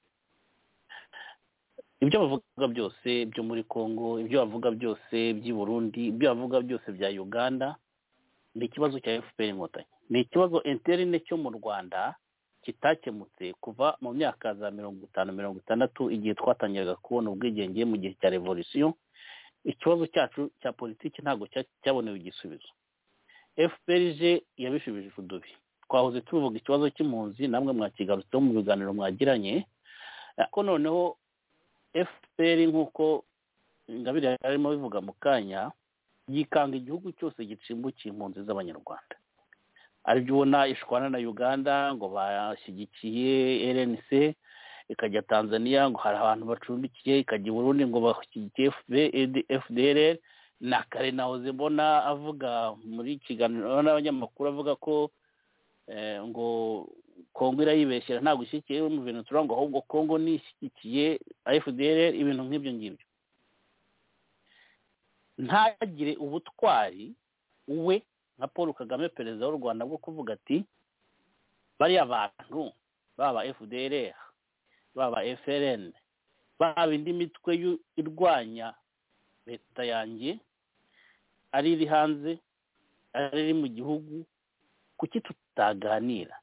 F: ibyo bavuga byose byo muri congo ibyo bavuga byose by'i burundi ibyo bavuga byose bya uganda ni ikibazo cya fpr inkotanyi ni ikibazo interine cyo mu rwanda kitakemutse kuva mu myaka za mirongo itanu mirongo itandatu igihe twatangiraga kubona ubwigenge mu gihe cya revolisiyo ikibazo cyacu cya politiki ntabwo cyabonewe igisubizo fprg yabishubije udubi twahoze tuvuga ikibazo cy'impunzi namwe mwakigarutseho mu biganiro mwagiranye ariko noneho fpr nk'uko ingabire yarimo bivuga mu kanya yikanga igihugu cyose gicimbukiye impunzi z'abanyarwanda aribyo ubona ishwana na uganda ngo bashyigikiye rnc ikajya tanzania ngo hari abantu bacumbikiye ikajya i burundi ngo bashyigikiye fdr na kare nahoze mbona avuga muri kiganiro n'abanyamakuru avuga ko ngo kongo irayibeshyira ntabwo ishyigikiye mu bintu turangwa ahubwo kongo nishyigikiye fdr ibintu nk'ibyo ngibyo ntagire ubutwari we nka paul kagame perezida w'u rwanda bwo kuvuga ati bariya bantu baba fdr baba frn baba indi mitwe irwanya leta yanjye ari iri hanze ari iri mu gihugu kuki tutaganira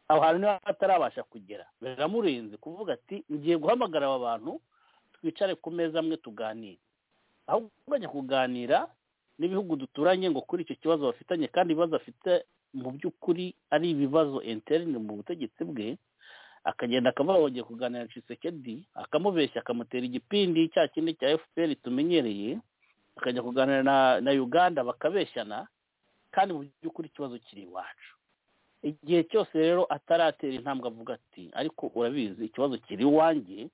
F: aho hantu niba batarabasha kugera biramurenze kuvuga ati ngiye guhamagara aba bantu twicare ku meza amwe tuganire aho bajya kuganira n'ibihugu duturanye ngo kuri icyo kibazo bafitanye kandi ibibazo afite mu by'ukuri ari ibibazo interine mu butegetsi bwe akagenda akaba wongeye kuganira cisekedi akamubeshya akamutera igipindi cya kindi cya fpr tumenyereye akajya kuganira na uganda bakabeshyana kandi mu by'ukuri ikibazo kiri iwacu igihe cyose rero ataratera intambwe avuga ati ariko urabizi ikibazo kiri iwanjye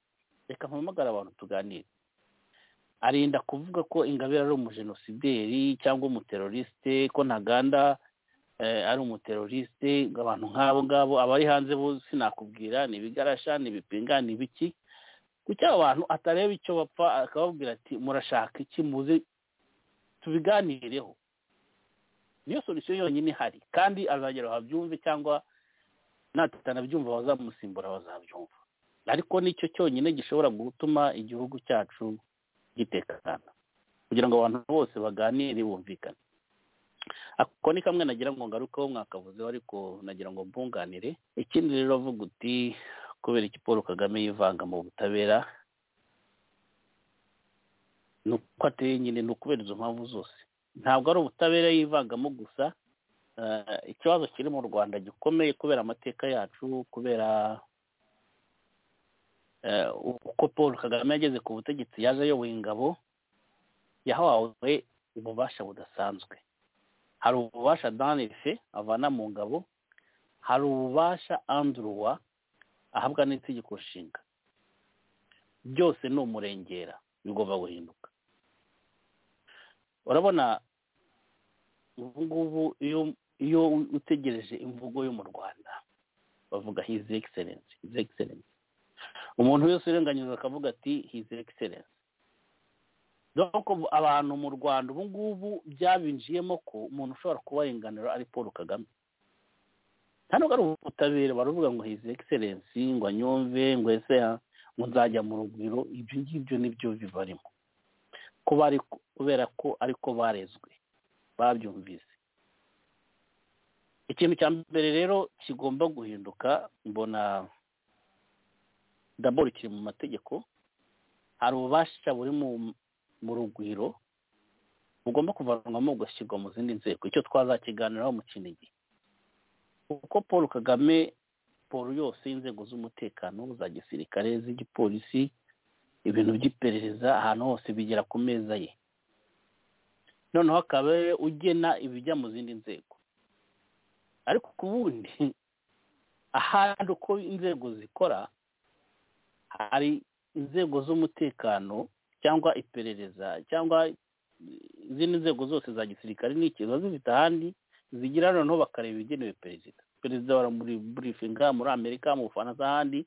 F: reka mpamagara abantu tuganire arinda kuvuga ko ingabire ari umujenosideri cyangwa umuterorisite ko ntaganda ari umuterorisite abantu nk'abo ngabo abari hanze bose nakubwira ni ibigarasha ni ibipinga ni ibiki kuko aba bantu atareba icyo bapfa akababwira ati murashaka iki muze tubiganireho niyo solisiyo yonyine ihari kandi azagera babyumve cyangwa natanabyumva bazamusimbura bazabyumva ariko nicyo cyonyine gishobora gutuma igihugu cyacu gitekana kugira ngo abantu bose baganire bumvikane ako ni kamwe nagira ngo ngarukeho mwakavuzeho ariko nagira ngo mbunganire ikindi rero avuga uti kubera iki paul kagame yivanga mu butabera ni uko ateye nyine ni ukubera izo mpamvu zose ntabwo ari ubutabera yivangamo gusa ikibazo kiri mu rwanda gikomeye kubera amateka yacu kubera uko paul kagame yageze ku butegetsi yaje ayoboye ingabo yahawe ububasha budasanzwe hari ububasha danife avana mu ngabo hari ububasha anduruwa ahabwa n'itegeko nshinga byose ni umurengera bigomba guhinduka urabona ubu ngubu iyo utegereje imvugo yo mu rwanda bavuga hizi egiserensi hizi egiserensi umuntu wese urenganyije akavuga ati hizi egiserensi dore abantu mu rwanda ubu ngubu byabinjiyemo ko umuntu ushobora kuba renganira ari paul kagame nta nubwo ari ubutabera baravuga ngo hizi egiserensi ngo anyumve ngo ese ngo nzajya mu rugwiro ibyo ngibyo nibyo bibarimo kubera ko ariko barezwe babyumvise ikintu cya mbere rero kigomba guhinduka mbona daboro kiri mu mategeko hari ububasha buri mu rugwiro bugomba kuvanwamo bugashyirwa mu zindi nzego icyo twazakiganiraho mu kinigi kuko paul kagame paul yose y'inzego z'umutekano za gisirikare z'igipolisi ibintu by'iperereza ahantu hose bigera ku meza ye noneho akaba ugena ibijya mu zindi nzego ariko ku bundi ahandi uko inzego zikora hari inzego z'umutekano cyangwa iperereza cyangwa izindi nzego zose za gisirikare ni ikibazo zifite ahandi zigira noneho bakareba ibigenewe perezida perezida muri burifinga muri amerika mu bufaransa ahandi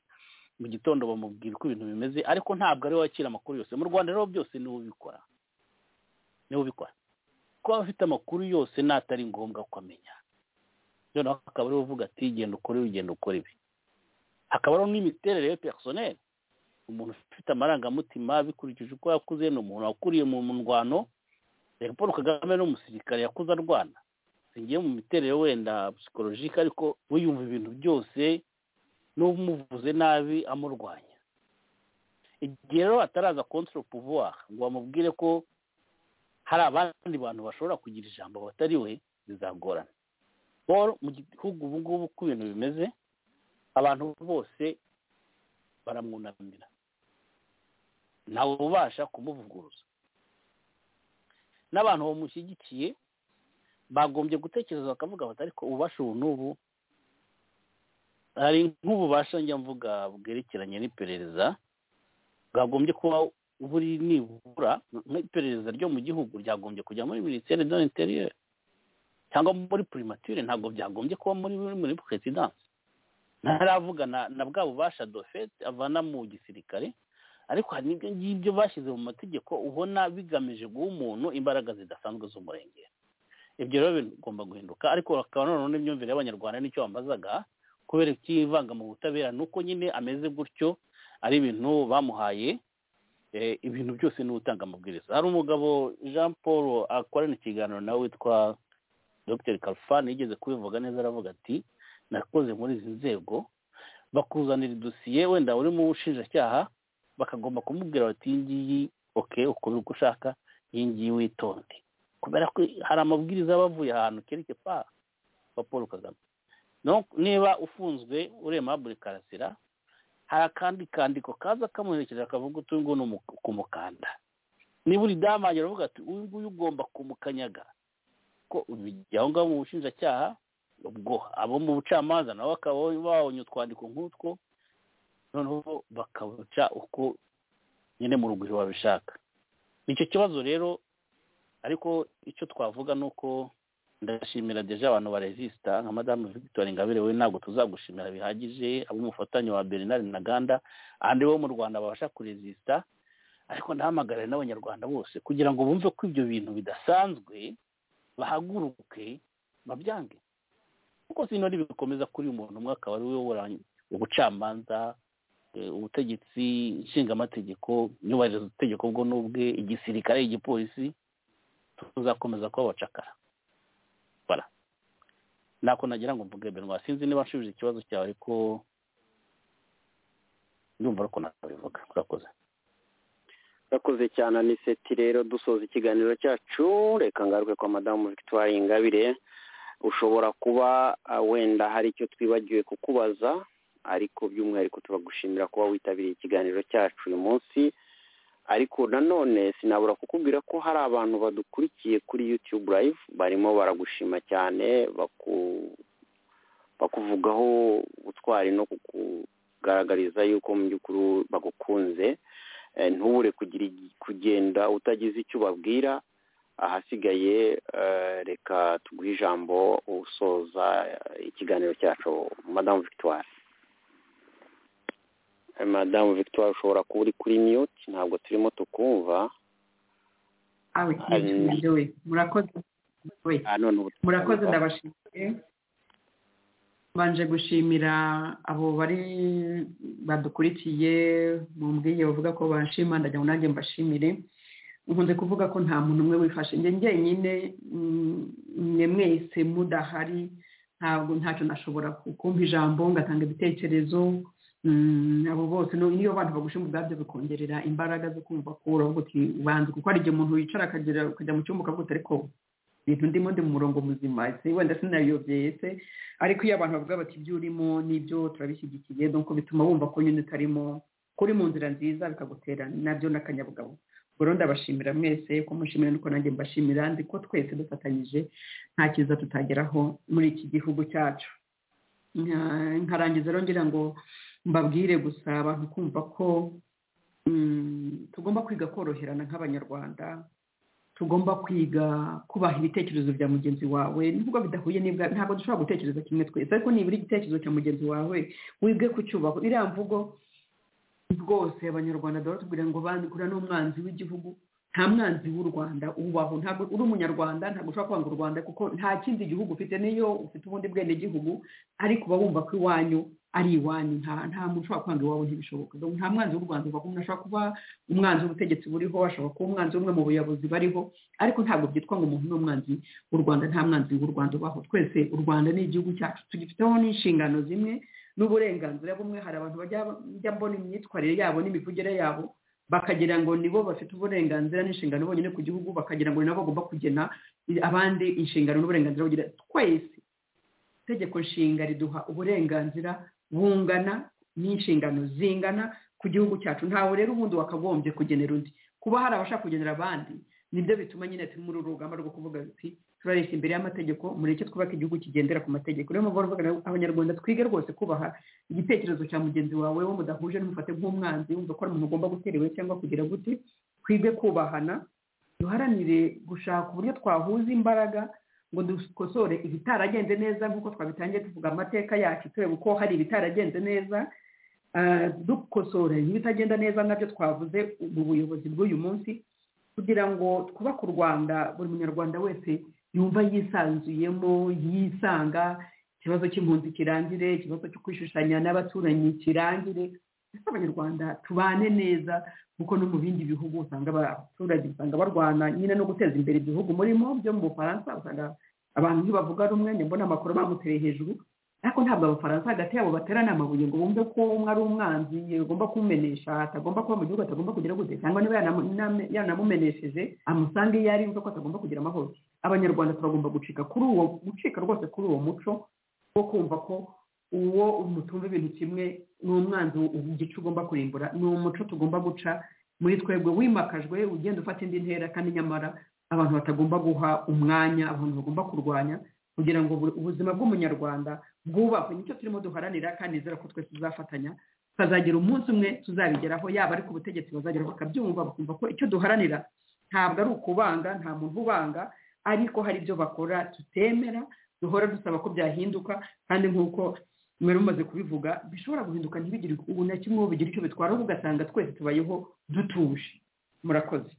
F: mu gitondo bamubwira uko ibintu bimeze ariko ntabwo ari we wakira amakuru yose mu rwanda rero byose niwe ubikora niwe ubikora kuko aba afite amakuru yose n'atari ngombwa ko amenya noneho akaba ariwe uvuga ati genda ukore ugenda ukora ibi hakaba hariho n'imiterere ya perisoneri umuntu ufite amarangamutima bikurikije uko yakuze ni umuntu wakuriye mu ndwano reka paul kagame ni umusirikare yakuze arwana singiye mu miterere wenda psikologike ariko wiyumva ibintu byose n'umuvuze nabi amurwanya igihe rero ataraza kontro pouvoir ngo bamubwire ko hari abandi bantu bashobora kugira ijambo batari we bizagorana paul mu gihugu ubu ngubu uko ibintu bimeze abantu bose baramwunamira ntawe ubasha kumuvuguruza n'abantu bamushyigikiye bagombye gutekereza bakavuga bati ariko ububasha ubu n'ubu hari nk'ububasha njya mvuga bwerekeranye n'iperereza bwagombye kuba buri nibura nk'iperereza ryo mu gihugu ryagombye kujya muri minisiteri de l'interieur cyangwa muri primature ntabwo byagombye kuba muri muri perezidansi ntaravuga na na bwa bubasha dofete avana mu gisirikare ariko hari n'ibyo ngibyo bashyize mu mategeko ubona bigamije guha umuntu imbaraga zidasanzwe z'umurengera ibyo rero bigomba guhinduka ariko bakaba noneho n'imyumvire y'abanyarwanda nicyo bambazaga kubera ikivanga mu butabera ni uko nyine ameze gutyo ari ibintu bamuhaye ibintu byose ni utanga amabwiriza hari umugabo jean paul akorana ikiganiro nawe witwa dr Kalfani yigeze kubivuga neza aravuga ati nakoze muri izi nzego bakuzanira idosiye wenda uri mu bushinjacyaha bakagomba kumubwira bati iyi ngiyi oke ukora uko ushaka iyi ngiyi witonde kubera ko hari amabwiriza bavuye ahantu kereke pa wa paul kagame niba ufunzwe uremabure karasira hari akandi kandiko kaza kamuherekeje akavuga uti uyu nguyu ni kumukanda niba uri damage aravuga ati uyu nguyu ugomba kumukanyaga ko aho ngaho mu bushinjacyaha ubwo abo mu bucamanza nabo bakaba babonye utwandiko nk'utwo noneho bakabuca uko nyine mu rugwiro babishaka icyo kibazo rero ariko icyo twavuga ni uko ndashimira deje abantu barezisita nka madamu victoire ingabire we ntabwo tuzagushimira bihagije ab'umufatanye wa bernard ntaganda ahandi bo mu rwanda babasha kurezisita ariko ndahamagarira n'abanyarwanda bose kugira ngo bumve ko ibyo bintu bidasanzwe bahaguruke babyange kuko sinari bikomeza kuri umuntu umwe akaba ari we uyobora ubucamanza ubutegetsi nshingamategeko nyubahiriza utegeko bwo n'ubwe igisirikare igipolisi tuzakomeza kuba abacakara ntako nagira ngo mvuge benwa sinzi niba nshubije ikibazo cyawe ariko ndumva ariko nabivuga urakoze
E: urakoze cyane aniseti rero dusoza ikiganiro cyacu reka ngaruke kwa madamu victoire ingabire ushobora kuba wenda hari icyo twibagiwe kukubaza ariko by'umwihariko turagushimira kuba witabiriye ikiganiro cyacu uyu munsi ariko nanone sinabura kukubwira ko hari abantu badukurikiye kuri yutube live barimo baragushima cyane bakuvugaho ubutwari no kukugaragariza yuko mu by'ukuri bagukunze ntubure kugenda utagize icyo ubabwira ahasigaye reka tuguhe ijambo usoza ikiganiro cyacu madamu victoire madamu victoire ushobora kuba uri kuri miyuti ntabwo turimo tukumva
C: murakoze ndabashimiye mbanje gushimira abo bari badukurikiye mumbwiye bavuga ko banshima ndagira ngo nanjye mbashimire nkunze kuvuga ko nta muntu umwe wifashe njye njyenyine mwe mwese mudahari ntabwo ntacyo nashobora kumva ijambo ngatanga ibitekerezo abo bose niyo abantu bagushe mu bwabyo bikongerera imbaraga zo kumva ko uravuga uti ubanza kuko hari igihe umuntu yicara akajya mu cyumba ukavuga ariko ibintu ndimo ndi mu murongo muzima wenda sinayobye ese ariko iyo abantu bavuga bati ibyo urimo n'ibyo turabishyigikiye nuko bituma wumva ko nyine utarimo kuri mu nzira nziza bikagutera nabyo n'akanyabugabo rero ndabashimira mwese ko mushimira nuko nanjye mbashimira ndi ko twese dufatanyije nta cyiza tutageraho muri iki gihugu cyacu nkarangiza rero ngira ngo mbabwire gusa abantu kumva ko tugomba kwiga koroherana nk'abanyarwanda tugomba kwiga kubaha ibitekerezo bya mugenzi wawe nubwo bidahuye n'ibwa ntabwo dushobora gutekereza kimwe twese ariko nibura igitekerezo cya mugenzi wawe wibwe ku cyubahiro iriya mvugo rwose abanyarwanda baratubwira ngo bandikura n'umwanzi w'igihugu nta mwanzi w'u rwanda ubaho ntabwo uri umunyarwanda ntabwo ushobora kwanga u rwanda kuko nta kindi gihugu ufite niyo ufite ubundi bwene gihugu ariko uba wumva ko iwanyu ari iwanyu nta muntu ushobora kwanga iwabo ntibishoboka nta mwanzi w'u rwanda ubaho umuntu ashobora kuba umwanzi w'ubutegetsi buriho ashobora kuba umwanzi umwe mu buyobozi bariho ariko ntabwo byitwa ngo umuntu ni umwanzi w'u rwanda nta mwanzi w'u rwanda ubaho twese u rwanda ni igihugu cyacu tugifiteho n'inshingano zimwe n'uburenganzira bumwe hari abantu bajya mbona imyitwarire yabo n'imivugire yabo bakagira ngo nibo bafite uburenganzira n'inshingano bonyine ku gihugu bakagira ngo nabo bagomba kugena abandi inshingano n'uburenganzira bugira twese itegeko nshinga riduha uburenganzira bungana n'inshingano zingana ku gihugu cyacu ntawe rero ubundi wakagombye kugenera undi kuba hari abashaka kugenera abandi nibyo bituma nyine turi muri uru rugamba rwo kuvuga biti
H: turareshya imbere y'amategeko mureke twubake igihugu kigendera ku mategeko niyo mpamvu mvuga abanyarwanda twige rwose kubaha igitekerezo cya mugenzi wawe wo mudahuje n'umufate nk'umwanzi wumva ko ari umuntu ugomba gutera iwe cyangwa kugira gute twige kubahana duharanire gushaka uburyo twahuza imbaraga ngo dukosore ibitaragenze neza nk'uko twabitangiye tuvuga amateka yacu tureba uko hari ibitaragenze neza dukosore n'ibitagenda neza nabyo twavuze mu buyobozi bw'uyu munsi kugira ngo twubake u rwanda buri munyarwanda wese yumva yisanzuyemo yisanga ikibazo cy'impunzi kirangire ikibazo cyo kwishushanya n'abaturanyi kirangire ndetse abanyarwanda tubane neza kuko no mu bindi bihugu usanga abaturage usanga barwana nyine no guteza imbere ibihugu murimo byo mu bufaransa usanga abantu ntibavuga rumwe mbona amakuru bamuteye hejuru ariko ntabwo abafaransa hagati yabo baterana amabuye ngo bumve ko umwe ari umwanzi agomba kumumenesha atagomba kuba mu gihugu atagomba kugira gute cyangwa niba yanamumenesheje amusange iyo ari ko atagomba kugira amahoro abanyarwanda turagomba gucika kuri uwo gucika rwose kuri uwo muco wo kumva ko uwo mutumva ibintu kimwe ni umwanzi igice ugomba kurimbura ni umuco tugomba guca muri twebwe wimakajwe ugenda ufata indi ntera kandi nyamara abantu batagomba guha umwanya abantu bagomba kurwanya kugira ngo ubuzima bw'umunyarwanda bwubakwe nicyo turimo duharanira kandi nizera ko twese tuzafatanya tukazagera umunsi umwe tuzabigeraho yaba ari ku butegetsi bazagera bakabyumva bakumva ko icyo duharanira ntabwo ari ukubanga nta muntu ubanga ariko hari ibyo bakora tutemera duhora dusaba ko byahinduka kandi nk'uko mwari mumaze kubivuga bishobora guhinduka ntibigire ubu na kimwe bigira icyo bitwara ugasanga twese tubayeho dutuje murakoze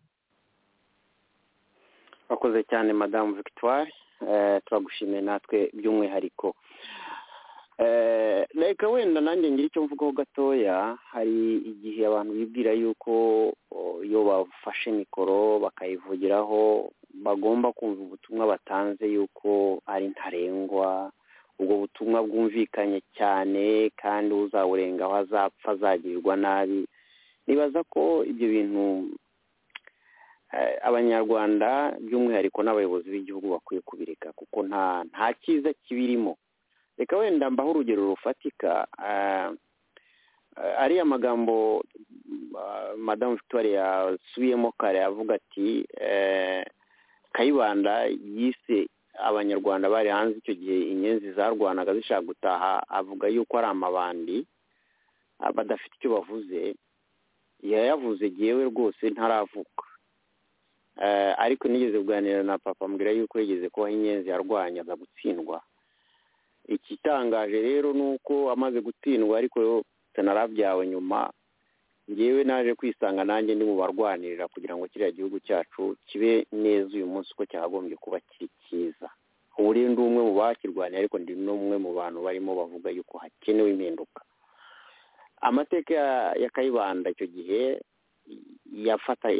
E: wakoze cyane madamu victoire turagushimiye natwe by'umwihariko reka wenda nanjye ngira icyo mvugaho gatoya hari igihe abantu bibwira yuko iyo bafashe mikoro bakayivugiraho bagomba kumva ubutumwa batanze yuko ari ntarengwa ubwo butumwa bwumvikanye cyane kandi uzawurengaho azapfa azagirirwa nabi nibaza ko ibyo bintu abanyarwanda by'umwihariko n'abayobozi b'igihugu bakwiye kubireka kuko nta nta cyiza kibirimo reka wenda mbaho urugero rufatika ariya magambo madamu victoire yasubiyemo kare avuga ati kayibanda yise abanyarwanda bari hanze icyo gihe inyenzi zarwanaga zishaka gutaha avuga yuko ari amabandi badafite icyo bavuze yayavuze yewe rwose ntaravuka ariko nigeze kuganira na papa mbwira yuko yigeze kubaho inyenzi yarwanya aza gutsindwa ikitangaje rero ni uko amaze gutsindwa ariko tanarabyawe nyuma ngewe naje kwisanga nanjye ndi mu barwanirira kugira ngo kiriya gihugu cyacu kibe neza uyu munsi uko cyakagombye kuba kiri cyiza ubu rero ndi umwe mu bakirwanya ariko ndi n'umwe mu bantu barimo bavuga yuko hakenewe impinduka amateka ya kayibanda icyo gihe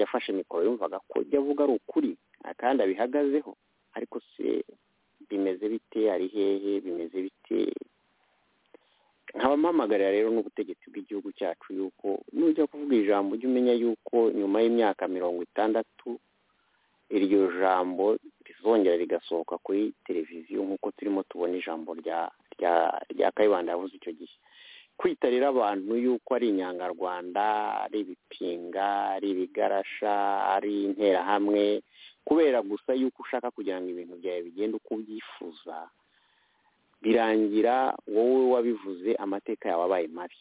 E: yafashe mikoro yumvaga ko ibyo avuga ari ukuri kandi abihagazeho ariko se bimeze bite ari hehe bimeze bite nkaba mpamagarira rero n'ubutegetsi bw'igihugu cyacu yuko nujya kuvuga ijambo ujye umenya yuko nyuma y'imyaka mirongo itandatu iryo jambo rizongera rigasohoka kuri televiziyo nk'uko turimo tubona ijambo rya kayibanda yavuze icyo gihe kwita rero abantu yuko ari inyangarwanda ari ibipinga ari ibigarasha ari interahamwe kubera gusa yuko ushaka kugira ngo ibintu byawe bigende uko ubyifuza birangira wowe wabivuze amateka yawe abaye mabi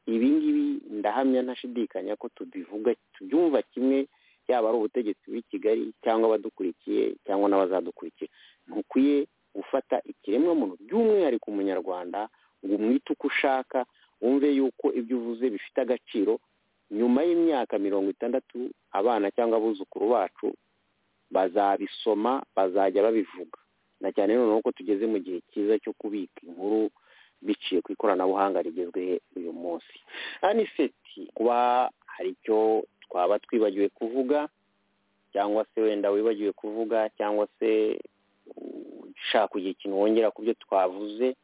E: ibi ngibi ndahamya ntashidikanya ko tubivuga tubyumva kimwe yaba ari ubutegetsi bw'i kigali cyangwa abadukurikiye cyangwa n'abazadukurikira ntukwiye gufata ikiremwamuntu by'umwihariko umunyarwanda ngo umwite uko ushaka wumve yuko ibyo uvuze bifite agaciro nyuma y'imyaka mirongo itandatu abana cyangwa abuzukuru bacu bazabisoma bazajya babivuga na cyane noneho ko tugeze mu gihe cyiza cyo kubika inkuru biciye ku ikoranabuhanga rigezweho uyu munsi aniseti kuba hari icyo twaba twibagiwe kuvuga cyangwa se wenda wibagiwe kuvuga cyangwa se ushaka kugira ikintu wongera ku byo twavuze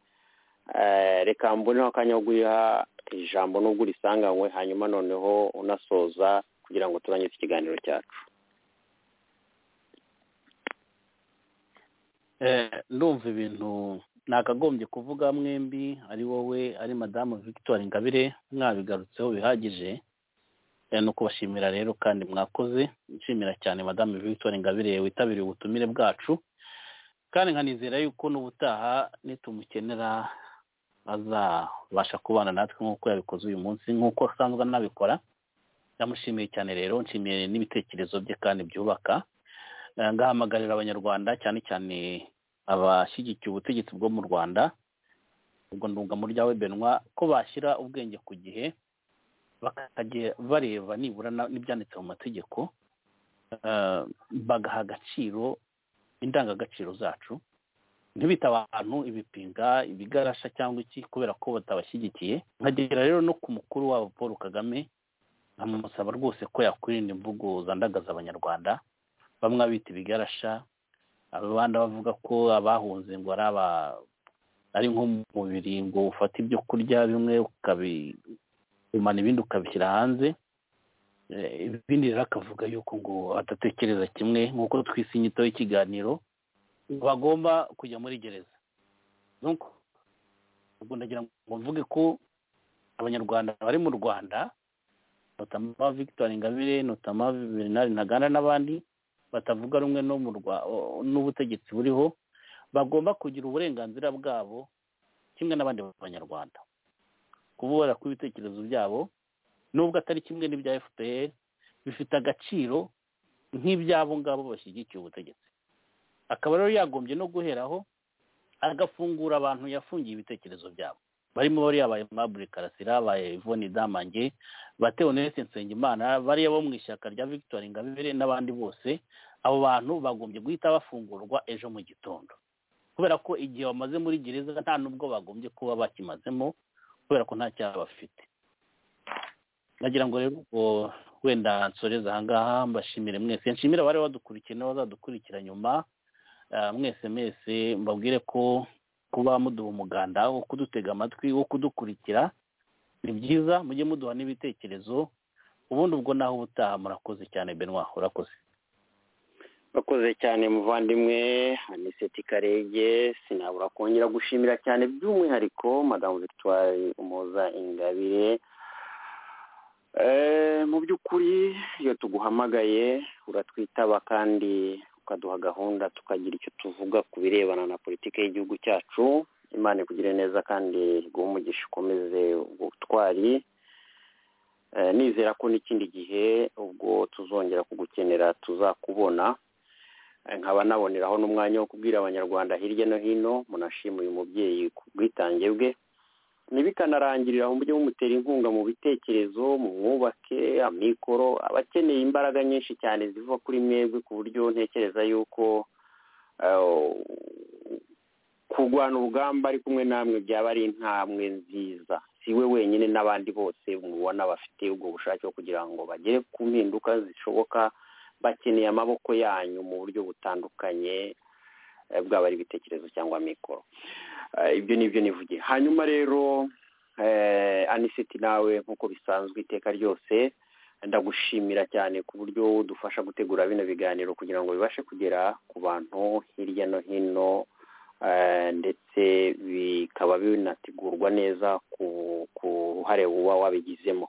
E: reka mboneho akanya ko guha ijambo n'ubwo urisanganywe hanyuma noneho unasoza kugira ngo turangize ikiganiro cyacu
F: ndumva ibintu nakagombye kuvuga mwembi ari wowe ari madamu victoire ngabire mwabigarutseho bihagije ni ukubashimira rero kandi mwakoze nshimira cyane madamu victoire ngabire witabiriye ubutumire bwacu kandi nkanizera yuko n'ubutaha nitumukenera azabasha kubana natwe nk'uko yabikoze uyu munsi nk'uko asanzwe anabikora ndamushimiye cyane rero nshimiye n'ibitekerezo bye kandi byubaka Eh, ngahamagarira abanyarwanda cyane cyane abashyigikiye ubutegetsi bwo mu rwanda ubwo ndunga muri ryawe benwa ko bashyira ubwenge ku gihe bakajya bareba nibura na- n'ibyanditse mu mategeko eh, bagaha agaciro indangagaciro zacu ntibite abantu ibipinga ibigarasha cyangwa iki kubera ko batabashyigikiye nkagera rero no ku mukuru wabo paul kagame nkamusaba rwose ko yakwirinda imvugo zandagaza abanyarwanda bamwe abita ibigarasha abandi bavuga ko abahunze ngo ari aba ari nk'umubiri ngo ufata ibyo kurya bimwe ukabimana ibindi ukabishyira hanze Eh, ibindi rero akavuga yuko ngo adatekereza kimwe nk'uko twise inyito y'ikiganiro bagomba kujya muri gereza nuko ubwo ndagira ngo mvuge ko abanyarwanda bari mu rwanda notama victor ingabire notama bernard ntaganda n'abandi batavuga rumwe no mu Rwa- n'ubutegetsi buriho bagomba kugira uburenganzira bwabo kimwe n'abandi banyarwanda kubura kw'ibitekerezo byabo nubwo atari kimwe n'ibya fpr bifite agaciro nk'iby'abo ngabo bashyigikiye ubutegetsi akaba rero yagombye no guheraho agafungura abantu yafungiye ibitekerezo byabo barimo bari yabaye mabure karasira abaye ivoni damange batewe nese nsengimana bariya bo mu ishyaka rya victoire ingabire n'abandi bose abo bantu bagombye guhita bafungurwa ejo mu gitondo kubera ko igihe bamaze muri gereza nta n'ubwo bagombye kuba bakimazemo kubera ko nta cyaha bafite nagira ngo rero ubwo wenda nsoreze ahangaha mbashimire mwese nshimire abari badukurikiye n'abazadukurikira nyuma Ah, mwese mwese mbabwire ko kuba muduha umuganda wo kudutega amatwi wo kudukurikira ni byiza mujye muduha n'ibitekerezo ubundi ubwo naho ubutaha murakoze cyane benwa urakoze
E: bakoze cyane muvandimwe aniseti karege sinabura kongera gushimira cyane by'umwihariko madamu victoire umuza ingabire Eh, mu by'ukuri iyo tuguhamagaye uratwitaba kandi ukaduha gahunda tukagira icyo tuvuga ku birebana na politiki y'igihugu cyacu imana ikugire neza kandi iguhe umugisha ukomeze ubwo butwari Eh, nizera ko n'ikindi gihe ubwo tuzongera kugukenera tuzakubona nkaba naboneraho n'umwanya wo kubwira abanyarwanda hirya no hino munashima uyu mubyeyi ku bwitange bwe ntibikanarangirira aho mujye mumutera inkunga mu bitekerezo mu mwubake amikoro abakeneye imbaraga nyinshi cyane ziva kuri mwebwe ku buryo ntekereza yuko eh, kurwana urugamba ari kumwe namwe byaba ari intambwe nziza si we wenyine n'abandi bose mubona bafite ubwo bushake bwo kugira ngo bagere ku mpinduka zishoboka bakeneye amaboko yanyu mu buryo butandukanye eh, bwaba ari ibitekerezo cyangwa mikoro Eh, ibyo ni byo nivugiye hanyuma rero eh, aniseti nawe nk'uko bisanzwe iteka ryose ndagushimira cyane ku buryo dufasha gutegura bino biganiro kugira ngo bibashe kugera ku bantu hirya no hino eh, ndetse bikaba binategurwa neza ku ku ruhare uba wabigizemo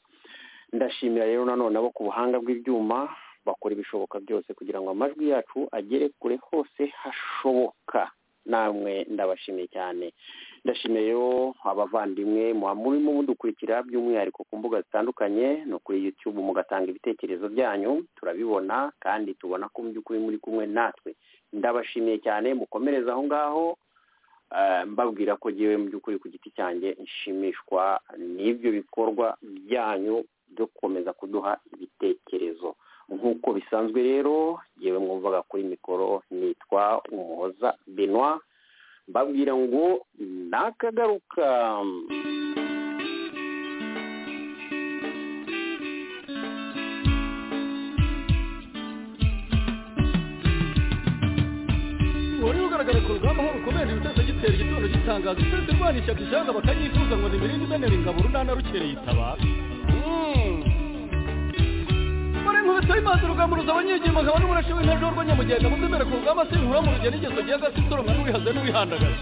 E: ndashimira rero nanone abo ku buhanga bw'ibyuma bakora ibishoboka byose kugira ngo amajwi yacu agere kure hose hashoboka namwe ndabashimiye cyane ndashimiye rero abavandimwe muba murimo mudukurikira by'umwihariko ku mbuga zitandukanye no kuri youtube mugatanga ibitekerezo byanyu turabibona kandi tubona ko mu by'ukuri muri kumwe natwe ndabashimiye cyane mukomereze aho ngaho Eh, mbabwira ko ngewe mu by'ukuri ku giti cyanjye nshimishwa n'ibyo bikorwa byanyu byo gukomeza kuduha ibitekerezo nk'uko bisanzwe rero ngewe mwumvaga kuri mikoro nitwa umuhoza benoit mbabwira ngo nakagaruka
D: wari ugaragara ku rugamba nk'urukomere ibitese gitera igitondo gitangaza ukwezi rwana ishyaka ijana bakanyifuza ngo nimirinde imenera ingabo urunana rukereye itabara muri nkubito y'imazi urugamba ruza abanyegima nkaba n'umurashe w'intajwa rw'anyamugenda muzemere ku rugamba si inkura mu rugendo igeso gihe agasi soromwa n'urihazwe n'urihandagaje